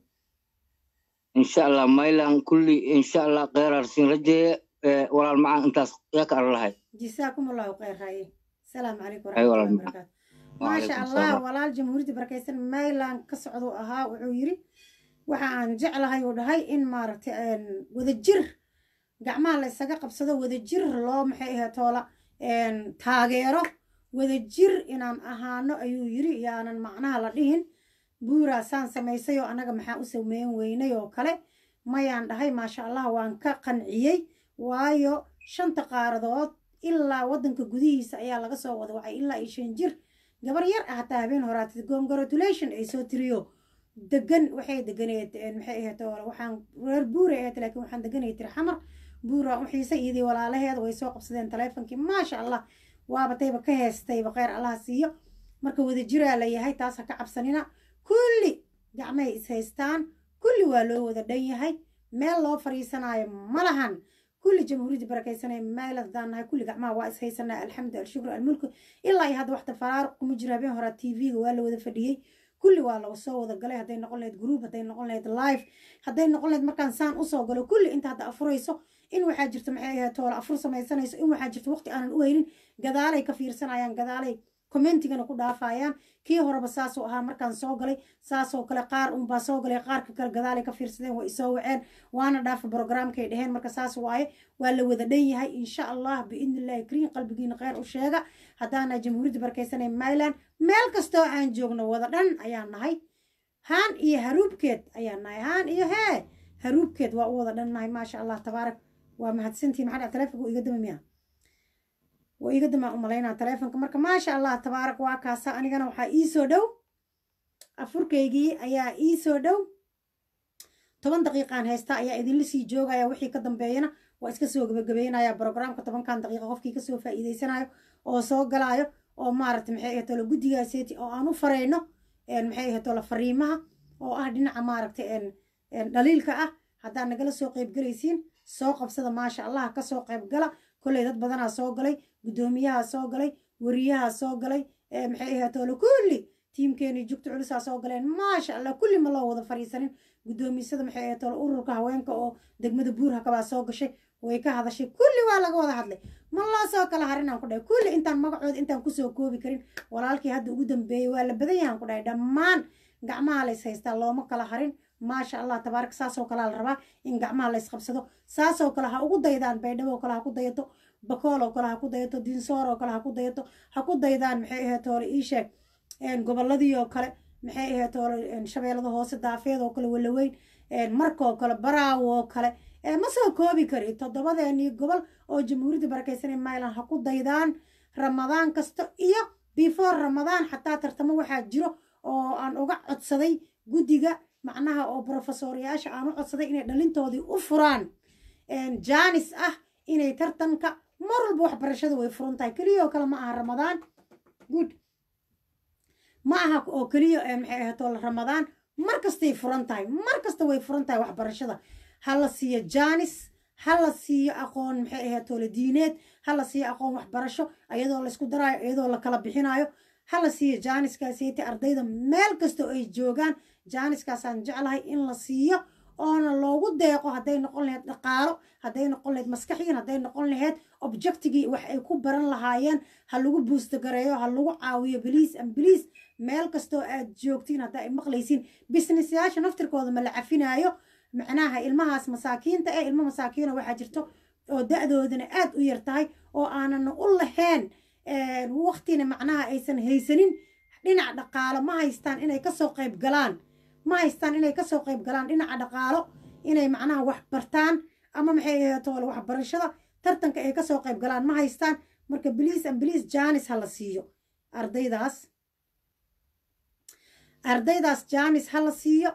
insha allah maylan kulli insha allah kheyraarsin rajeya walaal macaan intaas yaa ka arlahay jisaakum allahu khayr haye asalaamu calaykum Ay, walaal waraxmatullahi macaan. wabarakaatu maasha Waalaikum allah salaam. walaal jamhuuriyadda barakaysan maylan ka socduu ahaa wuxuu yidhi waxa aan jeclahay uu dhahay in maaragtay een, wadajir gacmaha la isaga qabsado wadajir loo maxay ahayd toola een, taageero wadajir inaan ahaano ayuu yidhi yaanan macnaha la dhihin buuraa saan samaysay oo annaga maxaa u sameyn weynay oo kale mayaan dhahay maasha allah waan ka qanciyey waayo shanta qaaradood ilaa waddanka gudihiisa ayaa laga soo wada wacay ilaa iyo shan jir gabar yar ah hataa habeen horaatid congratulation ay soo tiriyo degan waxay deganeed een, maxay ahayd oo waxaan reer buure ahayd laakiin waxaan deganay tiri xamar buura u xiisay iyadii walaalaheed way soo qabsadeen taleefonkii maasha allah waaba tayba ka heestayba kheyr allaha siiyo marka wadajiraa la yahay taas ha ka cabsanina kulli gacmahay is haystaan kulli waa loo wada dhan yahay meel loo fariisanaayo ma lahan kulli jamhuuriyadda barakaysanaya meel haddaan nahay kulli gacmaha waa is haysanaa alxamdu alshukru almulku ilaa iyo hadda waxta faraaruq kuma jiro habeen horaa tv-ga waa la wada fadhiyey kulli waa laga soo wada galay hadday noqon lahayd group hadday noqon lahayd live hadday noqon lahayd markaan saan usoo galo kulli inta hadda afurayso in waxaa jirta maxay ahayd toola afur samaysanayso in waxaa jirta waqti aanan u haynin gadaalay ka fiirsanayaan gadaalay commentigana ku dhaafayaan kii horeba saasuu ahaa markaan soo galay saasoo kale qaar unbaa soo galay qaarka kale gadaalay ka fiirsadeen way isoo waceen waana dhaafa programkay dheheen marka saas waaye waa la wada dhan yahay insha allah biidni illahi kariin qalbigiina kheyr u sheega haddaana jamhuuriyadda barkaysanay myland meel kastoo aan joogno wada dhan ayaan nahay haan iyo haruubkeed ayaan nahay haan iyo hee haruubkeed waa u wada dhan nahay maasha allah tabaarak waa mahadsantihin maxaa dhaca taleefonka iga dama miya waa iga damaa u malaynaa taleefonka marka maasha allah tabaarak waa kaasa anigana waxaa ii soo dhow afurkaygii ayaa ii soo dhow toban daqiiqaan haysta ayaa idinla sii joogaya wixii ka dambeeyana waa iska soo gabagabeynaya brograamka tobankan daqiiqa qofkii kasoo faa'iideysanayo oo soo galaayo oo maaragta maxay ahayd tolo guddigaaseeti oo aan u farayno maxay ahayd tolo fariimaha oo ah dhinaca maaragta dhaliilka ah haddaad nagala soo qaybgelaysiin soo qabsada maasha allah kasoo qaybgala kolley dad badanaa soo galay guddoomiyaha soo galay wariyaha soo galay maxay ahayd tolo kulli tiimkeeni jugta culusaa soo galeen maasha allah kulli ma loo wada fariisanin guddoomisada maxay ahayd tolo ururka haweenka oo degmada buurha kabaa soo gashay way ka hadashay kulli waa laga wada hadlay ma loo soo kala harinaan ku dhahay kulli intaan magacooda intaan kusoo koobi karin walaalkii hadda ugu dambeeyey waa la badan yahan ku dhahay dhammaan gacmaha lays haystaa looma kala harin maasha allah tabaarak saasoo kalea la rabaa in gacmaha lays qabsado saasoo kale ha ugu daydaan baydhabo kale ha ku dayato bakooloo kale ha ku dayato dinsooroo kale ha ku dayato ha ku daydaan maxay ahayd toole ii sheeg gobolladii oo kale maxay ahayd toole shabeellada hoose daafeed oo kale walaweyn markoo kale baraawo oo kale ma soo koobi kari toddobadeenii gobol oo jamhuuriyadda barakaysanay myland ha ku daydaan ramadaan kasta iyo before ramadaan xataa tartamo waxaa jiro oo aan uga codsaday guddiga macnaha oo brofesoryaasha aan u codsaday inay dhalintoodii u furaan jaanis ah inay tartanka mar walba waxbarashada way furan tahay keliya oo kale ma aha ramadaan good ma aha oo keliya maxay ahato ramadaan mar kastay furan tahay mar kasta way furan tahay waxbarashada ha la siiyo jaanis ha la siiyo aqoon maxay ahayd toole diineed ha la siiyo aqoon waxbarasho iyadoo laysku daraayo iyadoo la kala bixinayo ha la siiyo jaaniskaasiyta ardayda meel kasta oo ay joogaan jaaniskaasaan jeclahay in la siiyo oona loogu deeqo hadday noqon lahayd dhaqaalo hadday noqon lahayd maskaxiyan hadday noqon lahayd objectigii wax ay ku baran lahaayeen ha lagu buustagareeyo ha lagu caawiyo biliis an biliis meel kastoo aad joogtiin haddaa ay maqlaysiin businessyaasha naftirkooda ma la cafinaayo macnaha ilmahaas masaakiinta eh ilmo masaakiino waxaa jirto oo da-doodana aad u yar tahay oo aanan u lahayn waktina macnaha aysan haysanin dhinac dhaqaalo ma haystaan inay kasoo qayb galaan ma haystaan inay kasoo qayb galaan dhinaca dhaqaalo inay macnaha wax bartaan ama maxay ahaytoole waxbarashada tartanka ay kasoo qayb galaan ma haystaan marka biliis an biliis jaanis ha la siiyo ardaydaas ardaydaas jaanis ha la siiyo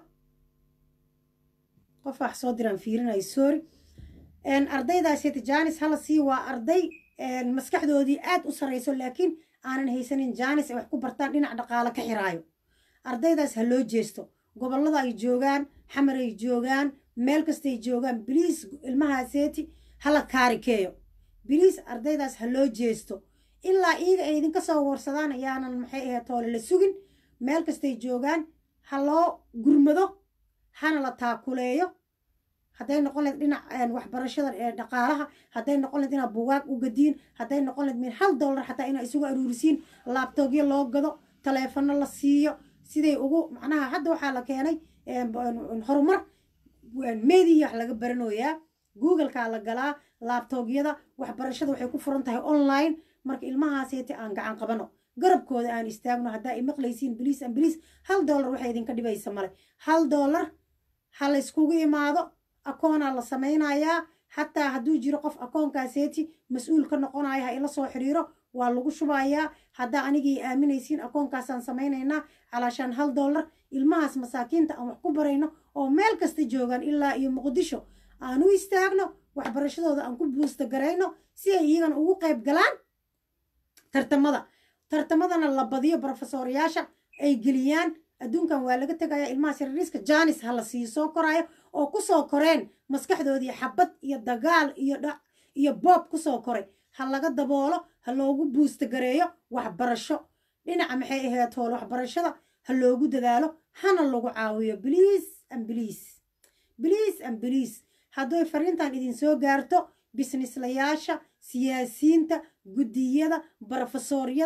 qof wax soo diraan fiirinayo sorry ardaydaasita jaanis hala sii waa arday maskaxdoodii aad u sarayso laakiin aanan haysanin jaanis ay wax ku bartaan dhinac dhaqaalo ka xiraayo ardaydaas ha loo jeesto gobollada ay joogaan xamar ay joogaan meel kastay joogaan biliis ilmahaaseeti hala kaarikeeyo biliis ardaydaas ha loo jeesto ilaa iyaga ay idinka soo warsadaan ayaanan maxay ahayd toole la sugin meel kastay joogaan ha loo gurmado hana la taakuleeyo hadday noqon lahayd dhinac waxbarashada dhaqaalaha hadday noqon lahayd inaad bugaag u gadiin hadday noqon lahayd min hal dollar xataa inaad isugu aruurisiin laabtoogyo loo gado taleefano la siiyo siday ugu macnaha hadda waxaa la keenay horumar media wax laga baranoyaa googleka la galaa laabtoogyada waxbarashada waxay ku furan tahay online marka ilmahaaseeti aan gacan qabano garabkooda aan istaagno haddaa imaqlaysiin biliis an biliis hal dollar waxay idinka dhibaysa male hal dollar ha la yskugu imaado akoonaa la samaynayaa xataa hadduu jiro qof akoonkaaseeti mas-uul ka noqonaya ha ila soo xiriiro waa lagu shubayaa haddaa anigii aaminaysiin akoonkaasaan samaynaynaa calaashaan hal dollar ilmahaas masaakiinta aan wax ku barayno oo meel kasta joogaan ilaa iyo muqdisho aan u istaagno waxbarashadooda aan ku buusta garayno si ay iyagana ugu qayb galaan tartamada tartamadana la badiyo brofesoryaasha ay geliyaan adduunkan waa laga tegayaa ilmaha sirariiska jaanis ha la sii soo koraayo oo kusoo koreen maskaxdoodii xabad iyo dagaal iyo dhac iyo boob kusoo koray ha laga daboolo ha loogu buusta gareeyo waxbarasho dhinaca maxay ahayd hool waxbarashada ha loogu dadaalo hana lagu caawiyo biliis an biliis biliis an biliis hadday fariintan idinsoo gaarto bisnislayaasha siyaasiyiinta guddiyada brofesoryada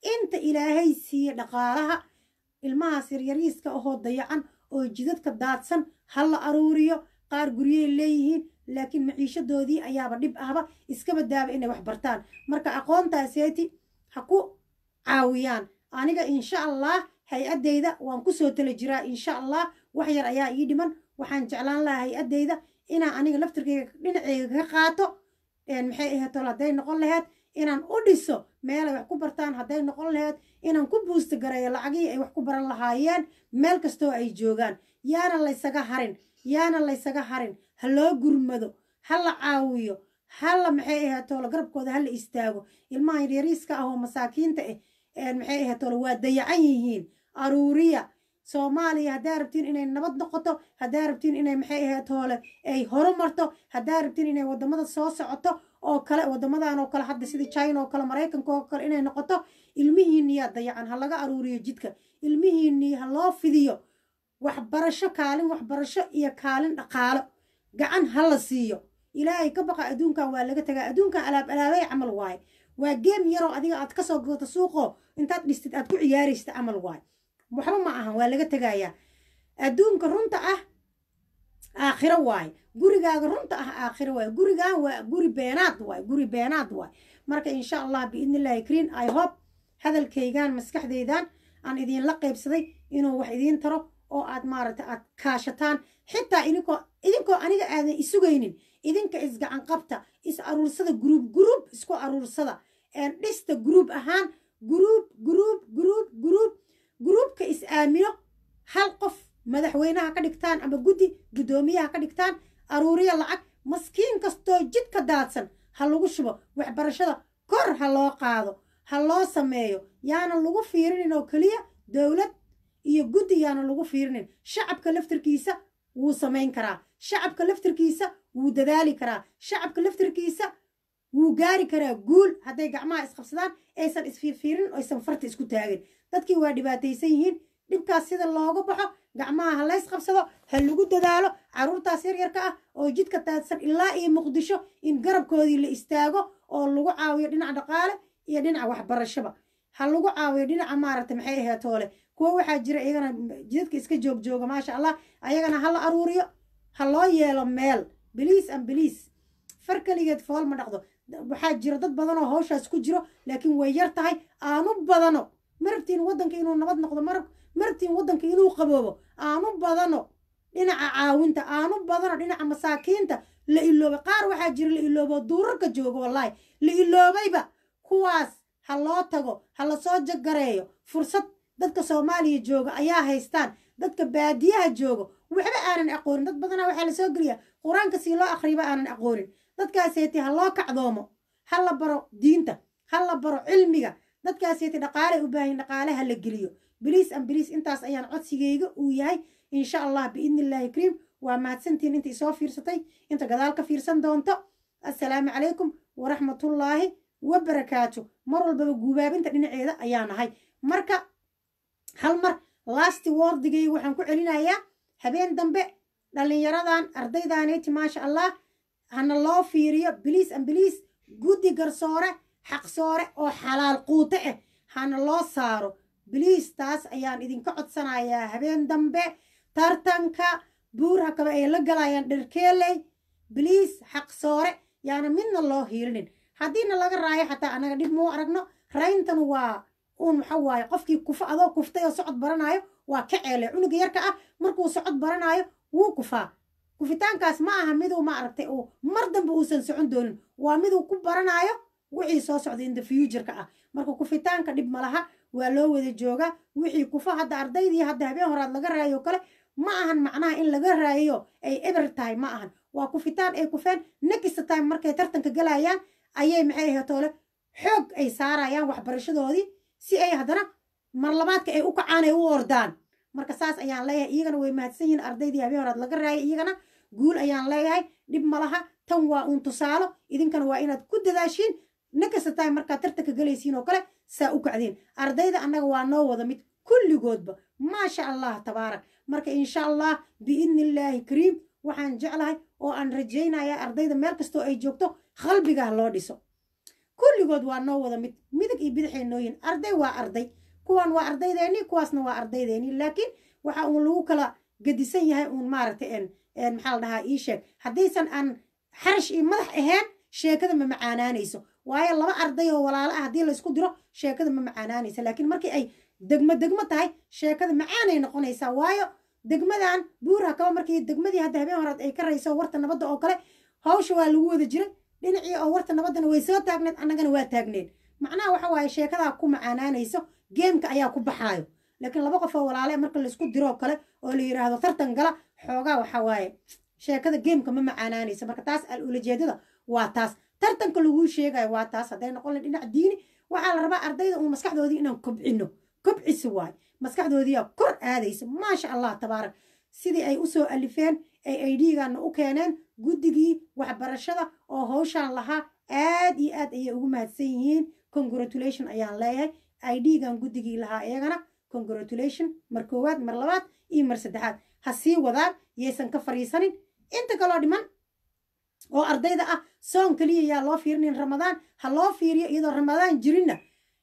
inta ilaahay siiye dhaqaalaha ilmahaas yaryariiska ahoo dayacan oo jidadka daadsan ha la aruuriyo qaar guryey leeyihiin laakiin maciishadoodii ayaaba dhib ahba iskaba daaba inay wax bartaan marka aqoontaaseeti ha ku caawiyaan aniga insha allah hay-addayda waan kusoo tala jiraa insha allah wax yar ayaa ii dhiman waxaan jeclaan lahaa hay-addayda inaan aniga laftirkeyga dhinaceyga ka qaato maxay ahaatol hadday noqon laheyd inaan u dhiso meelay wax ku bartaan hadday noqon laheyd inaan ku buusta gareeyo lacagihii ay wax ku baran lahaayeen meel kastoo ay joogaan yaana laysaga harin yaana laysaga harin ha loo gurmado ha la caawiyo hala maxay ahaatoola garabkooda ha la istaago ilmaha yaryariiska ah oo masaakiinta ah maxay ahaatoola waa dayacan yihiin aruuriya soomaaliya haddaa rabtiin inay nabad noqoto haddaa rabtiin inay maxay ahaatoole ay horumarto haddaa rabtiin inay wadamada soo socoto oo kale wadamadan oo kale hadda sida china oo kale maraykanka oo kale inay noqoto ilmihiinniyaa dayacan ha laga aruuriyo jidka ilmihiinnii ha loo fidiyo waxbarasho kaalin waxbarasho iyo kaalin dhaqaalo gacan ha la siiyo ilaahay ka baqa adduunkan waa laga tagaa adduunkan alaab alaabay camal waaye waa geem yaroo adiga aad kasoo goto suuqoo intaad dhistid aad ku ciyaaraysta camal waaye waxba ma ahan waa laga tegayaa adduunka runta ah aakhiro waaye gurigaaga runta ah aakhiro waaye gurigan waa guri beenaad waaye guri beenaad waaye marka insha allah biidnillahi kariin i hope hadalkaygan maskaxdaydan aan idinla qaybsaday inuu wax idiin taro oo aad maaragta aad kaashataan xitaa idinkoo idinkoo aniga aadan isugaynin idinka isgacan qabta is aruursada gruub gruub isku aruursada dhista gruub ahaan gruub gruub gruub gruub gruubka is aamino hal qof madaxweynaha ka dhigtaan ama guddi guddoomiyaha ka dhigtaan aruuriya lacag maskiin kastoo jidka daadsan ha lagu shubo waxbarashada kor ha loo qaado ha loo sameeyo yaana lagu fiirinin oo keliya dowlad iyo guddi yaana lagu fiirinin shacabka laftirkiisa wuu samayn karaa shacabka laftirkiisa wuu dadaali karaa shacabka laftirkiisa wuu gaari karaa guul hadday gacmaha isqabsadaan aysan isfiirfiirin aysan farta isku taagin dadkii waa dhibaataysan yihiin dhibkaas sida looga baxo gacmaha ha lays qabsado ha lagu dadaalo carruurtaas yaryarka ah oo jidka taadsan ilaa iyo muqdisho in garabkoodii la istaago oo lagu caawiyo dhinaca dhaqaale iyo dhinaca waxbarashaba ha lagu caawiyo dhinaca maaragta maxay ahaatoole kuwa waxaa jira iyagana jidadka iska joog jooga maasha allah ayagana ha la aruuriyo ha loo yeelo meel biliis an biliis far keligeed fool ma dhaqdo waxaa jira dad badan oo hawshaas ku jiro laakiin way yar tahay aanu badano marabtiin waddanka inuu nabad noqdo marab marabtiin waddanka inuu qaboobo aanu badano dhinaca caawinta aanu badano dhinaca masaakiinta la iloobay qaar waxaa jira la iloobo duurarka jooga wallaahi la iloobayba kuwaas ha loo tago ha lasoo jagareeyo fursad dadka soomaaliya jooga ayaa haystaan dadka baadiyaha joogo waxba aanan aqoonin dad badanaa waxaa lasoo geliyaa qur-aanka sii loo akhriba aanan aqoonin dadkaaseeti ha loo kacdoomo ha la baro diinta ha la baro cilmiga dadkaaseeti dhaqaale u baahan dhaqaale ha la geliyo biliis an biliis intaas ayaan codsigayga uu yahay insha allah biidnillaahi kariim waa mahadsantiin inta isoo fiirsatay inta gadaal ka fiirsan doonto assalaamu calaykum waraxmatullaahi wabarakaatu mar walbaba guubaabinta dhinaceeda ayaa nahay marka hal mar lasti wordigay waxaan ku celinayaa habeen dambe dhallinyaradan ardaydaanayti maasha allah hana loo fiiriyo biliis an biliis guddi garsoore xaqsoore oo xalaal quute ah hana loo saaro biliis taas ayaan idinka codsanayaa habeen dambe tartanka buurha kaba ay la galayaan dherkeeley biliis xaqsoore yaana midna loo hiilinin haddiina laga raayo xataa anaga dhib muu aragno rayntan waa uun waxa waaye qofkii kufa adoo kuftay oo socod baranaayo waa ka ceele cunuga yarka ah markuu socod baranaayo wuu kufaa kufitaankaas ma aha miduu ma aragtay uu mar dambe uusan socon doonin waa miduu ku baranaayo wixii soo socda in the futureka ah marka kufitaanka dhib malaha waa loo wada joogaa wixii kufa hadda ardaydii hadda habeen horaad laga raayo kale ma ahan macnaha in laga raayo ay eber tahay ma ahan waa kufitaan ay kufeen next time markay tartanka galayaan ayay maxay ahatoole xoog ay saarayaan waxbarashadoodii si ay haddana marlabaadka ay u kacaan ay u ordaan marka saas ayaan leeyahay iyagana way mahadsan yihiin ardaydii habeen horaad laga raayay iyagana guul ayaan leeyahay dhib malaha tan waa uun tusaalo idinkana waa inaad ku dadaashiin next time markaad tartanka galaysiin oo kale saa u kacdeen ardayda annaga waa noo wada mid kulligoodba maasha allah tabaarak marka insha allah biidnillaahi kariim waxaan jeclahay oo aan rajaynayaa ardayda meel kastoo ay joogto qalbiga ha loo dhiso kulligood waa noo wada mid midig iyo bidixay nooyin arday waa arday kuwan waa ardaydeeni kuwaasna waa ardaydeeni laakiin waxa uun lagu kala gedisan yahay uun maaragtay maxaa la dhahaa ii sheeg haddaysan aan xarash iyo madax ahayn sheekada ma macaanaanayso waayo laba arday oo walaalo ah haddii laysku diro sheekada ma macaanaanaysa laakiin markii ay degmo degmo tahay sheekada macaanay noqonaysaa waayo degmadan buurha kaba markii degmadii hadda habeen horaad ay ka rayso warta nabadda oo kale hawsha waa lagu wada jiray dhinacii oo warta nabaddana way soo taagneed annagana waa taagneed macnaha waxa waaye sheekadaa ku macaanaanayso geemka ayaa ku baxaayo laakiin laba qof oo walaale marka laysku diroo kale oo la yidhaahdo tartan gala xoogaa waxa waaye sheekada geemka ma macaanaanaysa marka taas al ulajeedada waa taas tartanka laguu sheegayo waa taas hadday noqon lahay dhinac diini waxaa la rabaa ardayda uun maskaxdoodii inaan kobcino kobcisi waayo maskaxdoodiiyaa kor aadaysa maasha allah tabaarak sidii ay usoo alifeen ay aidhigaana u keeneen guddigii waxbarashada oo hawshaan lahaa aad iyo aad ayay ugu mahadsan yihiin congratulation ayaan leeyahay idgan guddigii lahaa iyagana congratulation mar koowaad mar labaad iyo mar saddexaad ha sii wadaan yaysan ka fariisanin inta kaloo dhiman oo ardayda ah soon keliya yaa loo fiirinin ramadaan ha loo fiiriyo iyadoo ramadaan jirinna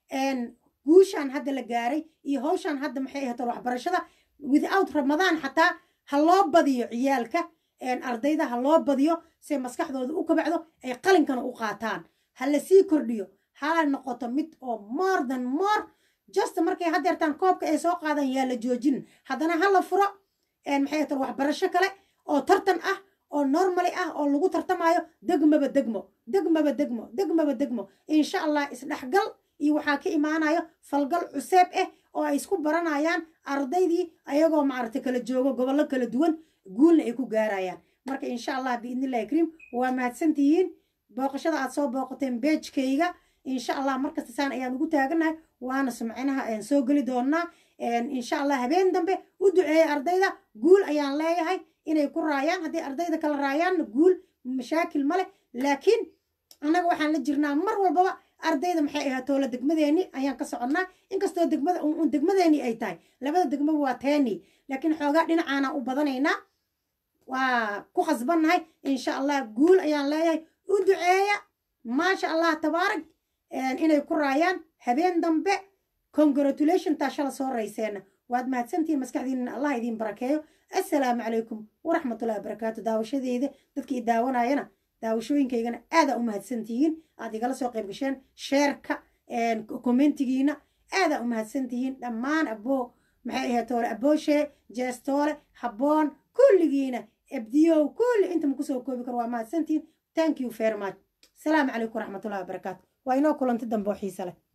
guushaan hadda la gaaray iyo hawshaan hadda maxay ahayd waxbarashada without ramadaan xataa ha loo badiyo ciyaalka ardayda ha loo badiyo si maskaxdooda u kabacdo ay qalinkana u qaataan ha la sii kordhiyo ha noqoto mid oo more than more just markay hadeertaan koobka ay soo qaadan yaa la joojin haddana ha la furo maxay ahayd waxbarasho kale oo tartan ah oo normali ah oo lagu tartamayo degmaba degmo degmaba degmo degmaba degmo insha allah isdhexgal iyo waxaa ka imaanayo falgal cuseeb ah oo ay isku baranayaan ardaydii ayagoo maaragtay kala joogo gobollo kala duwan guulna ay ku gaarayaan marka insha allah biidnillahi kariim waa mahadsantihiin booqashada aad soo booqateen beejkayga insha allah markasta saan ayaan ugu taaganahay waana sumcinaha ayaan soo geli doonaa insha allah habeen dambe u duceeya ardayda guul ayaan leeyahay inay ku raayaan haddii ardayda kala raayaanna guul mashaakil ma leh laakiin annaga waxaan la jirnaa mar walbaba ardayda maxay ahayd toola degmadeeni ayaan ka soconnaa inkastoo degmada un degmadeeni ay tahay labada degmaba waa teeni laakiin xoogaa dhinacaana u badanaynaa waa ku khasbannahay insha allah guul ayaan leeyahay u duceeya maasha allah tabaarak inay ku raayaan habeen dambe congratulation taa shala soo rayseena waad mahadsantihiin maskaxdiinna allah idiin barakeeyo assalaamu calaykum waraxmatullahi wabarakaatu daawashadeeda dadkii daawanayana daawashooyinkaygana aadaa u mahadsantihiin aad igala soo qayb gasheen sheerka kommentigiina aadaa u mahadsantihiin dhammaan aboo maxay ahayd toole abooshe jeestoole habboon kulligiina ebdiyow kulli inta ma kusoo koobi karo waa mahadsantihiin thank you very much asalaamu calaykum waraxmatullahi wabarakaatu waa inoo kulanti dambe oo xiise leh